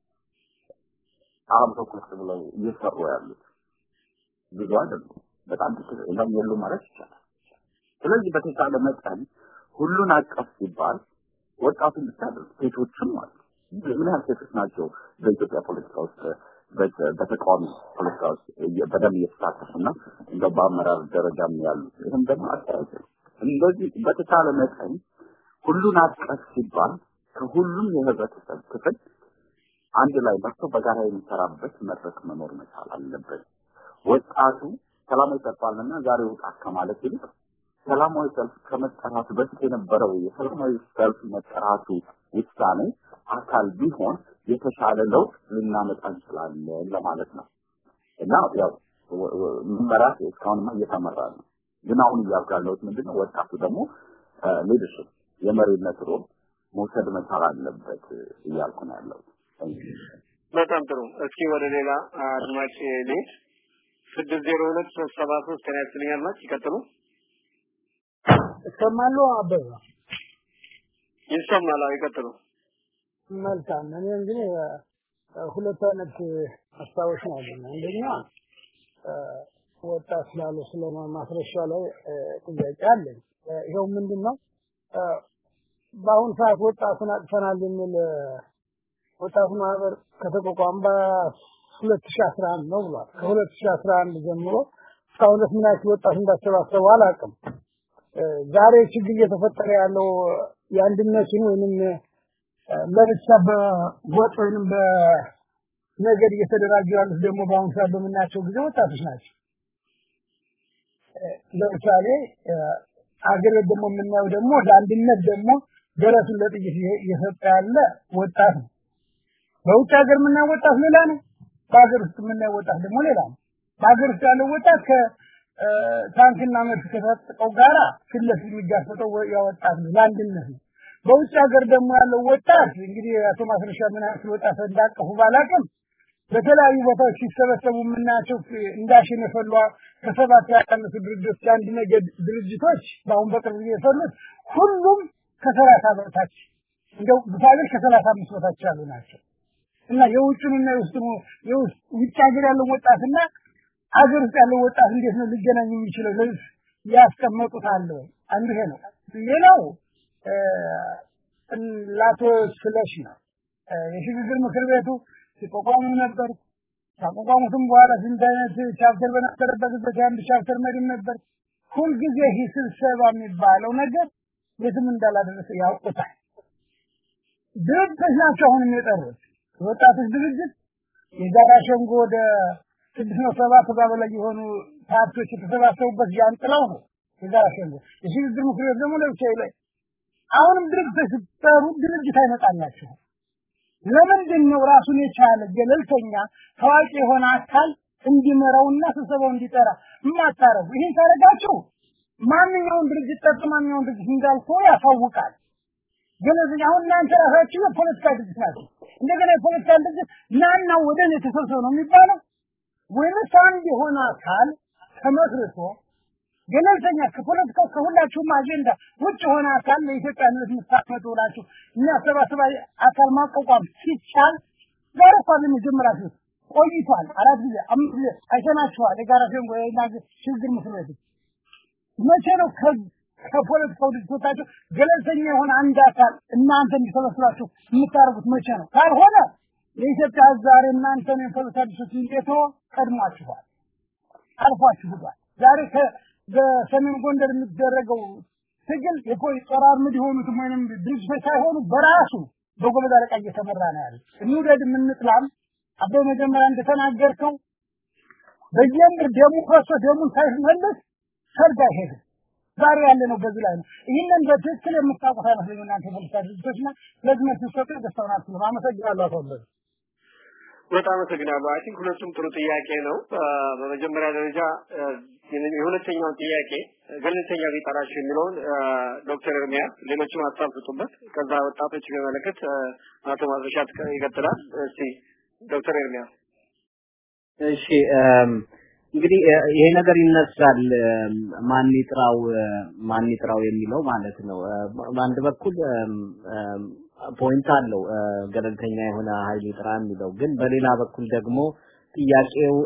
አብረው ቁጭ ብለው እየሰሩ ያሉት? ብዙ አይደሉም። በጣም ጥቂት የሉ ማለት ይቻላል። ስለዚህ በተቻለ መጠን ሁሉን አቀፍ ሲባል ወጣቱን ብቻ አይደለም፣ ሴቶችም አሉ። ምን ያህል ሴቶች ናቸው በኢትዮጵያ ፖለቲካ ውስጥ በተቃዋሚ ፖለቲካ ውስጥ በደንብ እየተሳተፉና እንደው በአመራር ደረጃም ያሉት? ይህም ደግሞ አስተያየት ነው። እንደዚህ በተቻለ መጠን ሁሉን አቀፍ ሲባል ከሁሉም የህብረተሰብ ክፍል አንድ ላይ መጥቶ በጋራ የሚሰራበት መድረክ መኖር መቻል አለበት። ወጣቱ ሰላማዊ ሰልፋልና ዛሬ ውጣ ከማለት ይልቅ ሰላማዊ ሰልፍ ከመጠራቱ በፊት የነበረው የሰላማዊ ሰልፍ መጠራቱ ውሳኔ አካል ቢሆን የተሻለ ለውጥ ልናመጣ እንችላለን ለማለት ነው እና ያው መመራት እስካሁንማ እየተመራ ነው። ግን አሁን እያልኩ ያለሁት ምንድን ነው ወጣቱ ደግሞ ሊደርሽፕ የመሪነት ሮል መውሰድ መቻል አለበት እያልኩ ነው ያለው። በጣም ጥሩ። እስኪ ወደ ሌላ አድማጭ ልሂድ። ስድስት ዜሮ ሁለት ሶስት ሰባ ሶስት ጤና ይስጥልኝ አድማጭ ይቀጥሉ። እሰማለሁ አበባ ይሰማል። አዎ ይቀጥሉ። መልካም። እኔ እንግዲህ ሁለት አይነት ሀሳቦች ነው ያለኝ። አንደኛ ወጣት ስላሉ ስለ ማስረሻ ላይ ጥያቄ አለኝ። ይኸው ምንድን ነው በአሁኑ ሰዓት ወጣቱን አጥፈናል የሚል ወጣቱ ማህበር ከተቋቋመ በሁለት ሺህ አስራ አንድ ነው ብሏል። ከሁለት ሺህ አስራ አንድ ጀምሮ እስካሁን ድረስ ምን ያክል ወጣት እንዳሰባሰቡ አላውቅም። ዛሬ ችግር እየተፈጠረ ያለው የአንድነትን ወይንም ለብቻ በጎጥ ወይንም በነገድ እየተደራጁ ያሉት ደግሞ በአሁኑ ሰዓት በምናያቸው ጊዜ ወጣቶች ናቸው። ለምሳሌ አገር ቤት ደግሞ የምናየው ደግሞ ለአንድነት ደግሞ ደረቱን ለጥይት እየሰጠ ያለ ወጣት ነው። በውጭ ሀገር የምናየው ወጣት ሌላ ነው። በሀገር ውስጥ የምናየው ወጣት ደግሞ ሌላ ነው። በሀገር ውስጥ ያለው ወጣት ከታንክና መድፍ ከታጥቀው ጋራ ፊት ለፊት የሚጋፈጠው ያ ወጣት ነው፣ ለአንድነት ነው። በውጭ ሀገር ደግሞ ያለው ወጣት እንግዲህ አቶ ማስረሻ ምን ያክል ወጣት እንዳቀፉ ባላቅም በተለያዩ ቦታዎች ሲሰበሰቡ የምናያቸው እንዳሽን የፈሏ ከሰባት ያቀነሱ ድርጅቶች የአንድ ነገድ ድርጅቶች በአሁን በቅርብ ጊዜ የፈሉት ሁሉም ከሰላሳ በታች እንደው ግፋቤል ከሰላሳ አምስት በታች ያሉ ናቸው እና የውጭንና የውስጥ የውስጥ ውጭ ሀገር ያለው ወጣትና አገር ውስጥ ያለው ወጣት እንዴት ነው ሊገናኝ የሚችለው? ለዚህ ያስቀመጡት አለ ወይ? አንዱ ይሄ ነው። ሌላው ላቶ ስለሽ ነው የሽግግር ምክር ቤቱ ሲቋቋሙ ነበር። ካቋቋሙትም በኋላ ስንት አይነት ቻፕተር በነበረበት ጊዜ አንድ ቻፕተር መሪም ነበር። ሁልጊዜ ይህ ስብሰባ የሚባለው ነገር የትም እንዳላደረሰ ያውቁታል። ድርጅቶች ናቸው አሁንም የጠሩት የወጣቶች ድርጅት የጋራ ሸንጎ ወደ ስድስት ነው ሰባት ከዛ በላይ የሆኑ ፓርቲዎች የተሰባሰቡበት ጃንጥላው ነው የጋራ ሸንጎ። የሽግግር ምክር ቤት ደግሞ ለብቻ ላይ አሁንም ድርጅቶች ሲጠሩ ድርጅት አይመጣላቸውም። ለምንድን ነው ራሱን የቻለ ገለልተኛ ታዋቂ የሆነ አካል እንዲመራውና ስብሰባው እንዲጠራ የማታረጉ? ይህን ካረጋችሁ ማንኛውን ድርጅት ጠርቶ ማንኛውን ድርጅት እንዳልፎ ያሳውቃል። ግን እዚህ አሁን እናንተ ራሳችሁ የፖለቲካ ድርጅት ናቸው። እንደገና የፖለቲካ ድርጅት ናና ወደ እኔ ተሰብሰብ ነው የሚባለው ወይስ አንድ የሆነ አካል ተመስርቶ ገለልተኛ ከፖለቲካው ከሁላችሁም አጀንዳ ውጭ የሆነ አካል ለኢትዮጵያ ሕዝብ የምታመጡ ብላችሁ የሚያሰባስብ አካል ማቋቋም ሲቻል ዛሬ እኮ የመጀመሪያችሁ ቆይቷል። አራት ጊዜ አምስት ጊዜ አይተናችኋል። የጋራ ሸንጎ ሽግግር ምክር ቤት መቼ ነው ከፖለቲካው ድርጅቶቻቸው ገለልተኛ የሆነ አንድ አካል እናንተ እንዲሰበስባችሁ የምታደርጉት መቼ ነው? ካልሆነ የኢትዮጵያ ሕዝብ ዛሬ እናንተን የፖለቲካ ድርጅቶች እንዴት ቀድሟችኋል፣ አልፏችኋል። ዛሬ በሰሜን ጎንደር የሚደረገው ትግል የፖሊስ ጦር አርምድ የሆኑትም ወይንም ድርጅቶች ሳይሆኑ በራሱ በጎበዝ አለቃ እየተመራ ነው ያለ። እንውደድ የምንጥላም አበበ መጀመሪያ እንደተናገርከው በየምር ደሙ ፈሶ ደሙን ሳይመለስ ሰርግ አይሄድም። ዛሬ ያለ ነው በዚህ ላይ ነው። ይህንን በትክክል የምታውቁት አይመስለኝም እናንተ የፖለቲካ ድርጅቶችና ስለዚህ መልስ ሰጡ ደስታውን አትሉም። አመሰግናለሁ አቶ ወለደ። በጣም አመሰግናለሁ። አይ ቲንክ ሁለቱም ጥሩ ጥያቄ ነው። በመጀመሪያ ደረጃ የሁለተኛውን ጥያቄ ገለልተኛ ቢጠራቸው የሚለውን ዶክተር ኤርሚያስ ሌሎችም ሀሳብ ስጡበት። ከዛ ወጣቶች በመለከት አቶ ማዘሻት ይቀጥላል። እስቲ ዶክተር ኤርሚያስ እሺ እንግዲህ ይሄ ነገር ይነሳል። ማን ይጥራው ማን ይጥራው የሚለው ማለት ነው። በአንድ በኩል ፖይንት አለው ገለልተኛ የሆነ ኃይል ይጥራ የሚለው ግን በሌላ በኩል ደግሞ ጥያቄው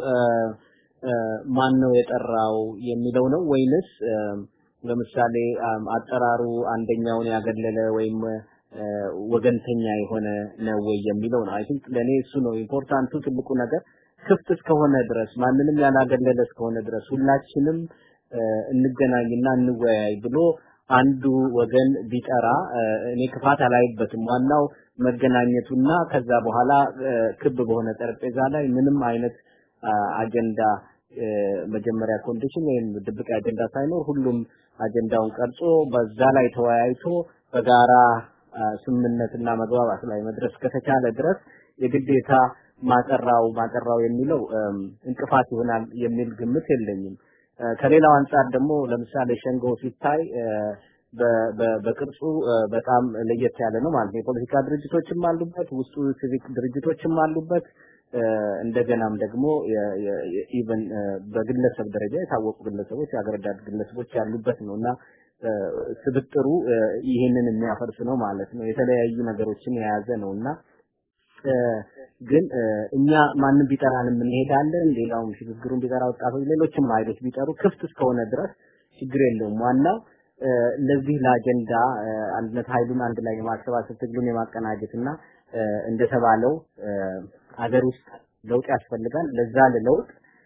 ማን ነው የጠራው የሚለው ነው ወይንስ ለምሳሌ አጠራሩ አንደኛውን ያገለለ ወይም ወገንተኛ የሆነ ነው ወይ የሚለው ነው። አይ ቲንክ ለኔ እሱ ነው ኢምፖርታንቱ ትልቁ ነገር ክፍት እስከሆነ ድረስ ማንንም ያላገለለ እስከሆነ ድረስ ሁላችንም እንገናኝና እንወያይ ብሎ አንዱ ወገን ቢጠራ እኔ ክፋት አላይበትም። ዋናው መገናኘቱና ከዛ በኋላ ክብ በሆነ ጠረጴዛ ላይ ምንም አይነት አጀንዳ መጀመሪያ ኮንዲሽን ወይም ድብቅ አጀንዳ ሳይኖር ሁሉም አጀንዳውን ቀርጾ በዛ ላይ ተወያይቶ በጋራ ስምምነትና መግባባት ላይ መድረስ ከተቻለ ድረስ የግዴታ ማጠራው ማጠራው የሚለው እንቅፋት ይሆናል የሚል ግምት የለኝም። ከሌላው አንጻር ደግሞ ለምሳሌ ሸንጎ ሲታይ በቅርጹ በጣም ለየት ያለ ነው ማለት ነው። የፖለቲካ ድርጅቶችም አሉበት፣ ውስጡ ሲቪክ ድርጅቶችም አሉበት። እንደገናም ደግሞ ኢቨን በግለሰብ ደረጃ የታወቁ ግለሰቦች የሀገር ወዳድ ግለሰቦች ያሉበት ነው እና ስብጥሩ ይህንን የሚያፈርስ ነው ማለት ነው። የተለያዩ ነገሮችን የያዘ ነው እና ግን እኛ ማንም ቢጠራንም እንሄዳለን። ሌላውም ሽግግሩን ቢጠራ ወጣቶች፣ ሌሎችም ኃይሎች ቢጠሩ ክፍት እስከሆነ ድረስ ችግር የለውም። ዋናው ለዚህ ለአጀንዳ አንድነት ኃይሉን አንድ ላይ የማሰባሰብ ትግሉን የማቀናጀት እና እንደተባለው አገር ውስጥ ለውጥ ያስፈልጋል። ለዛ ለለውጥ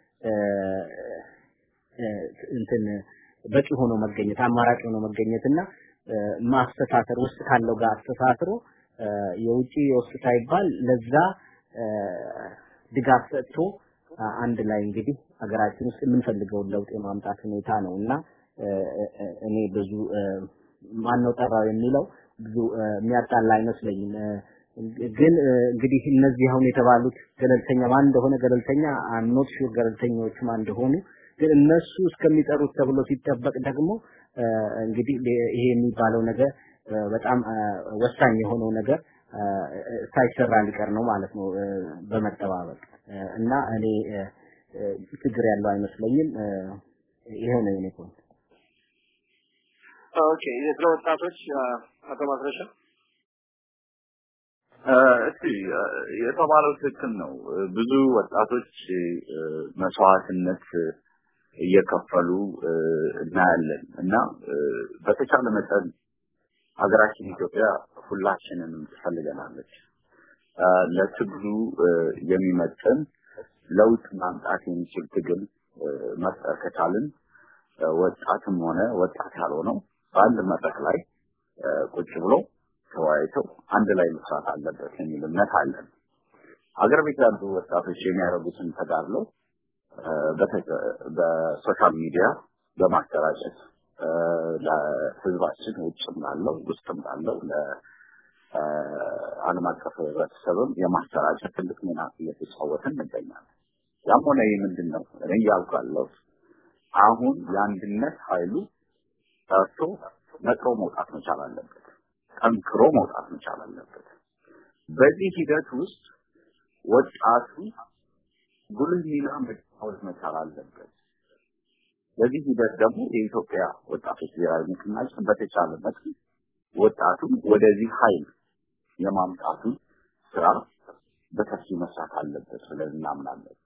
እንትን በቂ ሆኖ መገኘት አማራጭ ሆኖ መገኘትና ማስተሳሰር ውስጥ ካለው ጋር አስተሳስሮ የውጪ የውስጥ ሳይባል ለዛ ድጋፍ ሰጥቶ አንድ ላይ እንግዲህ ሀገራችን ውስጥ የምንፈልገውን ለውጥ የማምጣት ሁኔታ ነው እና እኔ ብዙ ማነው ጠራው የሚለው ብዙ የሚያጣላ አይመስለኝም። ግን እንግዲህ እነዚህ አሁን የተባሉት ገለልተኛ ማን እንደሆነ ገለልተኛ አምኖት ሹር ገለልተኞች ማን እንደሆኑ ግን እነሱ እስከሚጠሩት ተብሎ ሲጠበቅ ደግሞ እንግዲህ ይሄ የሚባለው ነገር በጣም ወሳኝ የሆነው ነገር ሳይሰራ ሊቀር ነው ማለት ነው በመጠባበቅ እና እኔ ችግር ያለው አይመስለኝም። ይሄው ነው የኔ ፖይንት። ኦኬ፣ ስለ ወጣቶች አቶ ማስረሻ እስቲ የተባለው ትክክል ነው። ብዙ ወጣቶች መስዋዕትነት እየከፈሉ እናያለን እና በተቻለ መጠን ሀገራችን ኢትዮጵያ ሁላችንንም ትፈልገናለች። ለትግሉ የሚመጥን ለውጥ ማምጣት የሚችል ትግል መፍጠር ከቻልን ወጣትም ሆነ ወጣት ያልሆነው በአንድ መድረክ ላይ ቁጭ ብሎ ተወያይተው አንድ ላይ መስራት አለበት የሚል እምነት አለን። አገር ቤት ያሉ ወጣቶች የሚያደርጉትን ተጋድሎ በሶሻል ሚዲያ በማሰራጨት ለህዝባችን ውጭም ላለው ውስጥም ላለው ለዓለም አቀፍ ህብረተሰብም የማሰራጨት ትልቅ ሚና እየተጫወትን እንገኛለን። ያም ሆነ ይህ ምንድን ነው እኔ እያልኩ ያለሁት አሁን የአንድነት ኃይሉ ጠርቶ ነጥሮ መውጣት መቻል አለበት። ጠንክሮ መውጣት መቻል አለበት። በዚህ ሂደት ውስጥ ወጣቱ ጉልህ ሚና መጫወት መቻል አለበት። በዚህ ሂደት ደግሞ የኢትዮጵያ ወጣቶች ብሔራዊ ንቅናቄ በተቻለ መጠን ወጣቱን ወደዚህ ኃይል የማምጣቱን ስራ በሰፊው መስራት አለበት ብለን እናምናለን።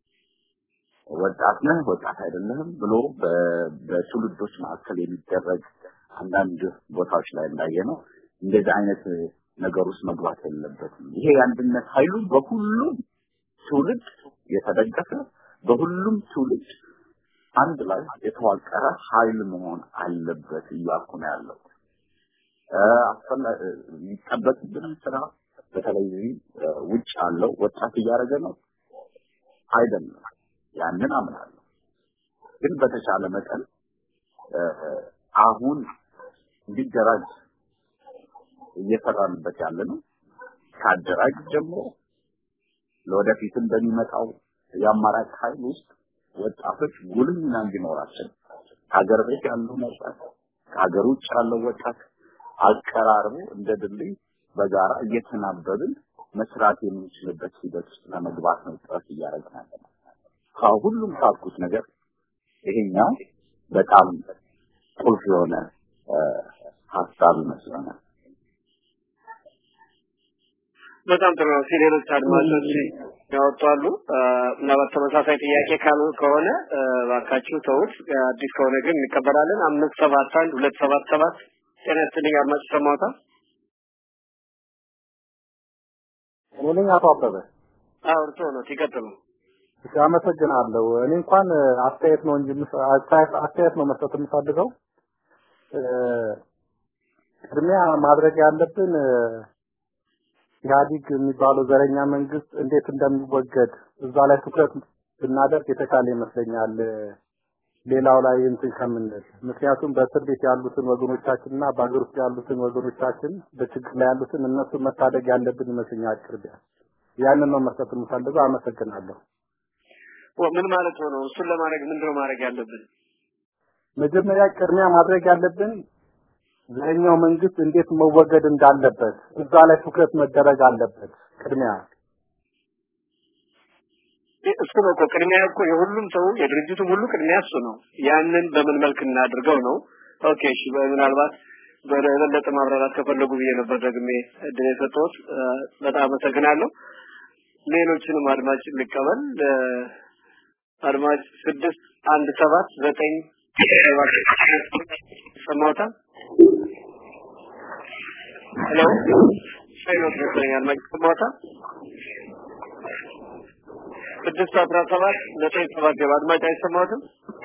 ወጣት ነህ ወጣት አይደለህም ብሎ በትውልዶች መካከል የሚደረግ አንዳንድ ቦታዎች ላይ እንዳየ ነው እንደዚህ አይነት ነገር ውስጥ መግባት የለበትም። ይሄ የአንድነት ኃይሉ በሁሉም ትውልድ የተደገፈ በሁሉም ትውልድ አንድ ላይ የተዋቀረ ኃይል መሆን አለበት እያልኩ ነው ያለው። የሚጠበቅብንም ስራ በተለይ ውጭ ያለው ወጣት እያደረገ ነው አይደለም። ያንን አምናለሁ። ግን በተቻለ መጠን አሁን እንዲደራጅ እየሰራንበት ያለ ነው። ከአደራጅ ጀምሮ ለወደፊትም በሚመጣው የአማራጭ ኃይል ውስጥ ወጣቶች ጉልህ ሚና እንዲኖራቸው ከሀገር ቤት ያለው ወጣት ከሀገር ውጭ ያለው ወጣት አቀራርቦ እንደ ድልድይ በጋራ እየተናበብን መስራት የምንችልበት ሂደት ውስጥ ለመግባት ነው ጥረት እያደረግን ያለ ነው። ከሁሉም ካልኩት ነገር ይሄኛው በጣም ቁልፍ የሆነ ሀሳብ ይመስለናል። በጣም ጥሩ ነው። ሌሎች አድማጮች ያወጣሉ። ምናልባት ተመሳሳይ ጥያቄ ካሉ ከሆነ እባካችሁ ተውት። አዲስ ከሆነ ግን እንቀበላለን። አምስት ሰባት አንድ ሁለት ሰባት ሰባት ጤና ይስጥልኝ አድማጭ ሰማታ እኔ ነኝ አቶ አበበ። አዎ እርስዎ ነው። ይቀጥሉ። እሺ አመሰግናለሁ። እኔ እንኳን አስተያየት ነው እንጂ አስተያየት ነው መስጠት የምፈልገው። ቅድሚያ ማድረግ ያለብን ኢህአዲግ የሚባለው ዘረኛ መንግስት እንዴት እንደሚወገድ እዛ ላይ ትኩረት ብናደርግ የተሻለ ይመስለኛል። ሌላው ላይ እንትን ከምንል ምክንያቱም በእስር ቤት ያሉትን ወገኖቻችንና በአገር ውስጥ ያሉትን ወገኖቻችን በችግር ላይ ያሉትን እነሱን መታደግ ያለብን ይመስለኛል። ቅርቢያ ያንን ነው መስጠት የምፈልገው። አመሰግናለሁ። ምን ማለት ነው? እሱን ለማድረግ ምንድነው ማድረግ ያለብን? መጀመሪያ ቅድሚያ ማድረግ ያለብን ዘረኛው መንግስት እንዴት መወገድ እንዳለበት እዛ ላይ ትኩረት መደረግ አለበት። ቅድሚያ እሱ ነው እኮ ቅድሚያ እኮ የሁሉም ሰው የድርጅቱም ሁሉ ቅድሚያ እሱ ነው። ያንን በምን መልክ እናድርገው ነው። ኦኬ እሺ፣ ምናልባት በበለጠ ማብራራት ከፈለጉ ብዬ ነበር ደግሜ እድል የሰጠሁት። በጣም አመሰግናለሁ። ሌሎችንም አድማጭ ልቀበል። አድማጭ ስድስት አንድ ሰባት ዘጠኝ ሰማውታል። ሄሎ ሄሎ መሰለኝ አድማጭ ሰማውታል። ስድስት አስራ ሰባት ዘጠኝ ሰባት ገባ አድማጭ አይሰማዎትም?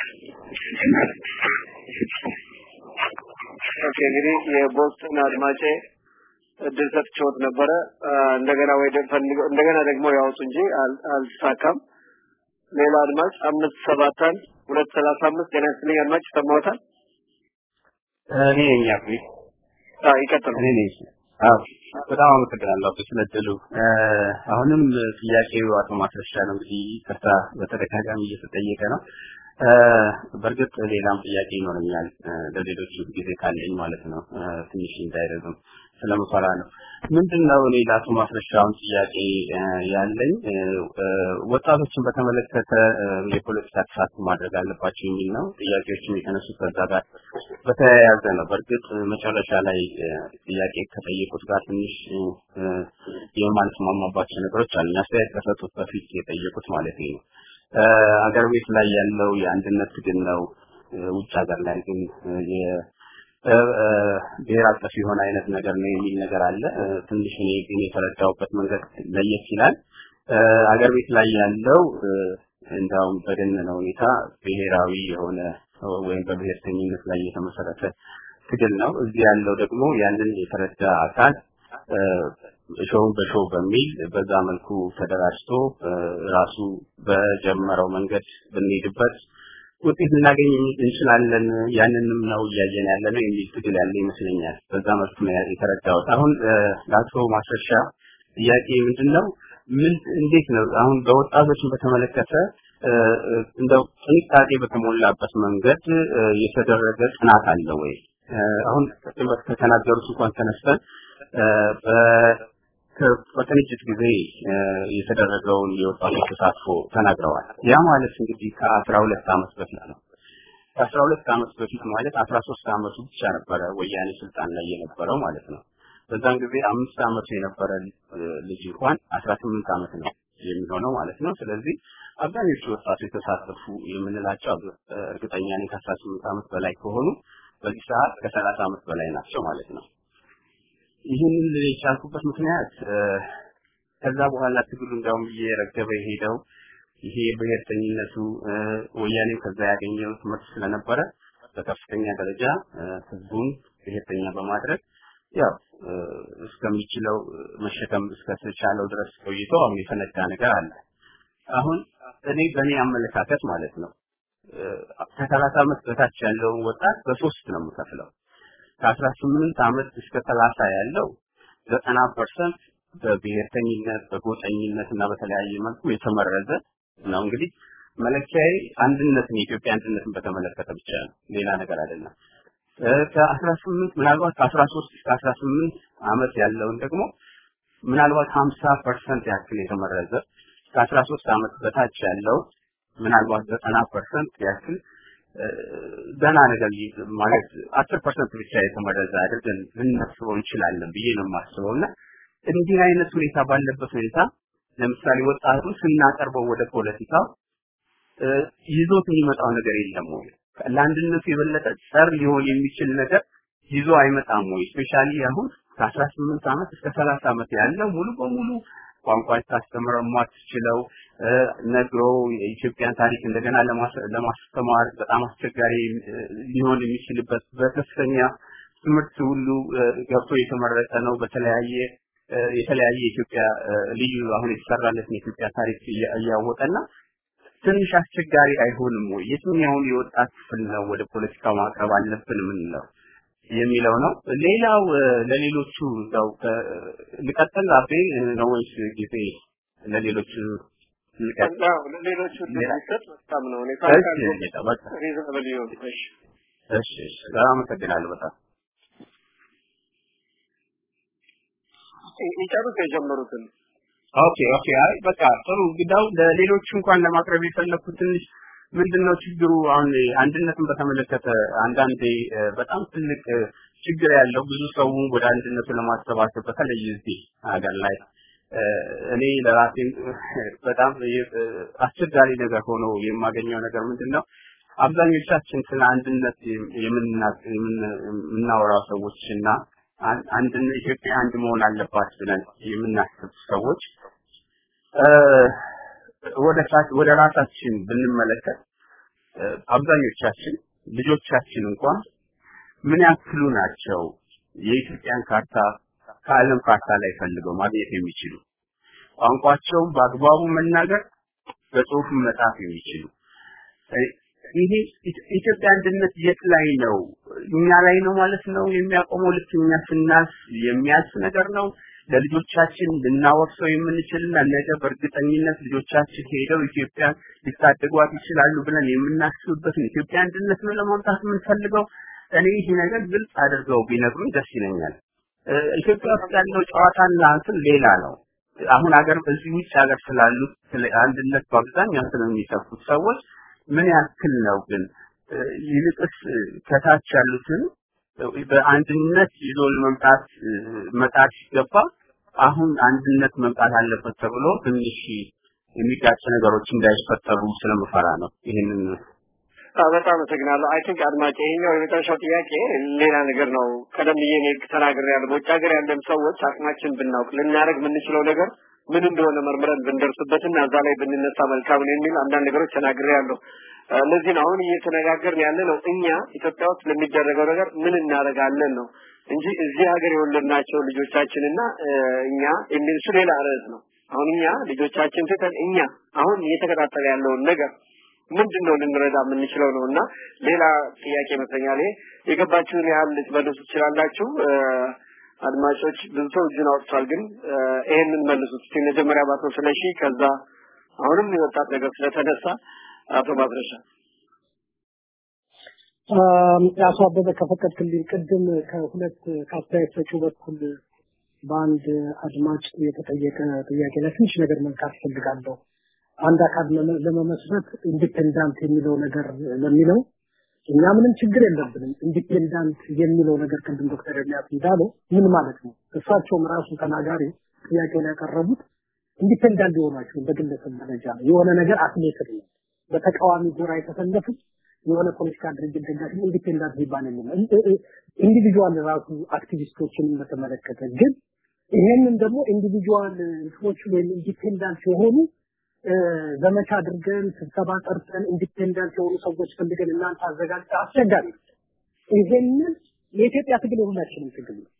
ኦኬ እንግዲህ የቦስton አድማጬ እድል ሰጥቼዎት ነበረ። እንደገና ወይ ፈልገው እንደገና ደግሞ ያወጡ እንጂ አልተሳካም። ሌላ አድማጭ አምስት ሰባት አንድ ሁለት ሰላሳ አምስት ጤና ይስጥልኝ አድማጭ ሰማዎታል? እኔ ነኝ አብይ። አዎ ይቀጥሉ። እኔ ነኝ። አዎ በጣም አመሰግናለሁ ስለ እድሉ። አሁንም ጥያቄው አቶ ማስረሻ ነው እንግዲህ ይቅርታ በተደጋጋሚ እየተጠየቀ ነው። በእርግጥ ሌላም ጥያቄ ይኖረኛል ለሌሎች ጊዜ ካለኝ ማለት ነው ትንሽ እንዳይረዝም ስለምፈራ ነው። ምንድነው እኔ ለአቶ ማስረሻውን ጥያቄ ያለኝ ወጣቶችን በተመለከተ የፖለቲካ ተሳትፎ ማድረግ አለባቸው የሚል ነው። ጥያቄዎችም የተነሱት ከዛ ጋር በተያያዘ ነው። በእርግጥ መጨረሻ ላይ ጥያቄ ከጠየቁት ጋር ትንሽ የማልስማማባቸው ነገሮች አሉ። አስተያየት ከሰጡት በፊት የጠየቁት ማለት ነው። አገር ቤት ላይ ያለው የአንድነት ትግል ነው። ውጭ ሀገር ላይ ግን ብሔር አቀፍ የሆነ አይነት ነገር ነው የሚል ነገር አለ። ትንሽ እኔ ግን የተረዳሁበት መንገድ ለየት ይላል። አገር ቤት ላይ ያለው እንዳውም በደነነ ሁኔታ ብሔራዊ የሆነ ወይም በብሔርተኝነት ላይ የተመሰረተ ትግል ነው። እዚህ ያለው ደግሞ ያንን የተረዳ አካል ሾውን በሾው በሚል በዛ መልኩ ተደራጅቶ ራሱ በጀመረው መንገድ ብንሄድበት ውጤት ልናገኝ እንችላለን። ያንንም ነው እያየን ያለ ነው የሚል ትግል ያለ ይመስለኛል። በዛ መልኩ ነው የተረዳሁት። አሁን ለአቶ ማስረሻ ጥያቄ ምንድን ነው? ምን እንዴት ነው አሁን በወጣቶችን በተመለከተ እንደው ጥንቃቄ በተሞላበት መንገድ የተደረገ ጥናት አለ ወይ? አሁን ቅድም ከተናገሩት እንኳን ተነስተን በቅንጅት ጊዜ የተደረገውን የወጣቶች ተሳትፎ ተናግረዋል። ያ ማለት እንግዲህ ከአስራ ሁለት ዓመት በፊት ነው። ከአስራ ሁለት ዓመት በፊት ማለት አስራ ሶስት ዓመቱ ብቻ ነበረ ወያኔ ስልጣን ላይ የነበረው ማለት ነው። በዛን ጊዜ አምስት ዓመቱ የነበረ ልጅ እንኳን አስራ ስምንት ዓመት ነው የሚሆነው ማለት ነው። ስለዚህ አብዛኞቹ ወጣቶች የተሳተፉ የምንላቸው እርግጠኛ ነኝ ከአስራ ስምንት ዓመት በላይ ከሆኑ በዚህ ሰዓት ከሰላሳ ዓመት በላይ ናቸው ማለት ነው። ይህንን የቻልኩበት ምክንያት ከዛ በኋላ ትግሉ እንዳውም እየረገበ የሄደው ይሄ ብሔርተኝነቱ ወያኔው ከዛ ያገኘው ትምህርት ስለነበረ በከፍተኛ ደረጃ ህዝቡን ብሔርተኛ በማድረግ ያው እስከሚችለው መሸከም እስከተቻለው ድረስ ቆይቶ አሁን የተነዳ ነገር አለ። አሁን እኔ በእኔ አመለካከት ማለት ነው ከሰላሳ ዓመት በታች ያለውን ወጣት በሶስት ነው የምከፍለው። ከአስራ ስምንት ዓመት እስከ ሰላሳ ያለው ዘጠና ፐርሰንት በብሔርተኝነት በጎጠኝነት እና በተለያየ መልኩ የተመረዘ ነው። እንግዲህ መለኪያዬ አንድነትን የኢትዮጵያ አንድነትን በተመለከተ ብቻ ነው፣ ሌላ ነገር አይደለም። ከአስራ ስምንት ምናልባት ከአስራ ሶስት እስከ አስራ ስምንት ዓመት ያለውን ደግሞ ምናልባት ሀምሳ ፐርሰንት ያክል የተመረዘ ከአስራ ሶስት ዓመት በታች ያለው ምናልባት ዘጠና ፐርሰንት ያክል ደህና ነገር ማለት አስር ፐርሰንት ብቻ የተመረዘ አድርገን ልናስበው እንችላለን ብዬ ነው የማስበው እና እንዲህ አይነት ሁኔታ ባለበት ሁኔታ ለምሳሌ ወጣቱን ስናቀርበው ወደ ፖለቲካው ይዞት የሚመጣው ነገር የለም ወይ? ለአንድነቱ የበለጠ ጸር ሊሆን የሚችል ነገር ይዞ አይመጣም ወይ? ስፔሻሊ አሁን ከአስራ ስምንት ዓመት እስከ ሰላሳ ዓመት ያለው ሙሉ በሙሉ ቋንቋ ታስተምረው የማትችለው ነግሮ የኢትዮጵያን ታሪክ እንደገና ለማስተማር በጣም አስቸጋሪ ሊሆን የሚችልበት በከፍተኛ ትምህርት ሁሉ ገብቶ የተመረጠ ነው። በተለያየ የተለያየ የኢትዮጵያ ልዩ አሁን የተሰራለትን የኢትዮጵያ ታሪክ እያወቀና ትንሽ አስቸጋሪ አይሆንም ወይ? የትኛውን የወጣት ክፍል ነው ወደ ፖለቲካው ማቅረብ አለብን የምንለው የሚለው ነው። ሌላው ለሌሎቹ እዛው ልቀጥል አቤ ነው ወይስ ጊዜ ለሌሎቹ ልቀጥል? ለሌሎቹ ልሰጥ በጣም ነው። እኔ እሺ ጌታ በቃ ሪዘናብል ይሁን። እሺ እሺ እሺ በጣም አመሰግናለሁ በጣም ይጨርሱ የጀመሩትን ኦኬ ኦኬ አይ በቃ ጥሩ ግዳው ለሌሎቹ እንኳን ለማቅረብ የፈለኩት ትንሽ ምንድነው ችግሩ አሁን አንድነትን በተመለከተ አንዳንዴ በጣም ትልቅ ችግር ያለው ብዙ ሰው ወደ አንድነቱ ለማሰባሰብ በተለይ እዚህ ሀገር ላይ እኔ ለራሴ በጣም አስቸጋሪ ነገር ሆኖ የማገኘው ነገር ምንድነው አብዛኞቻችን ስለ አንድነት የምናወራው ሰዎች እና አንድ ኢትዮጵያ አንድ መሆን አለባት ብለን የምናስብ ሰዎች ወደ ወደ ራሳችን ብንመለከት አብዛኞቻችን ልጆቻችን እንኳን ምን ያክሉ ናቸው የኢትዮጵያን ካርታ ከዓለም ካርታ ላይ ፈልገው ማግኘት የሚችሉ ቋንቋቸውን በአግባቡ መናገር በጽሁፍ መጻፍ የሚችሉ ይሄ ኢትዮጵያ አንድነት የት ላይ ነው? እኛ ላይ ነው ማለት ነው የሚያቆመው? ልክ እኛ ስናልፍ የሚያልፍ ነገር ነው? ለልጆቻችን ልናወርሰው የምንችልና ነገ በእርግጠኝነት ልጆቻችን ሄደው ኢትዮጵያ ሊታደጓት ይችላሉ ብለን የምናስብበትን ኢትዮጵያ አንድነት ነው ለማምጣት የምንፈልገው? እኔ ይሄ ነገር ግልጽ አድርገው ቢነግሩኝ ደስ ይለኛል። ኢትዮጵያ ውስጥ ያለው ጨዋታና እንትን ሌላ ነው። አሁን ሀገር በዚህ ውጭ ሀገር ስላሉት ስለ አንድነት በአብዛኛው ስለሚሰፉት ሰዎች ምን ያክል ነው ግን ይልቅስ ከታች ያሉትን በአንድነት ይዞ ለመምጣት መጣር ሲገባ አሁን አንድነት መምጣት አለበት ተብሎ ትንሽ የሚጋጭ ነገሮች እንዳይፈጠሩ ስለምፈራ ነው ይህንን በጣም አመሰግናለሁ። አይ ቲንክ አድማጭ ይሄኛው የመጨረሻው ጥያቄ ሌላ ነገር ነው። ቀደም ብዬ እኔ ተናግሬያለሁ። በውጭ ሀገር ያለን ሰዎች አቅማችን ብናውቅ ልናደርግ የምንችለው ነገር ምን እንደሆነ መርምረን ብንደርስበትና እዛ ላይ ብንነሳ መልካም ነው የሚል አንዳንድ ነገሮች ተናግሬያለሁ። ለዚህ ነው አሁን እየተነጋገርን ያለ ነው እኛ ኢትዮጵያ ውስጥ ለሚደረገው ነገር ምን እናደርጋለን ነው እንጂ እዚህ ሀገር የወለድናቸው ልጆቻችንና እኛ የሚል እሱ ሌላ ርዕስ ነው። አሁን እኛ ልጆቻችን ትተን እኛ አሁን እየተከታተለ ያለውን ነገር ምንድን ነው ልንረዳ የምንችለው ነው እና ሌላ ጥያቄ ይመስለኛል። ይሄ የገባችሁን ያህል ልትመልሱ ትችላላችሁ። አድማጮች ብዙ ሰው እጁን አውጥቷል፣ ግን ይሄንን መልሱት እስቲ መጀመሪያ ባቶ ስለሺ፣ ከዛ አሁንም የወጣት ነገር ስለተነሳ አቶ ማስረሻ አቶ አበበ ከፈቀድክልኝ ቅድም ከሁለት ከአስተያየት ሰጪው በኩል በአንድ አድማጭ የተጠየቀ ጥያቄ ላይ ትንሽ ነገር መንካት ፈልጋለሁ። አንድ አካል ለመመስረት ኢንዲፔንዳንት የሚለው ነገር ለሚለው እኛ ምንም ችግር የለብንም። ኢንዲፔንዳንት የሚለው ነገር ቅድም ዶክተር ኤልያስ እንዳለው ምን ማለት ነው? እሳቸውም ራሱ ተናጋሪ ጥያቄውን ያቀረቡት ኢንዲፔንዳንት የሆናችሁ በግለሰብ ደረጃ ነው። የሆነ ነገር አትሌትድ ነው። በተቃዋሚ ጎራ የተሰለፉት የሆነ ፖለቲካ ድርጅት ደጋፊ ኢንዲፔንዳንት ሊባል የለም። ኢንዲቪጁዋል ራሱ አክቲቪስቶችን በተመለከተ ግን ይሄንን ደግሞ ኢንዲቪጁዋል እንትኖች ወይም ኢንዲፔንዳንት የሆኑ ዘመቻ አድርገን ስብሰባ ጠርተን ኢንዲፔንደንት የሆኑ ሰዎች ፈልገን እናንተ አዘጋጅ አስቸጋሪ ይሄንን የኢትዮጵያ ትግል የሁላችንም ትግል ነው።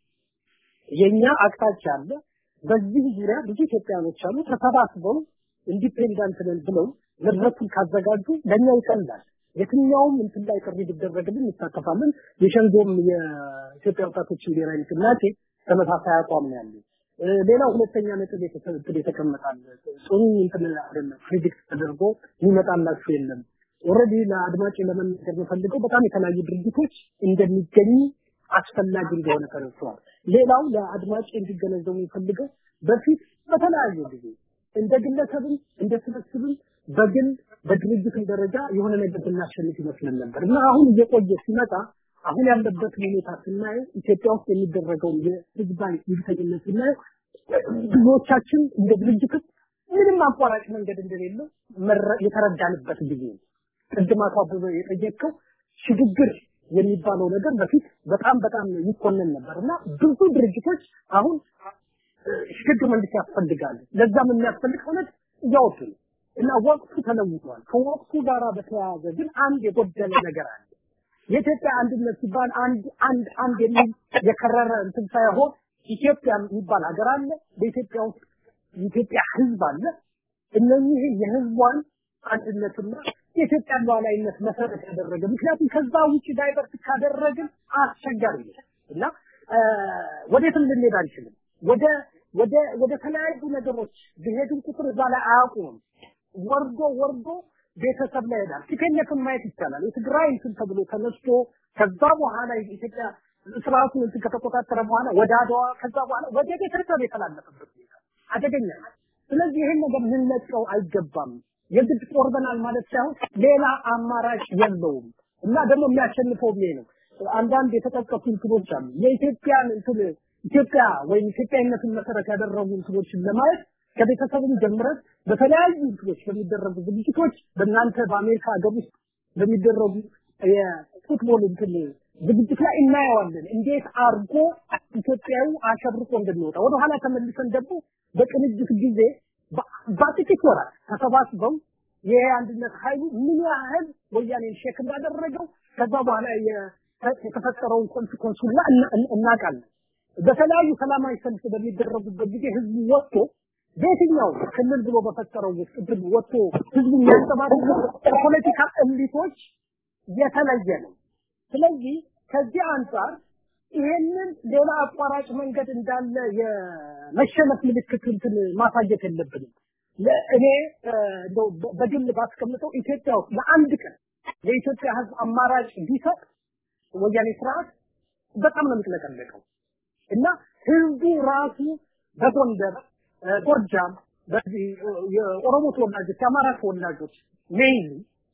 የኛ አቅጣጫ አለ። በዚህ ዙሪያ ብዙ ኢትዮጵያኖች አሉ ተሰባስበው ኢንዲፔንደንት ነን ብለው መድረኩን ካዘጋጁ ለኛ ይቀላል። የትኛውም እንትን ላይ ጥሪ ቢደረግልን እንሳተፋለን። የሸንጎም የኢትዮጵያ ወጣቶች ብሔራዊ ንቅናቄ ተመሳሳይ አቋም ነው ያለው። ሌላው ሁለተኛ ነጥብ የተሰጥቶ የተቀመጣል ጽኑ እንትን አይደለም ፕሪዲክት ተደርጎ የሚመጣላችሁ የለም ኦልሬዲ ለአድማጭ ለመናገር የምፈልገው በጣም የተለያዩ ድርጅቶች እንደሚገኙ አስፈላጊ እንደሆነ ተረድተዋል ሌላው ለአድማጭ እንዲገነዘቡ የሚፈልገው በፊት በተለያዩ ጊዜ እንደ ግለሰብም እንደ ስብስብም በግል በድርጅትም ደረጃ የሆነ ነገር ብናሸንፍ ይመስለን ነበር እና አሁን እየቆየ ሲመጣ አሁን ያለበትን ሁኔታ ስናየው ኢትዮጵያ ውስጥ የሚደረገውን የህዝባዊ ይብተኝነት ስናየው ብዙዎቻችን እንደ ድርጅት ምንም አቋራጭ መንገድ እንደሌለው የተረዳንበት ጊዜ ነው። ቅድም አቶ አበበ የጠየቀው ሽግግር የሚባለው ነገር በፊት በጣም በጣም ይኮነን ነበር እና ብዙ ድርጅቶች አሁን ሽግግር መንግስት ያስፈልጋል። ለዛም የሚያስፈልግ እውነት እያወጡ ነው እና ወቅቱ ተለውጧል። ከወቅቱ ጋራ በተያያዘ ግን አንድ የጎደለ ነገር አለ። የኢትዮጵያ አንድነት ሲባል አንድ አንድ አንድ የሚል የከረረ እንትን ሳይሆን ኢትዮጵያ የሚባል ሀገር አለ። በኢትዮጵያ ውስጥ የኢትዮጵያ ህዝብ አለ። እነኚህ የህዝቧን አንድነትና የኢትዮጵያን ሉዓላዊነት መሰረት ያደረገ ምክንያቱም ከዛ ውጭ ዳይቨርት ካደረግን አስቸጋሪ ነው እና ወዴትም ልንሄድ አንችልም። ወደ ወደ ወደ ተለያዩ ነገሮች ብሄድን ቁጥር እዛ ላይ አያውቁም። ወርዶ ወርዶ ቤተሰብ ላይ ሄዳል። ቲፔነትን ማየት ይቻላል። የትግራይ እንትን ተብሎ ተነስቶ ከዛ በኋላ ኢትዮጵያ ስርዓቱን እንትን ከተቆጣጠረ በኋላ ወደ አድዋ ከዛ በኋላ ወደ ቤተሰብ የተላለፈበት ሁኔታ አደገኛ ነው። ስለዚህ ይሄን ነገር ልንለቀው አይገባም። የግድ ቆርበናል ማለት ሳይሆን ሌላ አማራጭ የለውም እና ደግሞ የሚያሸንፈው ይሄ ነው። አንዳንድ የተጠቀሱ እንትኖች አሉ። የኢትዮጵያን እንትን ኢትዮጵያ ወይም ኢትዮጵያዊነትን መሰረት ያደረጉ እንትኖችን ለማየት ከቤተሰብም ጀምረን በተለያዩ እንትኖች በሚደረጉ ዝግጅቶች በእናንተ በአሜሪካ ሀገር ውስጥ በሚደረጉ የፉትቦል እንትን ዝግጅት ላይ እናየዋለን። እንዴት አርጎ ኢትዮጵያዊ አሸብርቆ እንደሚወጣ ወደኋላ ተመልሰን ደግሞ በቅንጅት ጊዜ በጥቂት ወራት ተሰባስበው ይሄ አንድነት ኃይሉ ምን ያህል ወያኔን ሼክ እንዳደረገው ከዛ በኋላ የተፈጠረውን ኮንሲኮንስ ሁላ እናውቃለን። በተለያዩ ሰላማዊ ሰልፍ በሚደረጉበት ጊዜ ህዝቡ ወጥቶ በየትኛው ክልል ብሎ በፈጠረው ውስጥ ግን ወጥቶ ህዝቡ የሚያንጸባርቀው ከፖለቲካ እምቢቶች የተለየ ነው። ስለዚህ ከዚህ አንጻር ይሄንን ሌላ አቋራጭ መንገድ እንዳለ የመሸነፍ ምልክት እንትን ማሳየት የለብንም። እኔ እንደው በግል ባስቀምጠው ኢትዮጵያ ውስጥ ለአንድ ቀን የኢትዮጵያ ህዝብ አማራጭ ቢሰጥ ወያኔ ስርዓት በጣም ነው የሚጥለቀለቀው እና ህዝቡ ራሱ በጎንደር ጎጃም በዚህ የኦሮሞ ተወላጆች የአማራ ተወላጆች ሜይን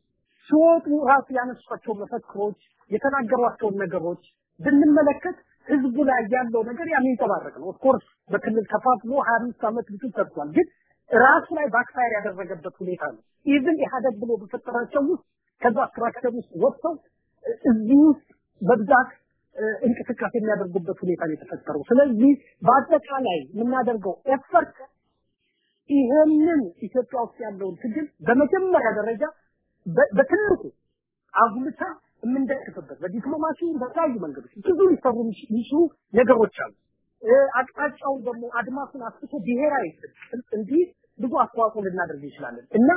ሲወጡ ራሱ ያነሷቸው መፈክሮች የተናገሯቸውን ነገሮች ብንመለከት ህዝቡ ላይ ያለው ነገር የሚንጸባረቅ ነው። ኦፍኮርስ በክልል ከፋፍሎ 25 ዓመት ብዙ ሰርቷል፣ ግን ራሱ ላይ ባክፋየር ያደረገበት ሁኔታ ነው። ኢቭን ኢህአደግ ብሎ በፈጠራቸው ውስጥ ከዛ ስትራክቸር ውስጥ ወጥተው እዚህ ውስጥ በብዛት እንቅስቃሴ የሚያደርጉበት ሁኔታ ነው የተፈጠረው። ስለዚህ በአጠቃላይ የምናደርገው ኤፈርት ይሄንን ኢትዮጵያ ውስጥ ያለውን ትግል በመጀመሪያ ደረጃ በትልቁ አጉልታ የምንደግፍበት በዲፕሎማሲ በተለያዩ መንገዶች ብዙ ሊሰሩ የሚችሉ ነገሮች አሉ። አቅጣጫውን ደግሞ አድማሱን አስፍቶ ብሔራዊ እንዲህ ብዙ አስተዋጽኦ ልናደርግ እንችላለን እና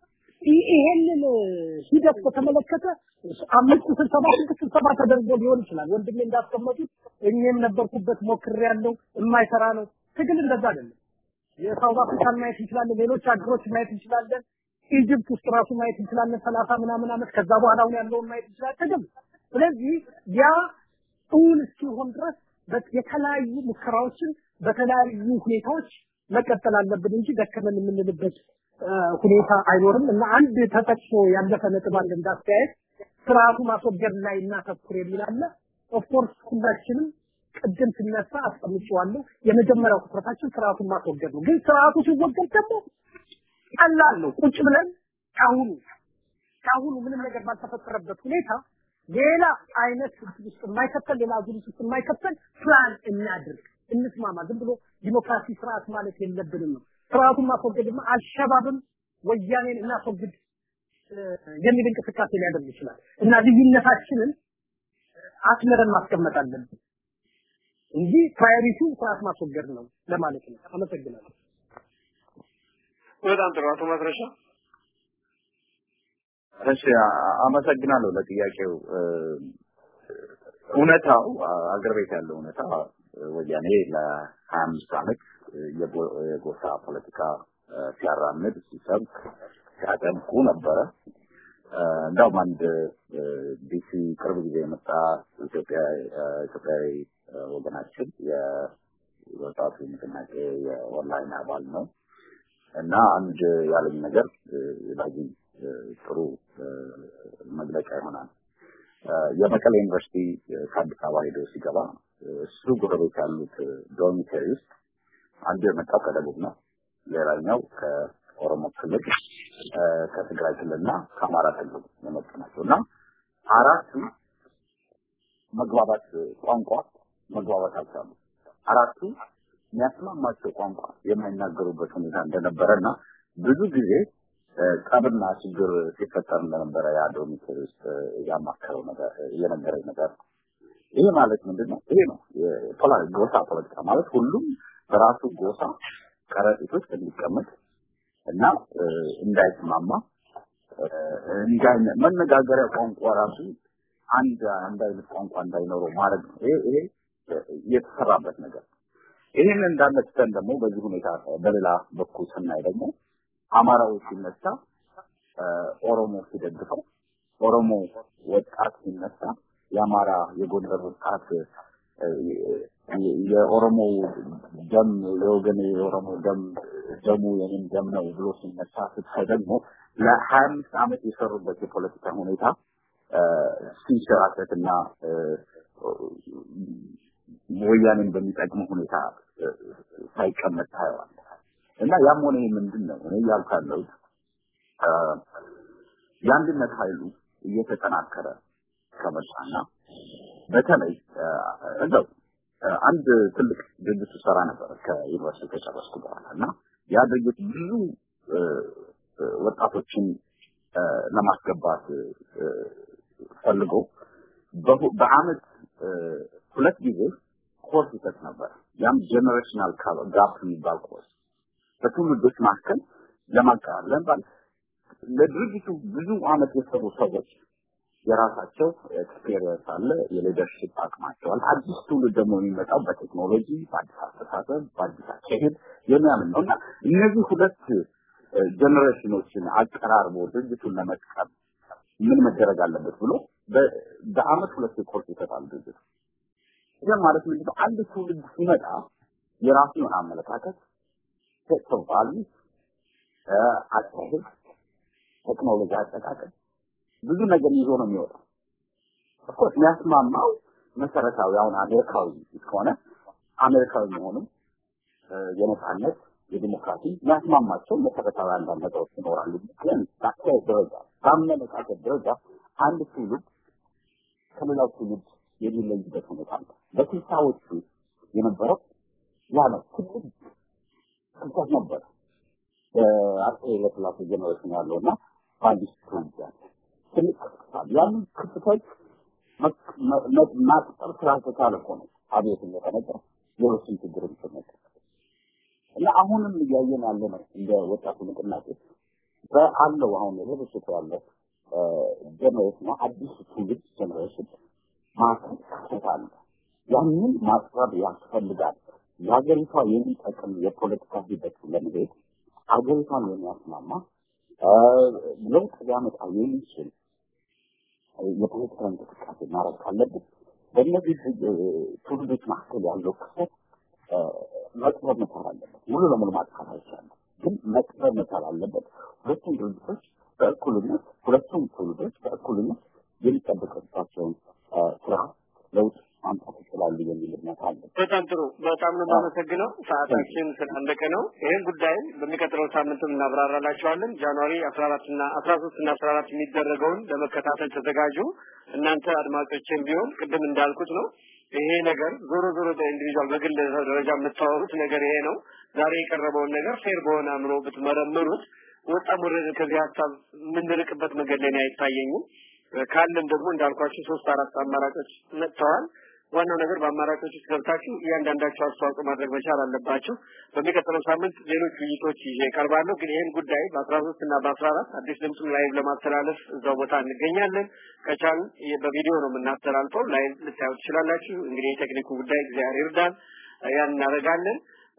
ይሄንን ሂደት በተመለከተ አምስት ስብሰባ ስድስት ስብሰባ ተደርጎ ሊሆን ይችላል። ወንድሜ እንዳስቀመጡት እኔም ነበርኩበት ሞክሬያለሁ። የማይሰራ ነው። ትግል እንደዛ አይደለም። የሳውዝ አፍሪካን ማየት እንችላለን። ሌሎች ሀገሮች ማየት እንችላለን። ኢጅፕት ውስጥ ራሱ ማየት እንችላለን። ሰላሳ ምናምን ዓመት ከዛ በኋላ አሁን ያለውን ማየት እንችላለን። ትግል ስለዚህ ያ እውን እስኪሆን ድረስ የተለያዩ ሙከራዎችን በተለያዩ ሁኔታዎች መቀጠል አለብን እንጂ ደከመን የምንልበት ሁኔታ አይኖርም እና አንድ ተጠቅሶ ያለፈ ነጥብ አለ እንዳስተያየት ስርዓቱ ማስወገድ ላይ እናተኩር የሚል አለ። ኦፍኮርስ ሁላችንም ቅድም ሲነሳ አስቀምጬዋለሁ። የመጀመሪያው ትኩረታችን ስርዓቱን ማስወገድ ነው። ግን ስርዓቱ ሲወገድ ደግሞ ቀላል ነው። ቁጭ ብለን ካሁኑ ካሁኑ ምንም ነገር ባልተፈጠረበት ሁኔታ ሌላ አይነት ውስጥ የማይከተል ሌላ አዙሪት ውስጥ የማይከተል ፕላን እናድርግ፣ እንስማማ። ዝም ብሎ ዲሞክራሲ ስርዓት ማለት የለብንም ነው። ስርዓቱን ማስወገድማ አልሸባብም ወያኔን እናስወግድ የሚል እንቅስቃሴ ሊያደርግ ይችላል እና ልዩነታችንን አስመረን ማስቀመጥ አለብን እንጂ ፕራዮሪቲው ስርዓት ማስወገድ ነው ለማለት ነው። አመሰግናለሁ። በጣም ጥሩ አቶ ማስረሻ። እሺ አመሰግናለሁ ለጥያቄው። እውነታው አገር ቤት ያለው እውነታ ወያኔ ለሀያ አምስት ዓመት የጎሳ ፖለቲካ ሲያራምድ ሲሰብክ ሲያጠምቁ ነበረ። እንዳውም አንድ ዲሲ ቅርብ ጊዜ የመጣ ኢትዮጵያ ኢትዮጵያዊ ወገናችን የወጣቱ ንቅናቄ የኦንላይን አባል ነው እና አንድ ያለኝ ነገር ለዚህ ጥሩ መግለጫ ይሆናል። የመቀሌ ዩኒቨርሲቲ ከአዲስ አበባ ሄዶ ሲገባ እሱ ጎረቤት ያሉት ዶርሚተሪ ውስጥ አንዱ የመጣው ከደቡብ ነው፣ ሌላኛው ከኦሮሞ ክልል፣ ከትግራይ ክልልና ከአማራ ክልል የመጡ ናቸው እና አራቱ መግባባት ቋንቋ መግባባት አልቻሉ። አራቱ የሚያስማማቸው ቋንቋ የማይናገሩበት ሁኔታ እንደነበረ እና ብዙ ጊዜ ጠብና ችግር ሲፈጠር እንደነበረ ያ ዶርሚተሪ ውስጥ ያማከረው ነገር የነገረኝ ነገር ነው። ይሄ ማለት ምንድን ነው? ይሄ ነው ጎሳ ፖለቲካ ማለት ሁሉም በራሱ ጎሳ ከረጢት ውስጥ እንዲቀመጥ እና እንዳይስማማ እንዲህ አይነት መነጋገሪያ ቋንቋ ራሱ አንድ አንድ አይነት ቋንቋ እንዳይኖረው ማድረግ ነው። ይሄ ይሄ የተሰራበት ነገር ይህን እንዳለ ትተን ደግሞ በዚህ ሁኔታ በሌላ በኩል ስናይ ደግሞ አማራው ሲነሳ ኦሮሞ ሲደግፈው ኦሮሞ ወጣት ሲነሳ የአማራ የጎንደር ወጣት የኦሮሞ ደም የወገን የኦሮሞ ደም ደሙ የኔም ደም ነው ብሎ ሲነሳ ስትሳይ ደግሞ ለሀያ አምስት ዓመት የሰሩበት የፖለቲካ ሁኔታ ሲንሸራተትና ወያኔን በሚጠቅም ሁኔታ ሳይቀመጥ ታየዋል እና ያም ሆነ ይህ ምንድን ነው እኔ እያልኩ ያለሁት የአንድነት ኃይሉ እየተጠናከረ ከመጣና በተለይ እንደው አንድ ትልቅ ድርጅት ሰራ ነበር ከዩኒቨርሲቲ ከጨረስኩ በኋላ እና ያ ድርጅት ብዙ ወጣቶችን ለማስገባት ፈልጎ በአመት ሁለት ጊዜ ኮርስ ይሰጥ ነበር። ያም ጀነሬሽናል ጋፕ የሚባል ኮርስ በትውልዶች መካከል ለማቀራረብ ለምሳሌ ለድርጅቱ ብዙ አመት የሰሩ ሰዎች የራሳቸው ኤክስፔሪየንስ አለ፣ የሊደርሽፕ አቅማቸው አለ። አዲስ ትውልድ ደግሞ የሚመጣው በቴክኖሎጂ፣ በአዲስ አስተሳሰብ፣ በአዲስ አካሄድ የሚያምን ነው እና እነዚህ ሁለት ጀኔሬሽኖችን አቀራርቦ ድርጅቱን ለመጥቀም ምን መደረግ አለበት ብሎ በአመት ሁለት ኮርስ ይሰጣል ድርጅቱ። ይህ ማለት ምንድን ነው? አንድ ትውልድ ሲመጣ የራሱ የሆነ አመለካከት ሴት ኦፍ ቫልዩስ አካሄድ፣ ቴክኖሎጂ አጠቃቀም ብዙ ነገር ይዞ ነው የሚወጣው። ኦፍኮርስ የሚያስማማው መሰረታዊ አሁን አሜሪካዊ ከሆነ አሜሪካዊ መሆኑም የነጻነት የዲሞክራሲ የሚያስማማቸው መሰረታዊ አንዳንድ ነገሮች ይኖራሉ። ግን በአካሄድ ደረጃ በአመለካከት ደረጃ አንድ ትውልድ ከሌላው ትውልድ የሚለይበት ሁኔታ አለ። በስልሳዎቹ የነበረው ያ ነው። ትልቅ ክፍተት ነበር። አጼ ኃይለሥላሴ ጀኔሬሽን ያለው እና በአዲስ ትውልድ ያለ ትልቅ ክፍተት አለ። ያንን ክፍተት ማጥጠር ስላልተቻለ እኮ ነው አብዮት እንደተነገ ሌሎችን ችግሮች ተነገ እና አሁንም እያየን ያለ ነው እንደ ወጣቱ ንቅናቄ በአለው አሁን ሌሎች ያለው ጀኔሬሽን አዲስ ትውልድ ጀኔሬሽን ማዕከል ክፍተት አለ። ያንን ማጥበብ ያስፈልጋል። ለሀገሪቷ የሚጠቅም የፖለቲካ ሂደት ለመሄድ ሀገሪቷን የሚያስማማ ለውጥ ሊያመጣ የሚችል የፖለቲካ እንቅስቃሴ ማድረግ ካለብን በእነዚህ ትውልዶች መካከል ያለው ክፍተት መጥበብ መቻል አለበት። ሙሉ ለሙሉ ማጥፋት አይቻልም፣ ግን መጥበብ መቻል አለበት። ሁለቱም ድርጅቶች በእኩልነት ሁለቱም ትውልዶች በእኩልነት የሚጠበቅባቸውን ስራ ለውጥ ማምጣት ይችላሉ የሚል እምነት አለ። በጣም ጥሩ። በጣም ነው የማመሰግነው። ሰዓታችን ስላለቀ ነው። ይህን ጉዳይ በሚቀጥለው ሳምንትም እናብራራላቸዋለን። ጃንዋሪ አስራ አራት እና አስራ ሶስት እና አስራ አራት የሚደረገውን ለመከታተል ተዘጋጁ። እናንተ አድማጮችን ቢሆን ቅድም እንዳልኩት ነው ይሄ ነገር ዞሮ ዞሮ በኢንዲቪጁዋል በግል ደረጃ የምታወሩት ነገር ይሄ ነው። ዛሬ የቀረበውን ነገር ፌር በሆነ አእምሮ ብትመረምሩት ወጣም ወረደ ከዚህ ሀሳብ የምንርቅበት መንገድ ላይ አይታየኝም። ካለም ደግሞ እንዳልኳችሁ ሶስት አራት አማራጮች መጥተዋል። ዋናው ነገር በአማራጮች ውስጥ ገብታችሁ እያንዳንዳቸው አስተዋጽኦ ማድረግ መቻል አለባችሁ። በሚቀጥለው ሳምንት ሌሎች ውይይቶች ይዤ እቀርባለሁ። ግን ይህን ጉዳይ በአስራ ሶስት እና በአስራ አራት አዲስ ድምፅም ላይቭ ለማስተላለፍ እዛው ቦታ እንገኛለን። ከቻል በቪዲዮ ነው የምናስተላልፈው። ላይቭ ልታዩ ትችላላችሁ። እንግዲህ የቴክኒኩ ጉዳይ እግዚአብሔር ይርዳን፣ ያን እናደርጋለን።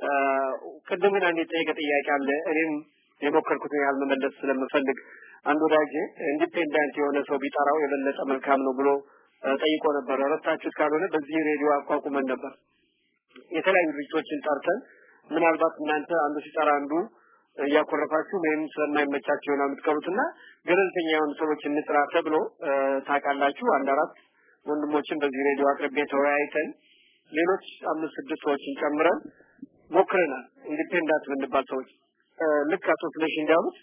ቅድም ግን አንድ የጠየቀ ጥያቄ አለ። እኔም የሞከርኩትን ያህል መመለስ ስለምፈልግ አንድ ወዳጄ ኢንዲፔንዳንት የሆነ ሰው ቢጠራው የበለጠ መልካም ነው ብሎ ጠይቆ ነበር። ረታችሁት ካልሆነ በዚህ ሬዲዮ አቋቁመን ነበር የተለያዩ ድርጅቶችን ጠርተን ምናልባት እናንተ አንዱ ሲጠራ አንዱ እያኮረፋችሁ ወይም ስለማይመቻቸው ይሆናል የምትቀሩትና ገለልተኛ የሆኑ ሰዎች እንጥራ ተብሎ ታውቃላችሁ። አንድ አራት ወንድሞችን በዚህ ሬዲዮ አቅርቤ ተወያይተን ሌሎች አምስት ስድስት ሰዎችን ጨምረን ሞክረናል። ኢንዲፔንዳንት ብንባል ሰዎች ልክ አቶ ስለሽ እንዳሉት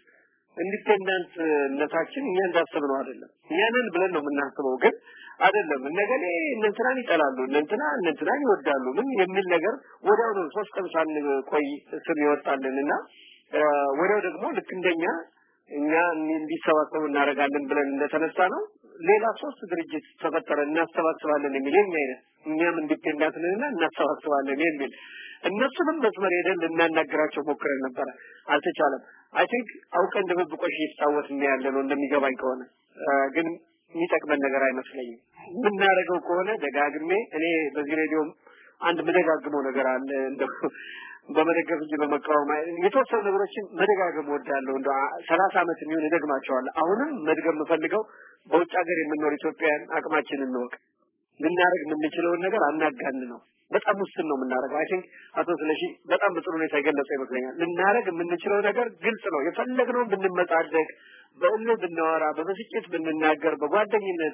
ኢንዲፔንዳንትነታችን እኛ እንዳሰብነው አይደለም። እኛንን ብለን ነው የምናስበው፣ ግን አይደለም። እነገሌ እነንትናን ይጠላሉ፣ እነንትና እነንትናን ይወዳሉ፣ ምን የሚል ነገር ወዲያው ነው ሶስት ቀን ሳንቆይ ስም ይወጣልን እና ወዲያው ደግሞ ልክ እንደኛ እኛ እንዲሰባሰቡ እናደርጋለን ብለን እንደተነሳ ነው ሌላ ሶስት ድርጅት ተፈጠረ እናሰባስባለን የሚል የኛ አይነት እኛም ኢንዲፔንዳንት ነንና እናሰባስባለን የሚል እነሱንም መስመር ሄደን ልናናገራቸው ሞክረን ነበረ፣ አልተቻለም። አይ ቲንክ አውቀን ድብብቆሽ እየተጫወትን ያለ ነው እንደሚገባኝ ከሆነ ግን የሚጠቅመን ነገር አይመስለኝም። የምናደርገው ከሆነ ደጋግሜ እኔ በዚህ ሬዲዮ አንድ መደጋግመው ነገር አለ እንደው በመደገፍ እንጂ በመቃወም የተወሰኑ ነገሮችን መደጋገም ወዳለሁ እንደ ሰላሳ ዓመት የሚሆን እደግማቸዋለሁ። አሁንም መድገም የምፈልገው በውጭ ሀገር የምንኖር ኢትዮጵያውያን አቅማችንን እንወቅ። ልናደርግ የምንችለውን ነገር አናጋን ነው። በጣም ውስን ነው የምናደርገው። አይ ቲንክ አቶ ስለሺ በጣም በጥሩ ሁኔታ የገለጸ ይመስለኛል። ልናደርግ የምንችለው ነገር ግልጽ ነው። የፈለግነውን ብንመጻደቅ፣ በእልህ ብናወራ፣ በብስጭት ብንናገር፣ በጓደኝነት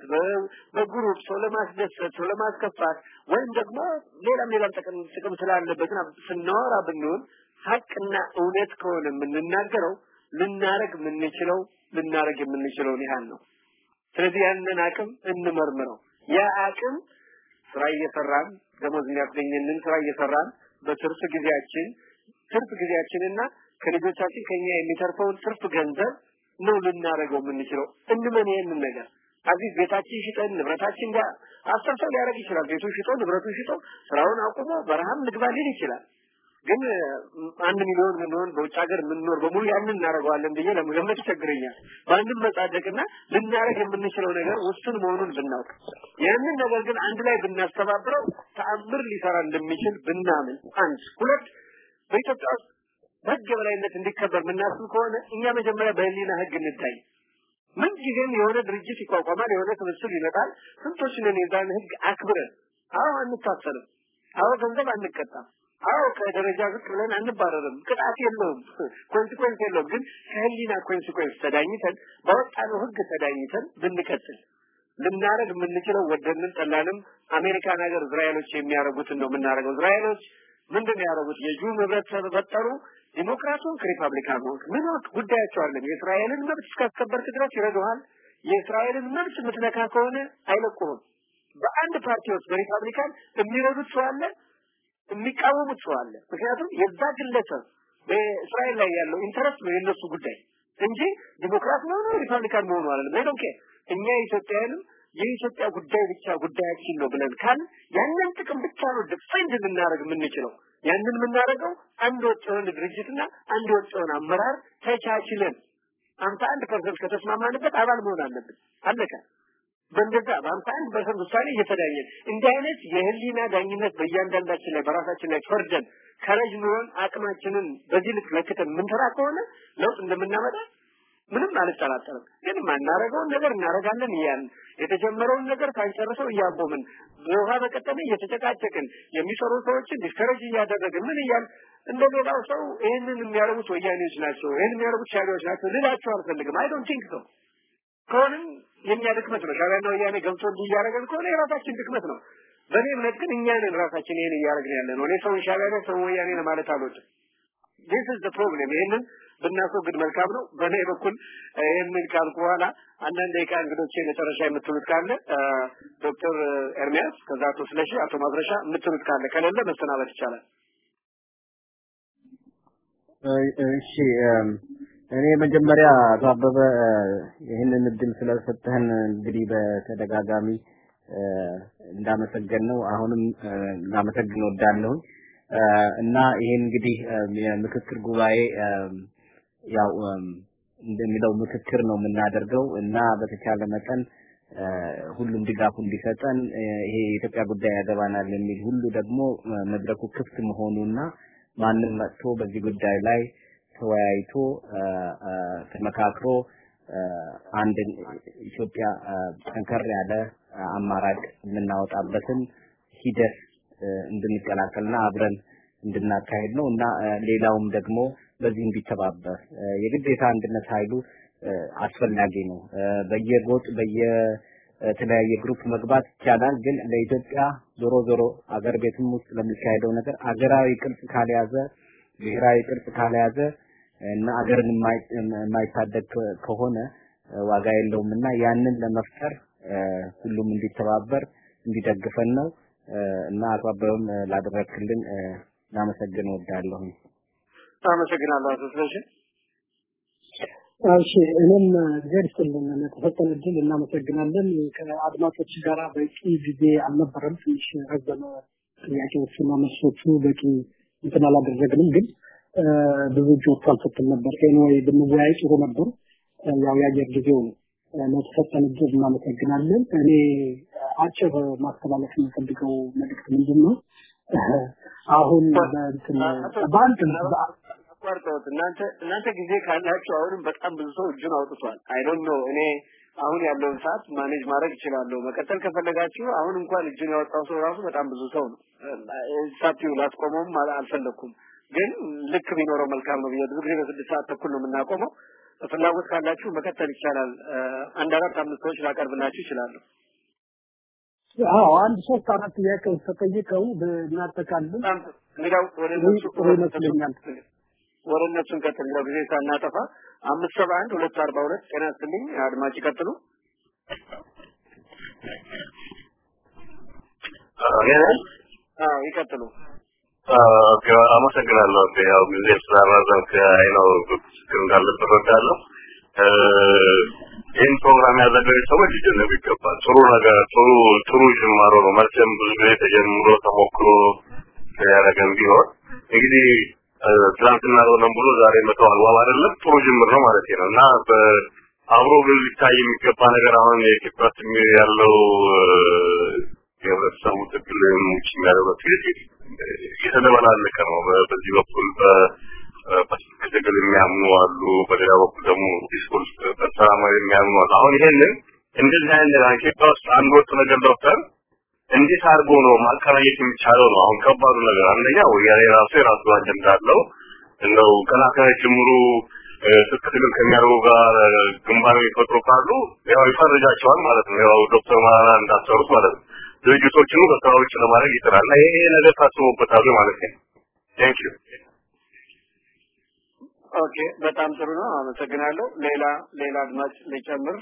በግሩፕ ሰው ለማስደሰት ሰው ለማስከፋት ወይም ደግሞ ሌላም ሌላም ጥቅም ጥቅም ስላለበትና ስናወራ ብንሆን ሀቅና እውነት ከሆነ የምንናገረው ልናደርግ የምንችለው ልናደርግ የምንችለውን ያህል ነው። ስለዚህ ያንን አቅም እንመርምረው። ያ አቅም ስራ እየሰራን ደሞዝ የሚያስገኝልን ስራ እየሰራን በትርፍ ጊዜያችን ትርፍ ጊዜያችንና ከልጆቻችን ከኛ የሚተርፈውን ትርፍ ገንዘብ ነው ልናደርገው የምንችለው። እንመን ይሄንን ነገር አዚዝ ቤታችን ሽጠን ንብረታችን ጋር አስር ሰው ሊያደርግ ይችላል። ቤቱን ሽጦ ንብረቱን ሽጦ ስራውን አቁሞ በረሃም ንግባ ሊል ይችላል። ግን አንድ ሚሊዮን ምንሆን በውጭ ሀገር የምንኖር በሙሉ ያንን እናደርገዋለን ብዬ ለመገመት ይቸግረኛል። በአንድም መጻደቅና ልናደርግ የምንችለው ነገር ውስን መሆኑን ብናውቅ ያንን ነገር ግን አንድ ላይ ብናስተባብረው ተአምር ሊሰራ እንደሚችል ብናምን አንድ ሁለት በኢትዮጵያ ውስጥ በህግ የበላይነት እንዲከበር የምናስብ ከሆነ እኛ መጀመሪያ በህሊና ህግ እንታይ ምን ጊዜም የሆነ ድርጅት ይቋቋማል፣ የሆነ ስብስብ ይመጣል። ስንቶች ነን የዛን ህግ አክብረን አዎ አንታሰርም፣ አዎ ገንዘብ አንቀጣም፣ አዎ ከደረጃ ዝቅ ብለን አንባረርም። ቅጣት የለውም፣ ኮንሲኩዌንስ የለውም። ግን ከህሊና ኮንሲኩዌንስ ተዳኝተን ባወጣነው ህግ ተዳኝተን ብንቀጥል ልናረግ የምንችለው ወደንም ጠላንም አሜሪካን ሀገር እስራኤሎች የሚያደርጉትን ነው የምናደርገው። እስራኤሎች ምንድን ነው ያደረጉት? የጁ ህብረተሰብ ፈጠሩ። ዲሞክራቱን ከሪፐብሊካን ሆንክ ምን ጉዳያቸው አለም። የእስራኤልን መብት እስካስከበርክ ድረስ ይረዱሃል። የእስራኤልን መብት የምትነካ ከሆነ አይለቁህም። በአንድ ፓርቲ ውስጥ በሪፐብሊካን የሚረዱት ሰው አለ፣ የሚቃወሙት ሰው አለ። ምክንያቱም የዛ ግለሰብ በእስራኤል ላይ ያለው ኢንተረስት ነው የነሱ ጉዳይ እንጂ ዲሞክራት መሆኑ ሪፐብሊካን መሆኑ አይደለም። አይ ዶንት እኛ ኢትዮጵያውያንም የኢትዮጵያ ጉዳይ ብቻ ጉዳያችን ነው ብለን ካል ያንን ጥቅም ብቻ ነው ዲፌንድ ልናደርግ የምንችለው። ያንን የምናደርገው አንድ ወጥ የሆነ ድርጅትና አንድ ወጥ የሆነ አመራር ተቻችለን አምሳ አንድ ፐርሰንት ከተስማማንበት አባል መሆን አለብን። አለቀ። በእንደዛ በአምሳ አንድ ፐርሰንት ውሳኔ እየተዳኘን እንዲህ አይነት የህሊና ዳኝነት በእያንዳንዳችን ላይ በራሳችን ላይ ፈርደን ከረጅ ኑሮን አቅማችንን በዚህ ልክ ለክተን የምንሰራ ከሆነ ለውጥ እንደምናመጣ ምንም አልጠራጠርም። ግን ማናረገውን ነገር እናረጋለን እያልን የተጀመረውን ነገር ሳንጨርሰው እያቦምን በውሃ በቀጠለ እየተጨቃጨቅን የሚሰሩ ሰዎችን ዲስከሬጅ እያደረግን ምን እያል እንደ ሌላው ሰው ይህንን የሚያደርጉት ወያኔዎች ናቸው፣ ይህን የሚያደርጉት ሻቢያዎች ናቸው ልላቸው አልፈልግም። አይ ዶንት ቲንክ ሰው ከሆንም የኛ ድክመት ነው። ሻቢያና ወያኔ ገብቶ እንዲህ እያደረገን ከሆነ የራሳችን ድክመት ነው። በእኔ እምነት ግን እኛ ነን ራሳችን ይህን እያደረግን ያለ ነው። እኔ ሰውን ሻቢያ ሰው ወያኔ ለማለት አልወድም። ዲስ ኢዝ ዘ ፕሮብሌም። ይሄንን ብናስወግድ መልካም ነው። በእኔ በኩል ይህንን ካልኩ በኋላ አንዳንድ ደቂቃ እንግዶቼ መጨረሻ የምትሉት ካለ ዶክተር ኤርሚያስ፣ ከዛ አቶ ስለሺ፣ አቶ ማድረሻ የምትሉት ካለ ከሌለ መሰናበት ይቻላል። እሺ እኔ መጀመሪያ አቶ አበበ ይህንን እድል ስለሰጠህን እንግዲህ በተደጋጋሚ እንዳመሰገን ነው አሁንም ላመሰግን ወዳለሁኝ እና ይሄ እንግዲህ የምክክር ጉባኤ ያው እንደሚለው ምክክር ነው የምናደርገው እና በተቻለ መጠን ሁሉም ድጋፉ እንዲሰጠን ይሄ የኢትዮጵያ ጉዳይ ያገባናል የሚል ሁሉ ደግሞ መድረኩ ክፍት መሆኑና ማንም መጥቶ በዚህ ጉዳይ ላይ ተወያይቶ ተመካክሮ አንድ ኢትዮጵያ ጠንከር ያለ አማራጭ የምናወጣበትን ሂደት እንድንቀላቀልና አብረን እንድናካሄድ ነው እና ሌላውም ደግሞ በዚህ እንዲተባበር የግዴታ አንድነት ኃይሉ አስፈላጊ ነው። በየጎጥ በየተለያየ ግሩፕ መግባት ይቻላል፣ ግን ለኢትዮጵያ ዞሮ ዞሮ አገር ቤትም ውስጥ ለሚካሄደው ነገር አገራዊ ቅርጽ ካልያዘ ብሔራዊ ቅርጽ ካልያዘ እና አገርን የማይታደግ ከሆነ ዋጋ የለውም እና ያንን ለመፍጠር ሁሉም እንዲተባበር እንዲደግፈን ነው እና አቶ አበበም ላደረግክልን ላመሰግን እወዳለሁ። አመሰግናለሁ አቶ ስለሺ። እሺ እኔም እግዚአብሔር ይስጥልን ለተሰጠን እድል እናመሰግናለን። ከአድማጮች ጋር በቂ ጊዜ አልነበረም። ትንሽ ረዘመ ጥያቄዎቹና መልሶቹ በቂ እንትን አላደረግንም። ግን ብዙ እጆች አልሰጥም ነበር። ኤኒዌይ ብንወያይ ጥሩ ነበር። ያው የአየር ጊዜው ነው። ለተሰጠን እድል እናመሰግናለን። እኔ አጭር ማስተላለፍ የምፈልገው መልእክት ምንድን ነው? አሁን በእንትን በአንድ አቋርጠውት እናንተ እናንተ ጊዜ ካላችሁ አሁንም በጣም ብዙ ሰው እጁን አውጥቷል። አይ ዶንት ኖ እኔ አሁን ያለውን ሰዓት ማኔጅ ማድረግ እችላለሁ። መቀጠል ከፈለጋችሁ አሁን እንኳን እጁን ያወጣው ሰው ራሱ በጣም ብዙ ሰው ነው። ሳቲው ላስቆመውም አልፈለኩም፣ ግን ልክ ቢኖረው መልካም ነው ብዬ ብዙ ጊዜ በስድስት ሰዓት ተኩል ነው የምናቆመው። ፍላጎት ካላችሁ መቀጠል ይቻላል። አንድ አራት አምስት ሰዎች ላቀርብላችሁ ይችላሉ። አዎ አንድ ሶስት አራት ጥያቄዎች ተጠይቀው እናጠቃለን። እንግዲያው ወደ እነሱ ጥሩ ይመስለኛል። ወደ እነሱ እንቀጥል። እንግዲያው ጊዜ ሳናጠፋ አምስት ሰባ አንድ ሁለት አርባ ሁለት ጤና ይስጥልኝ አድማጭ ይቀጥሉ። አዎ ይቀጥሉ። አመሰግናለሁ። ያው ጊዜ ስላራዘምክ አይ ነው ችግር እንዳለበት እወዳለሁ። ይህን ፕሮግራም ያዘጋጁ ሰዎች ሊደነቁ ይገባል። ጥሩ ነገር ጥሩ ጥሩ ጅማሮ ነው። መቼም ብዙ ጊዜ ተጀምሮ ተሞክሮ ያደረገን ቢሆን እንግዲህ ትናንትና ሆነም ብሎ ዛሬ መተው አግባብ አይደለም። ጥሩ ጅምር ነው ማለት ነው እና አብሮ ግን ሊታይ የሚገባ ነገር አሁን የኢትዮጵያ ያለው የህብረተሰቡ ትግል ውጭ የሚያደርገው ትግል የተደበላለቀ ነው። በዚህ በኩል በስልክ ትግል የሚያምኑ አሉ፣ በሌላ በኩል ደግሞ ዲስኮርስ በሰላማዊ የሚያምኑ አሉ። አሁን ይሄንን እንደዚህ አይነት ነገር ኢትዮጵያ ውስጥ አንድ ወጥ ነገር ዶክተር እንዴት አድርጎ ነው ማቀናየት የሚቻለው ነው አሁን ከባዱ ነገር። አንደኛ ወያኔ ራሱ የራሱ አጀንዳ አለው። እንደው ገና ከጅምሩ ትጥቅ ትግል ከሚያደርጉ ጋር ግንባር የሚፈጥሩ ካሉ ያው ይፈርጃቸዋል ማለት ነው። ያው ዶክተር መራራ እንዳሰሩት ማለት ነው። ድርጅቶችን ከስራ ውጭ ለማድረግ ይጥራል። እና ይሄ ነገር ታስቦበታል ማለት ነው። ቴንክ ዩ ኦኬ፣ በጣም ጥሩ ነው። አመሰግናለሁ። ሌላ ሌላ አድማጭ ሊጨምር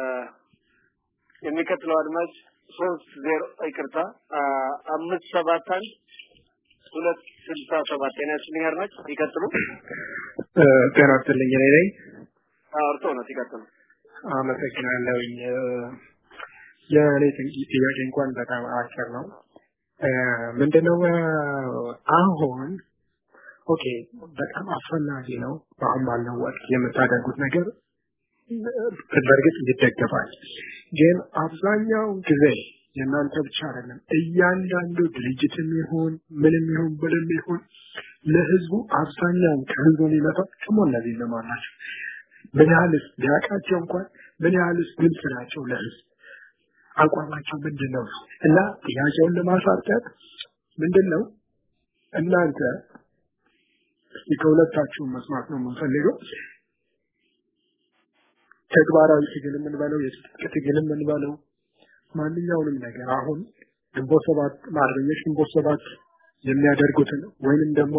የሚቀጥለው አድማጭ ሶስት ዜሮ ይቅርታ አምስት ሰባት አንድ ሁለት ስልሳ ሰባት ጤና ይስጥልኝ አድማጭ ይቀጥሉ። ጤና ይስጥልኝ እኔ ነኝ። እርሶ ነው ይቀጥሉ። አመሰግናለሁኝ። የእኔ ጥያቄ እንኳን በጣም አጭር ነው። ምንድነው አሁን ኦኬ በጣም አስፈላጊ ነው በአሁን ባለው ወቅት የምታደርጉት ነገር በእርግጥ ይደገፋል። ግን አብዛኛው ጊዜ የእናንተ ብቻ አይደለም፣ እያንዳንዱ ድርጅትም ይሁን ምንም ይሁን ብልም ይሁን ለህዝቡ አብዛኛውን ከህዝቡ የሚመጣው ደግሞ እነዚህ እነማን ናቸው? ምን ያህልስ ቢያውቃቸው እንኳን ምን ያህልስ ግልጽ ናቸው ለህዝብ አቋማቸው ምንድን ነው? እና ጥያቄውን ለማሳጠር ምንድን ነው እናንተ እስቲ ከሁለታችሁም መስማት ነው የምንፈልገው ተግባራዊ ትግል የምንበለው የትጥቅ ትግል የምንበለው ማንኛውንም ነገር አሁን ግንቦት ሰባት አርበኞች ግንቦት ሰባት የሚያደርጉትን ወይንም ደግሞ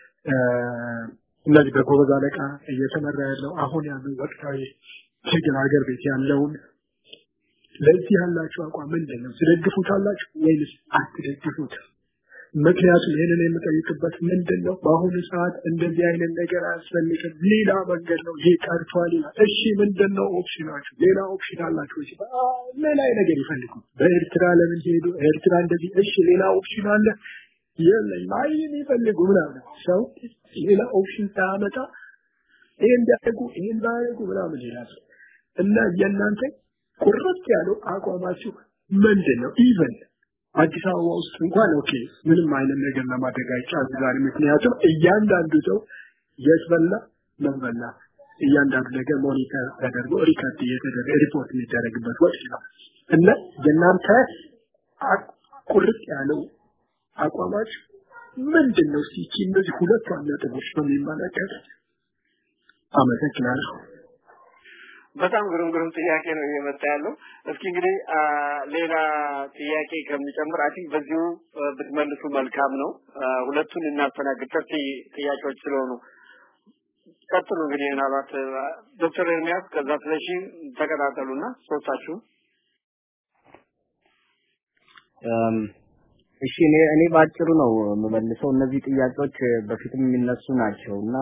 እነዚህ በጎበዝ አለቃ እየተመራ ያለው አሁን ያለው ወቅታዊ ትግል ሀገር ቤት ያለውን ለዚህ ያላችሁ አቋም ምንድን ነው? ትደግፉታላችሁ ወይንስ አትደግፉት? ምክንያቱም ይህንን የምጠይቅበት ምንድን ነው በአሁኑ ሰዓት እንደዚህ አይነት ነገር አያስፈልግም ሌላ መንገድ ነው ይህ ቀርቷል ይላል እሺ ምንድን ነው ኦፕሽናችሁ ሌላ ኦፕሽን አላችሁ ወይ ሌላ ነገር ይፈልጉ በኤርትራ ለምን ሄዱ ኤርትራ እንደዚህ እሺ ሌላ ኦፕሽን አለ የለም አይ የሚፈልጉ ምናምን ሰው ሌላ ኦፕሽን ሳያመጣ ይሄን ቢያደርጉ ይሄን ባያደርጉ ምናምን ይላል እና የእናንተ ቁርጥ ያለው አቋማችሁ ምንድን ነው ኢቨን አዲስ አበባ ውስጥ እንኳን ኦኬ ምንም አይነት ነገር ለማድረግ አይቻልም ዛሬ ምክንያቱም እያንዳንዱ ሰው የት በላ ምን በላ እያንዳንዱ ነገር ሞኒተር ተደርጎ ሪከርድ እየተደረገ ሪፖርት የሚደረግበት ወቅት ነው እና የእናንተ ቁርጥ ያለው አቋማች ምንድን ነው እስኪ እነዚህ ሁለት ነጥቦች በሚመለከት አመሰግናለሁ በጣም ግሩም ግሩም ጥያቄ ነው እየመጣ ያለው። እስኪ እንግዲህ ሌላ ጥያቄ ከምጨምር አይ ቲንክ በዚሁ ብትመልሱ መልካም ነው። ሁለቱን እናስተናግድ ሰፊ ጥያቄዎች ስለሆኑ ቀጥሉ። እንግዲህ ምናልባት ዶክተር ኤርሚያስ ከዛ ስለሺ ተቀጣጠሉና ሶስታችሁ እሺ እኔ እኔ ባጭሩ ነው የምመልሰው። እነዚህ ጥያቄዎች በፊትም የሚነሱ ናቸው እና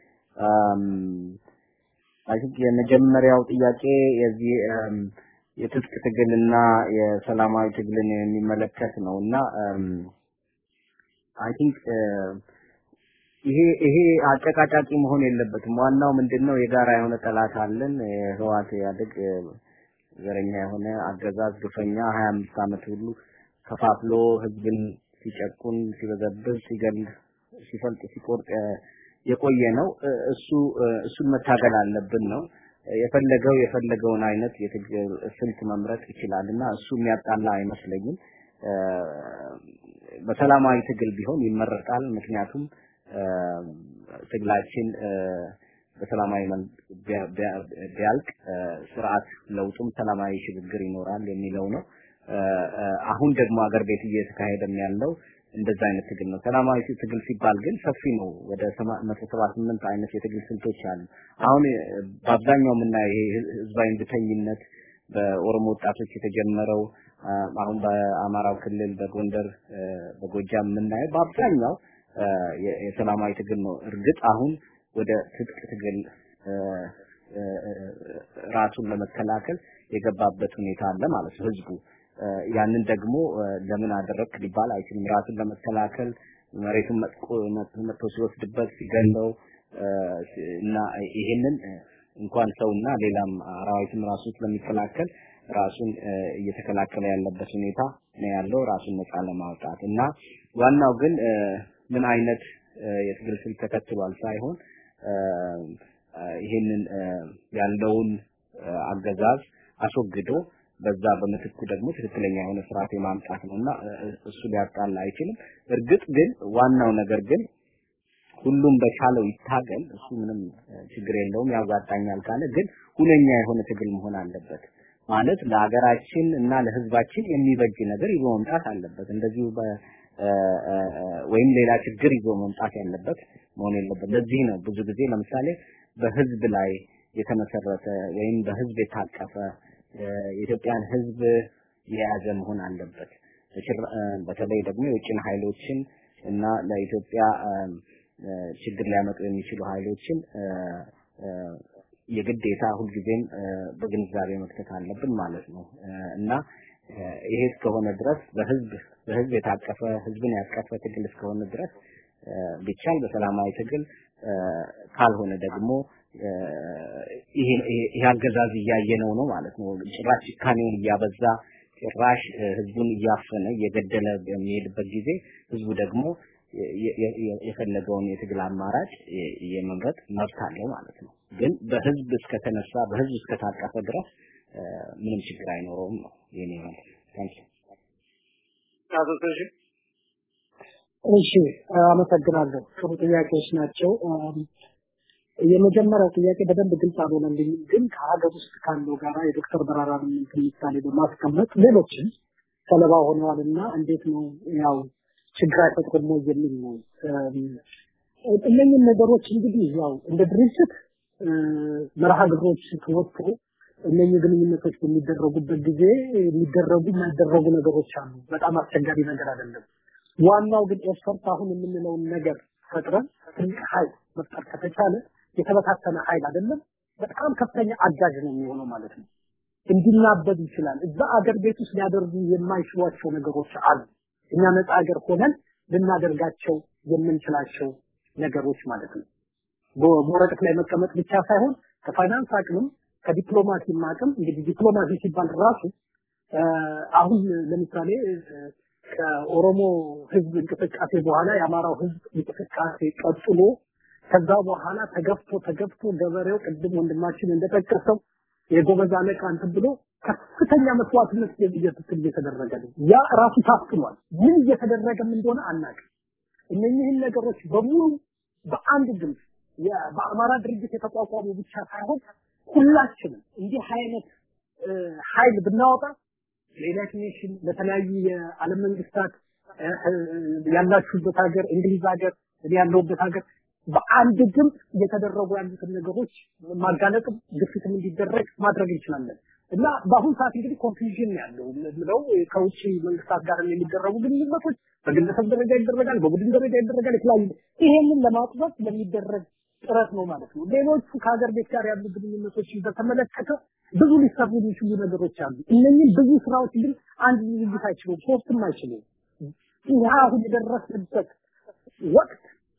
አይ ቲንክ የመጀመሪያው ጥያቄ የዚህ የትጥቅ ትግልና የሰላማዊ ትግልን የሚመለከት ነው እና አይ ቲንክ ይሄ ይሄ አጨቃጫቂ መሆን የለበትም። ዋናው ምንድነው የጋራ የሆነ ጠላት አለን። ህዋት ያድግ ዘረኛ የሆነ አገዛዝ ግፈኛ 25 ዓመት ሁሉ ከፋፍሎ ህዝብን ሲጨቁን፣ ሲበዘብዝ፣ ሲገል፣ ሲፈልጥ፣ ሲቆርጥ የቆየ ነው። እሱ እሱን መታገል አለብን ነው የፈለገው የፈለገውን አይነት የትግል ስልት መምረጥ ይችላል እና እሱ የሚያጣላ አይመስለኝም። በሰላማዊ ትግል ቢሆን ይመረጣል። ምክንያቱም ትግላችን በሰላማዊ ቢያልቅ ስርዓት ለውጡም ሰላማዊ ሽግግር ይኖራል የሚለው ነው። አሁን ደግሞ አገር ቤት እየተካሄደም ያለው እንደዛ አይነት ትግል ነው። ሰላማዊ ትግል ሲባል ግን ሰፊ ነው። ወደ 178 አይነት የትግል ስልቶች አሉ። አሁን በአብዛኛው የምናየው ይሄ ህዝባዊ እንድተኝነት በኦሮሞ ወጣቶች የተጀመረው አሁን በአማራው ክልል በጎንደር በጎጃም የምናየው በአብዛኛው የሰላማዊ ትግል ነው። እርግጥ አሁን ወደ ትጥቅ ትግል ራሱን ለመከላከል የገባበት ሁኔታ አለ ማለት ነው ህዝቡ ያንን ደግሞ ለምን አደረግክ ሊባል አይችልም። ራሱን ለመከላከል መሬቱን መጥቶ ሲወስድበት ሲገለው እና ይሄንን እንኳን ሰውና ሌላም አራዊትም ራሱን ስለሚከላከል ራሱን እየተከላከለ ያለበት ሁኔታ ነው ያለው ራሱን ነፃ ለማውጣት እና ዋናው ግን ምን አይነት የትግል ስልት ተከትሏል ሳይሆን ይሄንን ያለውን አገዛዝ አስወግዶ በዛ በምትኩ ደግሞ ትክክለኛ የሆነ ስርዓት የማምጣት ነውና እሱ ሊያጣላ አይችልም። እርግጥ ግን ዋናው ነገር ግን ሁሉም በቻለው ይታገል፣ እሱ ምንም ችግር የለውም ያዋጣኛል ካለ ግን ሁነኛ የሆነ ትግል መሆን አለበት። ማለት ለሀገራችን እና ለህዝባችን የሚበጅ ነገር ይዞ መምጣት አለበት። እንደዚሁ ወይም ሌላ ችግር ይዞ መምጣት ያለበት መሆን የለበት። ለዚህ ነው ብዙ ጊዜ ለምሳሌ በህዝብ ላይ የተመሰረተ ወይም በህዝብ የታቀፈ የኢትዮጵያን ህዝብ የያዘ መሆን አለበት። በተለይ ደግሞ የውጭን ኃይሎችን እና ለኢትዮጵያ ችግር ሊያመጡ የሚችሉ ኃይሎችን የግዴታ ሁልጊዜም በግንዛቤ መክተት አለብን ማለት ነው እና ይሄ እስከሆነ ድረስ በህዝብ በህዝብ የታቀፈ ህዝብን ያቀፈ ትግል እስከሆነ ድረስ ቢቻል በሰላማዊ ትግል ካልሆነ ደግሞ ይሄ አገዛዝ እያየነው ነው ማለት ነው። ጭራሽ ጭካኔውን እያበዛ ጭራሽ ህዝቡን እያፈነ እየገደለ በሚሄድበት ጊዜ ህዝቡ ደግሞ የፈለገውን የትግል አማራጭ የመምረጥ መብት አለው ማለት ነው። ግን በህዝብ እስከተነሳ በህዝብ እስከታቀፈ ድረስ ምንም ችግር አይኖረውም ነው የኔ ማለት ታንኪ እሺ አመሰግናለሁ። ጥሩ ጥያቄዎች ናቸው። የመጀመሪያው ጥያቄ በደንብ ግልጽ አልሆነልኝም፣ ግን ከሀገር ውስጥ ካለው ጋራ የዶክተር በራራን ምሳሌ በማስቀመጥ ሌሎችም ሰለባ ሆነዋልና እንዴት ነው ያው ችግር አይፈጥርም ወይ የሚል ነው። እነኝህ ነገሮች እንግዲህ ያው እንደ ድርጅት መርሃ ግብሮች ተወጥቶ እነኚህ ግንኙነቶች በሚደረጉበት ጊዜ የሚደረጉ የማይደረጉ ነገሮች አሉ። በጣም አስቸጋሪ ነገር አይደለም። ዋናው ግን ኤፈርት አሁን የምንለውን ነገር ፈጥረን ትልቅ ኃይል መፍጠር ከተቻለ የተበታተነ ኃይል አይደለም፣ በጣም ከፍተኛ አጋዥ ነው የሚሆነው ማለት ነው። እንዲናበብ ይችላል። እዛ አገር ቤት ውስጥ ሊያደርጉ የማይችሏቸው ነገሮች አሉ። እኛ ነፃ ሀገር ሆነን ልናደርጋቸው የምንችላቸው ነገሮች ማለት ነው። በወረቀት ላይ መቀመጥ ብቻ ሳይሆን ከፋይናንስ አቅምም ከዲፕሎማሲም አቅም እንግዲህ ዲፕሎማሲ ሲባል ራሱ አሁን ለምሳሌ ከኦሮሞ ህዝብ እንቅስቃሴ በኋላ የአማራው ህዝብ እንቅስቃሴ ቀጥሎ ከዛ በኋላ ተገፍቶ ተገፍቶ ገበሬው ቅድም ወንድማችን እንደጠቀሰው የጎበዝ አለቃ እንትን ብሎ ከፍተኛ መስዋዕትነት እየትትል እየተደረገ ነው። ያ ራሱ ታፍኗል። ምን እየተደረገም እንደሆነ አናውቅም። እነኚህን ነገሮች በሙሉ በአንድ ድምፅ በአማራ ድርጅት የተቋቋሙ ብቻ ሳይሆን ሁላችንም እንዲህ አይነት ኃይል ብናወጣ ለዩናይትድ ኔሽን ለተለያዩ የዓለም መንግስታት ያላችሁበት ሀገር እንግሊዝ ሀገር እኔ ያለሁበት ሀገር በአንድ ድምፅ እየተደረጉ ያሉትን ነገሮች ማጋለጥም ግፊትም እንዲደረግ ማድረግ እንችላለን እና በአሁን ሰዓት እንግዲህ ኮንፊውዥን ያለው ምለው ከውጭ መንግስታት ጋር የሚደረጉ ግንኙነቶች በግለሰብ ደረጃ ይደረጋል፣ በቡድን ደረጃ ይደረጋል። የተለያዩ ይሄንን ለማጥበብ የሚደረግ ጥረት ነው ማለት ነው። ሌሎቹ ከሀገር ቤት ጋር ያሉ ግንኙነቶችን በተመለከተ ብዙ ሊሰሩ የሚችሉ ነገሮች አሉ። እነኚህ ብዙ ስራዎች ግን አንድ ድርጅት አይችሉም፣ ሶስትም አይችሉም። ይህ አሁን የደረስንበት ወቅት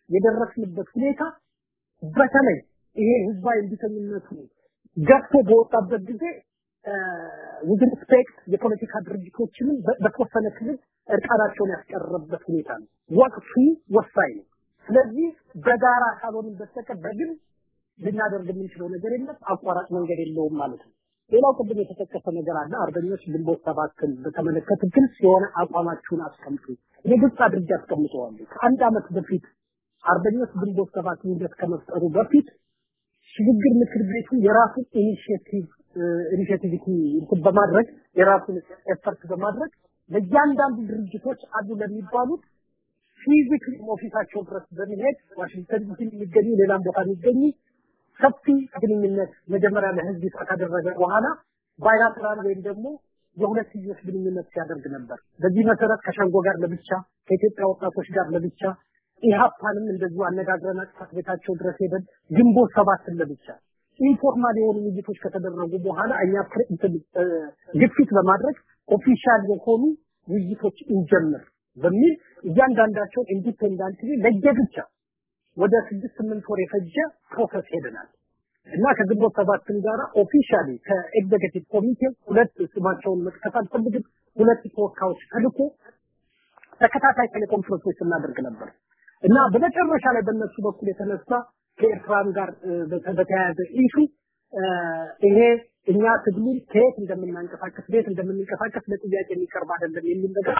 የደረስንበት ሁኔታ በተለይ ይሄ ህዝባዊ እንቢተኝነቱ ገፍቶ በወጣበት ጊዜ ዊዝ ሪስፔክት የፖለቲካ ድርጅቶችንም በተወሰነ ክልል እርቃናቸውን ያስቀረበት ሁኔታ ነው። ወቅቱ ወሳኝ ነው። ስለዚህ በጋራ ካልሆንን በስተቀር በግል ልናደርግ የምንችለው ነገር የለም። አቋራጭ መንገድ የለውም ማለት ነው። ሌላው ቅድም የተጠቀሰ ነገር አለ። አርበኞች ግንቦት ሰባትን በተመለከተ ግልጽ የሆነ አቋማችሁን አስቀምጡ። እኔ ግልጽ አድርጌ አስቀምጠዋለሁ። ከአንድ ዓመት በፊት አርበኞች ግንቦት ሰባት ውህደት ከመፍጠሩ በፊት ሽግግር ምክር ቤቱ የራሱን ኢኒሺየቲቭ ኢኒሺየቲቪቲ እንትን በማድረግ የራሱን ኤፈርት በማድረግ ለእያንዳንዱ ድርጅቶች አሉ ለሚባሉት ፊዚክሊ ኦፊሳቸው ድረስ በመሄድ ዋሽንግተን ዲሲ የሚገኙ ሌላም ቦታ የሚገኙ ሰፊ ግንኙነት መጀመሪያ ለህዝብ ይፋ ካደረገ በኋላ ባይላተራል ወይም ደግሞ የሁለትዮሽ ግንኙነት ሲያደርግ ነበር። በዚህ መሰረት ከሸንጎ ጋር ለብቻ ከኢትዮጵያ ወጣቶች ጋር ለብቻ ኢህአፓንም እንደዚሁ አነጋግረን ጽሕፈት ቤታቸው ድረስ ሄደን ግንቦት ሰባትን ለብቻ ኢንፎርማል የሆኑ ውይይቶች ከተደረጉ በኋላ እኛ ግፊት በማድረግ ኦፊሻል የሆኑ ውይይቶች እንጀምር በሚል እያንዳንዳቸውን ኢንዲፔንዳንትሊ ለየብቻ ወደ ስድስት ስምንት ወር የፈጀ ፕሮሰስ ሄደናል እና ከግንቦት ሰባትን ጋር ኦፊሻሊ ከኤግዜኪቲቭ ኮሚቴ ሁለት ስማቸውን መጥቀስ አልፈልግም ሁለት ተወካዮች ተልኮ ተከታታይ ቴሌኮንፈረንሶች ስናደርግ ነበር እና በመጨረሻ ላይ በእነሱ በኩል የተነሳ ከኤርትራም ጋር በተያያዘ ኢሹ ይሄ እኛ ትግሉን ከየት እንደምናንቀሳቀስ ቤት እንደምንንቀሳቀስ ለጥያቄ የሚቀርብ አይደለም የሚል ነገር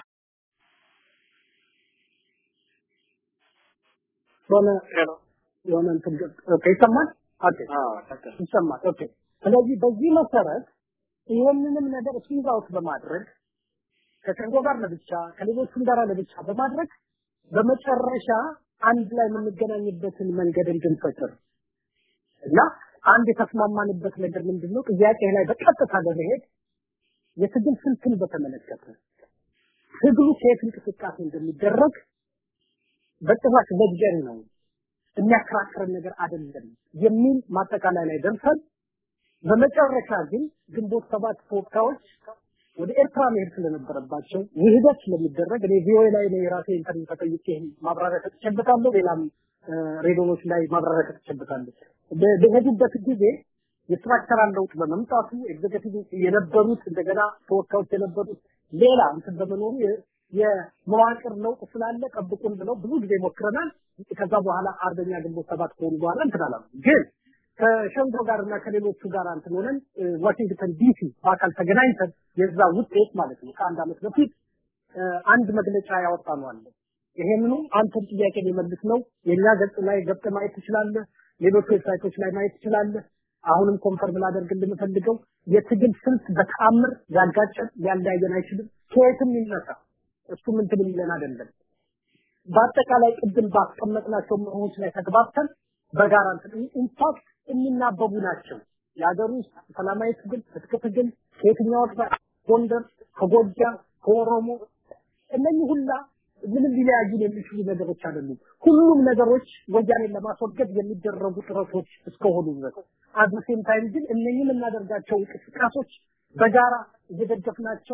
የሆነ የሆነ እንትን ኦኬ ይሰማል ኦኬ ይሰማል ኦኬ ስለዚህ በዚህ መሰረት ይህንንም ነገር ስዊዝ አውት በማድረግ ከሸንጎ ጋር ለብቻ ከሌሎቹም ጋር ለብቻ በማድረግ በመጨረሻ አንድ ላይ የምንገናኝበትን መንገድ እንድንፈጥር እና አንድ የተስማማንበት ነገር ምንድነው ጥያቄ ላይ በቀጥታ በመሄድ የትግል ስልትን በተመለከተ ትግሉ ከየት እንቅስቃሴ እንደሚደረግ በጭራሽ ለግጀን ነው የሚያከራክረን ነገር አይደለም የሚል ማጠቃላይ ላይ ደርሰን በመጨረሻ ግን ግንቦት ሰባት ተወካዮች ወደ ኤርትራ መሄድ ስለነበረባቸው ውህደት ስለሚደረግ እኔ ቪኦኤ ላይ ነው የራሴ ኢንተርቪው ተጠይቄ ማብራሪያ ሰጥቼበታለሁ። ሌላም ሬዲዮኖች ላይ ማብራሪያ ሰጥቼበታለሁ። በሄዱበት ጊዜ የስትራክቸራል ለውጥ በመምጣቱ ኤግዜኪቲቭ የነበሩት እንደገና ተወካዮች የነበሩት ሌላ እንትን በመኖሩ የመዋቅር ለውጥ ስላለ ጠብቁን ብለው ብዙ ጊዜ ሞክረናል። ከዛ በኋላ አርበኛ ግንቦት ሰባት ከሆኑ በኋላ እንትን አላሉ ግን ከሸንጎ ጋር እና ከሌሎቹ ጋር እንትን ሆነን ዋሽንግተን ዲሲ በአካል ተገናኝተን የዛ ውጤት ማለት ነው ከአንድ ዓመት በፊት አንድ መግለጫ ያወጣ ነው አለ። ይሄንኑ አንተን ጥያቄ ሊመልስ ነው። የኛ ገጽ ላይ ገብተ ማየት ትችላለህ። ሌሎች ዌብሳይቶች ላይ ማየት ትችላለህ። አሁንም ኮንፈርም ላደርግ የምፈልገው የትግል ስልት በተአምር ሊያጋጨን ሊያለያየን አይችልም። ከየትም ይነሳ እሱ ምንትን የሚለን አይደለም። በአጠቃላይ ቅድም ባስቀመጥናቸው መርሆች ላይ ተግባብተን በጋራ ኢንፋክት የሚናበቡ ናቸው። የሀገር ውስጥ ሰላማዊ ትግል፣ ትጥቅ ትግል ከየትኛው ጎንደር፣ ከጎጃም፣ ከኦሮሞ እነኚህ ሁላ ምንም ሊለያዩን የሚችሉ ነገሮች አይደሉም። ሁሉም ነገሮች ወያኔን ለማስወገድ የሚደረጉ ጥረቶች እስከሆኑ ድረስ አት ሴም ታይም ግን እነኚህ የምናደርጋቸው እንቅስቃሴዎች በጋራ እየደገፍናቸው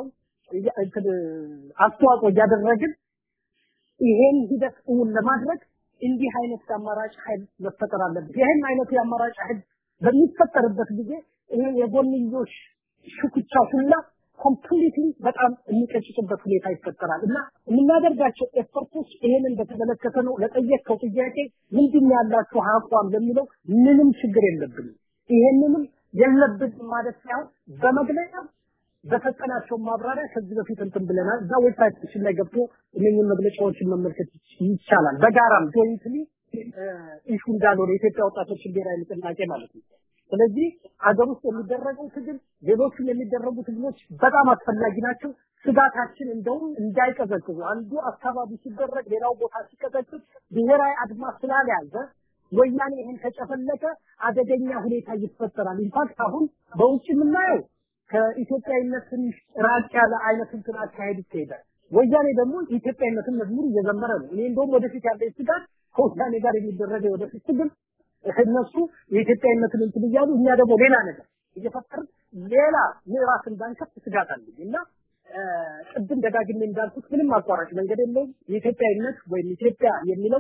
አስተዋጽኦ እያደረግን ይሄን ሂደት እውን ለማድረግ እንዲህ አይነት አማራጭ ኃይል መፈጠር አለበት። ይህን አይነቱ የአማራጭ ኃይል በሚፈጠርበት ጊዜ ይሄ የጎንዮሽ ሽኩቻ ሁላ ኮምፕሊትሊ በጣም የሚቀጭጭበት ሁኔታ ይፈጠራል እና የምናደርጋቸው ኤፈርቶች ይሄንን በተመለከተ ነው። ለጠየቅከው ጥያቄ ምንድን ያላችሁ አቋም ለሚለው ምንም ችግር የለብንም። ይሄንንም የለብንም ማለት ሳይሆን በመግለጫ በሰጠናቸው ማብራሪያ ከዚህ በፊት እንትን ብለናል። እዛ ዌብሳይታችን ላይ ገብቶ እነኝህን መግለጫዎችን መመልከት ይቻላል። በጋራም ጆይንትሊ ኢሹ እንዳልሆነ የኢትዮጵያ ወጣቶችን ብሔራዊ ንቅናቄ ማለት ነው። ስለዚህ አገር ውስጥ የሚደረገው ትግል፣ ሌሎችም የሚደረጉ ትግሎች በጣም አስፈላጊ ናቸው። ስጋታችን እንደውም እንዳይቀዘቅዙ አንዱ አካባቢ ሲደረግ ሌላው ቦታ ሲቀዘቅዝ ብሔራዊ አድማ ስላልያዘ ወያኔ ይህን ከጨፈለቀ አደገኛ ሁኔታ ይፈጠራል። ኢንፋክት አሁን በውጭ የምናየው ከኢትዮጵያዊነት ትንሽ ራቅ ያለ አይነት እንትን አካሄድ ይካሄዳል። ወያኔ ደግሞ ኢትዮጵያዊነትን መዝሙር እየዘመረ ነው። እኔ እንደውም ወደፊት ያለኝ ስጋት ከወያኔ ጋር የሚደረገው የወደፊት ትግል እነሱ የኢትዮጵያዊነትን እንትን እያሉ እኛ ደግሞ ሌላ ነገር እየፈጠርን ሌላ ምዕራፍ እንዳንከፍት ስጋት አለኝ እና ቅድም ደጋግሜ እንዳልኩት ምንም አቋራጭ መንገድ የለውም። የኢትዮጵያዊነት ወይም ኢትዮጵያ የሚለው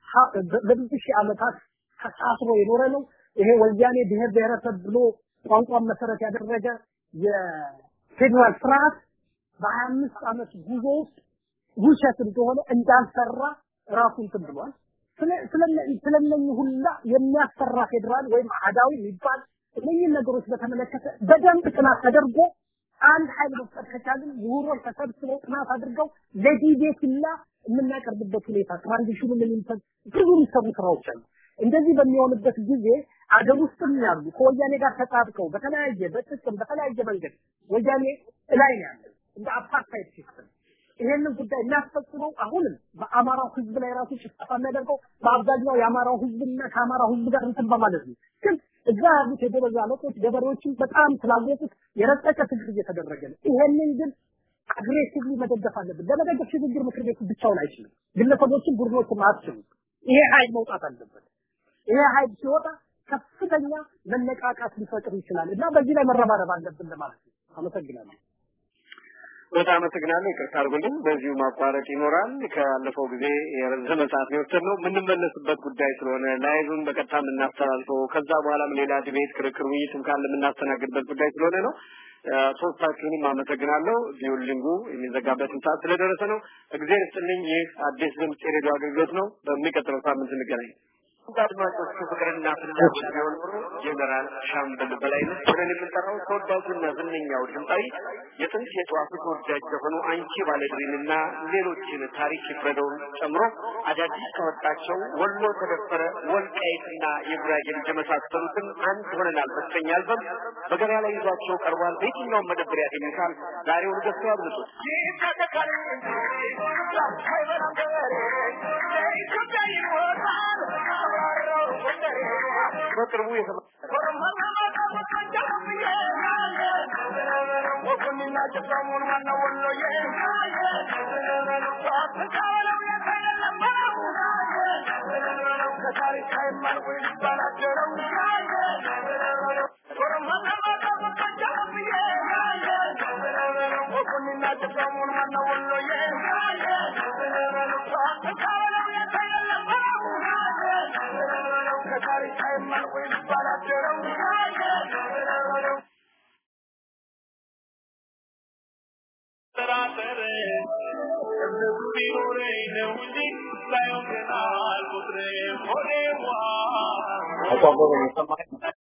ለብዙ ሺህ ዓመታት ተሳስሮ የኖረ ነው። ይሄ ወያኔ ብሔር ብሔረሰብ ብሎ ቋንቋን መሰረት ያደረገ የፌዴራል ስርዓት በሀያ አምስት ዓመት ጉዞ ውስጥ ውሸት እንደሆነ እንዳልሰራ ራሱ እንትን ብሏል። ስለነኚህ ሁላ የሚያሰራ ፌዴራል ወይም አህዳዊ የሚባል እነኚህን ነገሮች በተመለከተ በደንብ ጥናት ተደርጎ አንድ ኃይል መፍጠር ከቻልን ምሁሮች ተሰብስበው ጥናት አድርገው ለዲቤት ሁላ የምናቀርብበት ሁኔታ ትራንዚሽኑ ምን ይምሰል ብዙ የሚሰሩ ስራዎች አሉ። እንደዚህ በሚሆንበት ጊዜ አገር ውስጥም ያሉ ከወያኔ ጋር ተጣብቀው በተለያየ በጥቅም በተለያየ መንገድ ወያኔ ላይ ነው ያለው እንደ አፓርታይድ ሲስተም ይሄንን ጉዳይ የሚያስፈጽመው አሁንም በአማራው ህዝብ ላይ ራሱ ጭፍጨፋ የሚያደርገው በአብዛኛው የአማራው ህዝብና ከአማራው ህዝብ ጋር እንትን በማለት ነው። ግን እዛ ያሉት የጎበዝ አለቆች ገበሬዎችን በጣም ስላወቁት የረቀቀ ትግል እየተደረገ ነው። ይሄንን ግን አግሬሲቭሊ መደገፍ አለብን። ለመደገፍ ሽግግር ምክር ቤቱ ብቻውን አይችልም። ግለሰቦችን፣ ቡድኖችን አትችሉም። ይሄ ኃይል መውጣት አለበት። ይሄ ኃይል ሲወጣ ከፍተኛ መነቃቃት ሊፈጥር ይችላል እና በዚህ ላይ መረባረብ አለብን ለማለት ነው። አመሰግናለሁ። በጣም አመሰግናለሁ። ይቅርታ አድርጉልኝ። በዚሁ ማቋረጥ ይኖራል። ካለፈው ጊዜ የረዘመ ሰዓት ነው የወሰድነው። የምንመለስበት ጉዳይ ስለሆነ ላይቭን በቀጥታ የምናስተላልፈው ከዛ በኋላም ሌላ ዲቤት፣ ክርክር፣ ውይይትም ካለ የምናስተናግድበት ጉዳይ ስለሆነ ነው። ሶስታችሁንም አመሰግናለሁ። ዲዩሊንጉ የሚዘጋበትን ሰዓት ስለደረሰ ነው። እግዚአብሔር ይስጥልኝ። ይህ አዲስ ድምፅ የሬዲዮ አገልግሎት ነው። በሚቀጥለው ሳምንት እንገናኝ። አድማጮቹ ፍቅርና ፍላጎት ቢሆን ኖሮ ጀነራል ሻምበል በላይነህ ብለን የምንጠራው ተወዳጁና ዝነኛው ድምፃዊ የጥንት የጠዋቱ ተወዳጅ የሆኑ አንቺ ባለድሪንና ሌሎችን ታሪክ ይፍረደውን ጨምሮ አዳዲስ ከወጣቸው ወሎ ተደፈረ፣ ወልቃይትና የጉራጌ ልጅ የመሳሰሉትን አንድ ሆነናል በተሰኘ አልበም በገበያ ላይ ይዟቸው ቀርቧል። በየትኛውም መደብር ያገኙታል። ዛሬውን ገዝተው ያብልጡት። በቅርቡ አቋቋም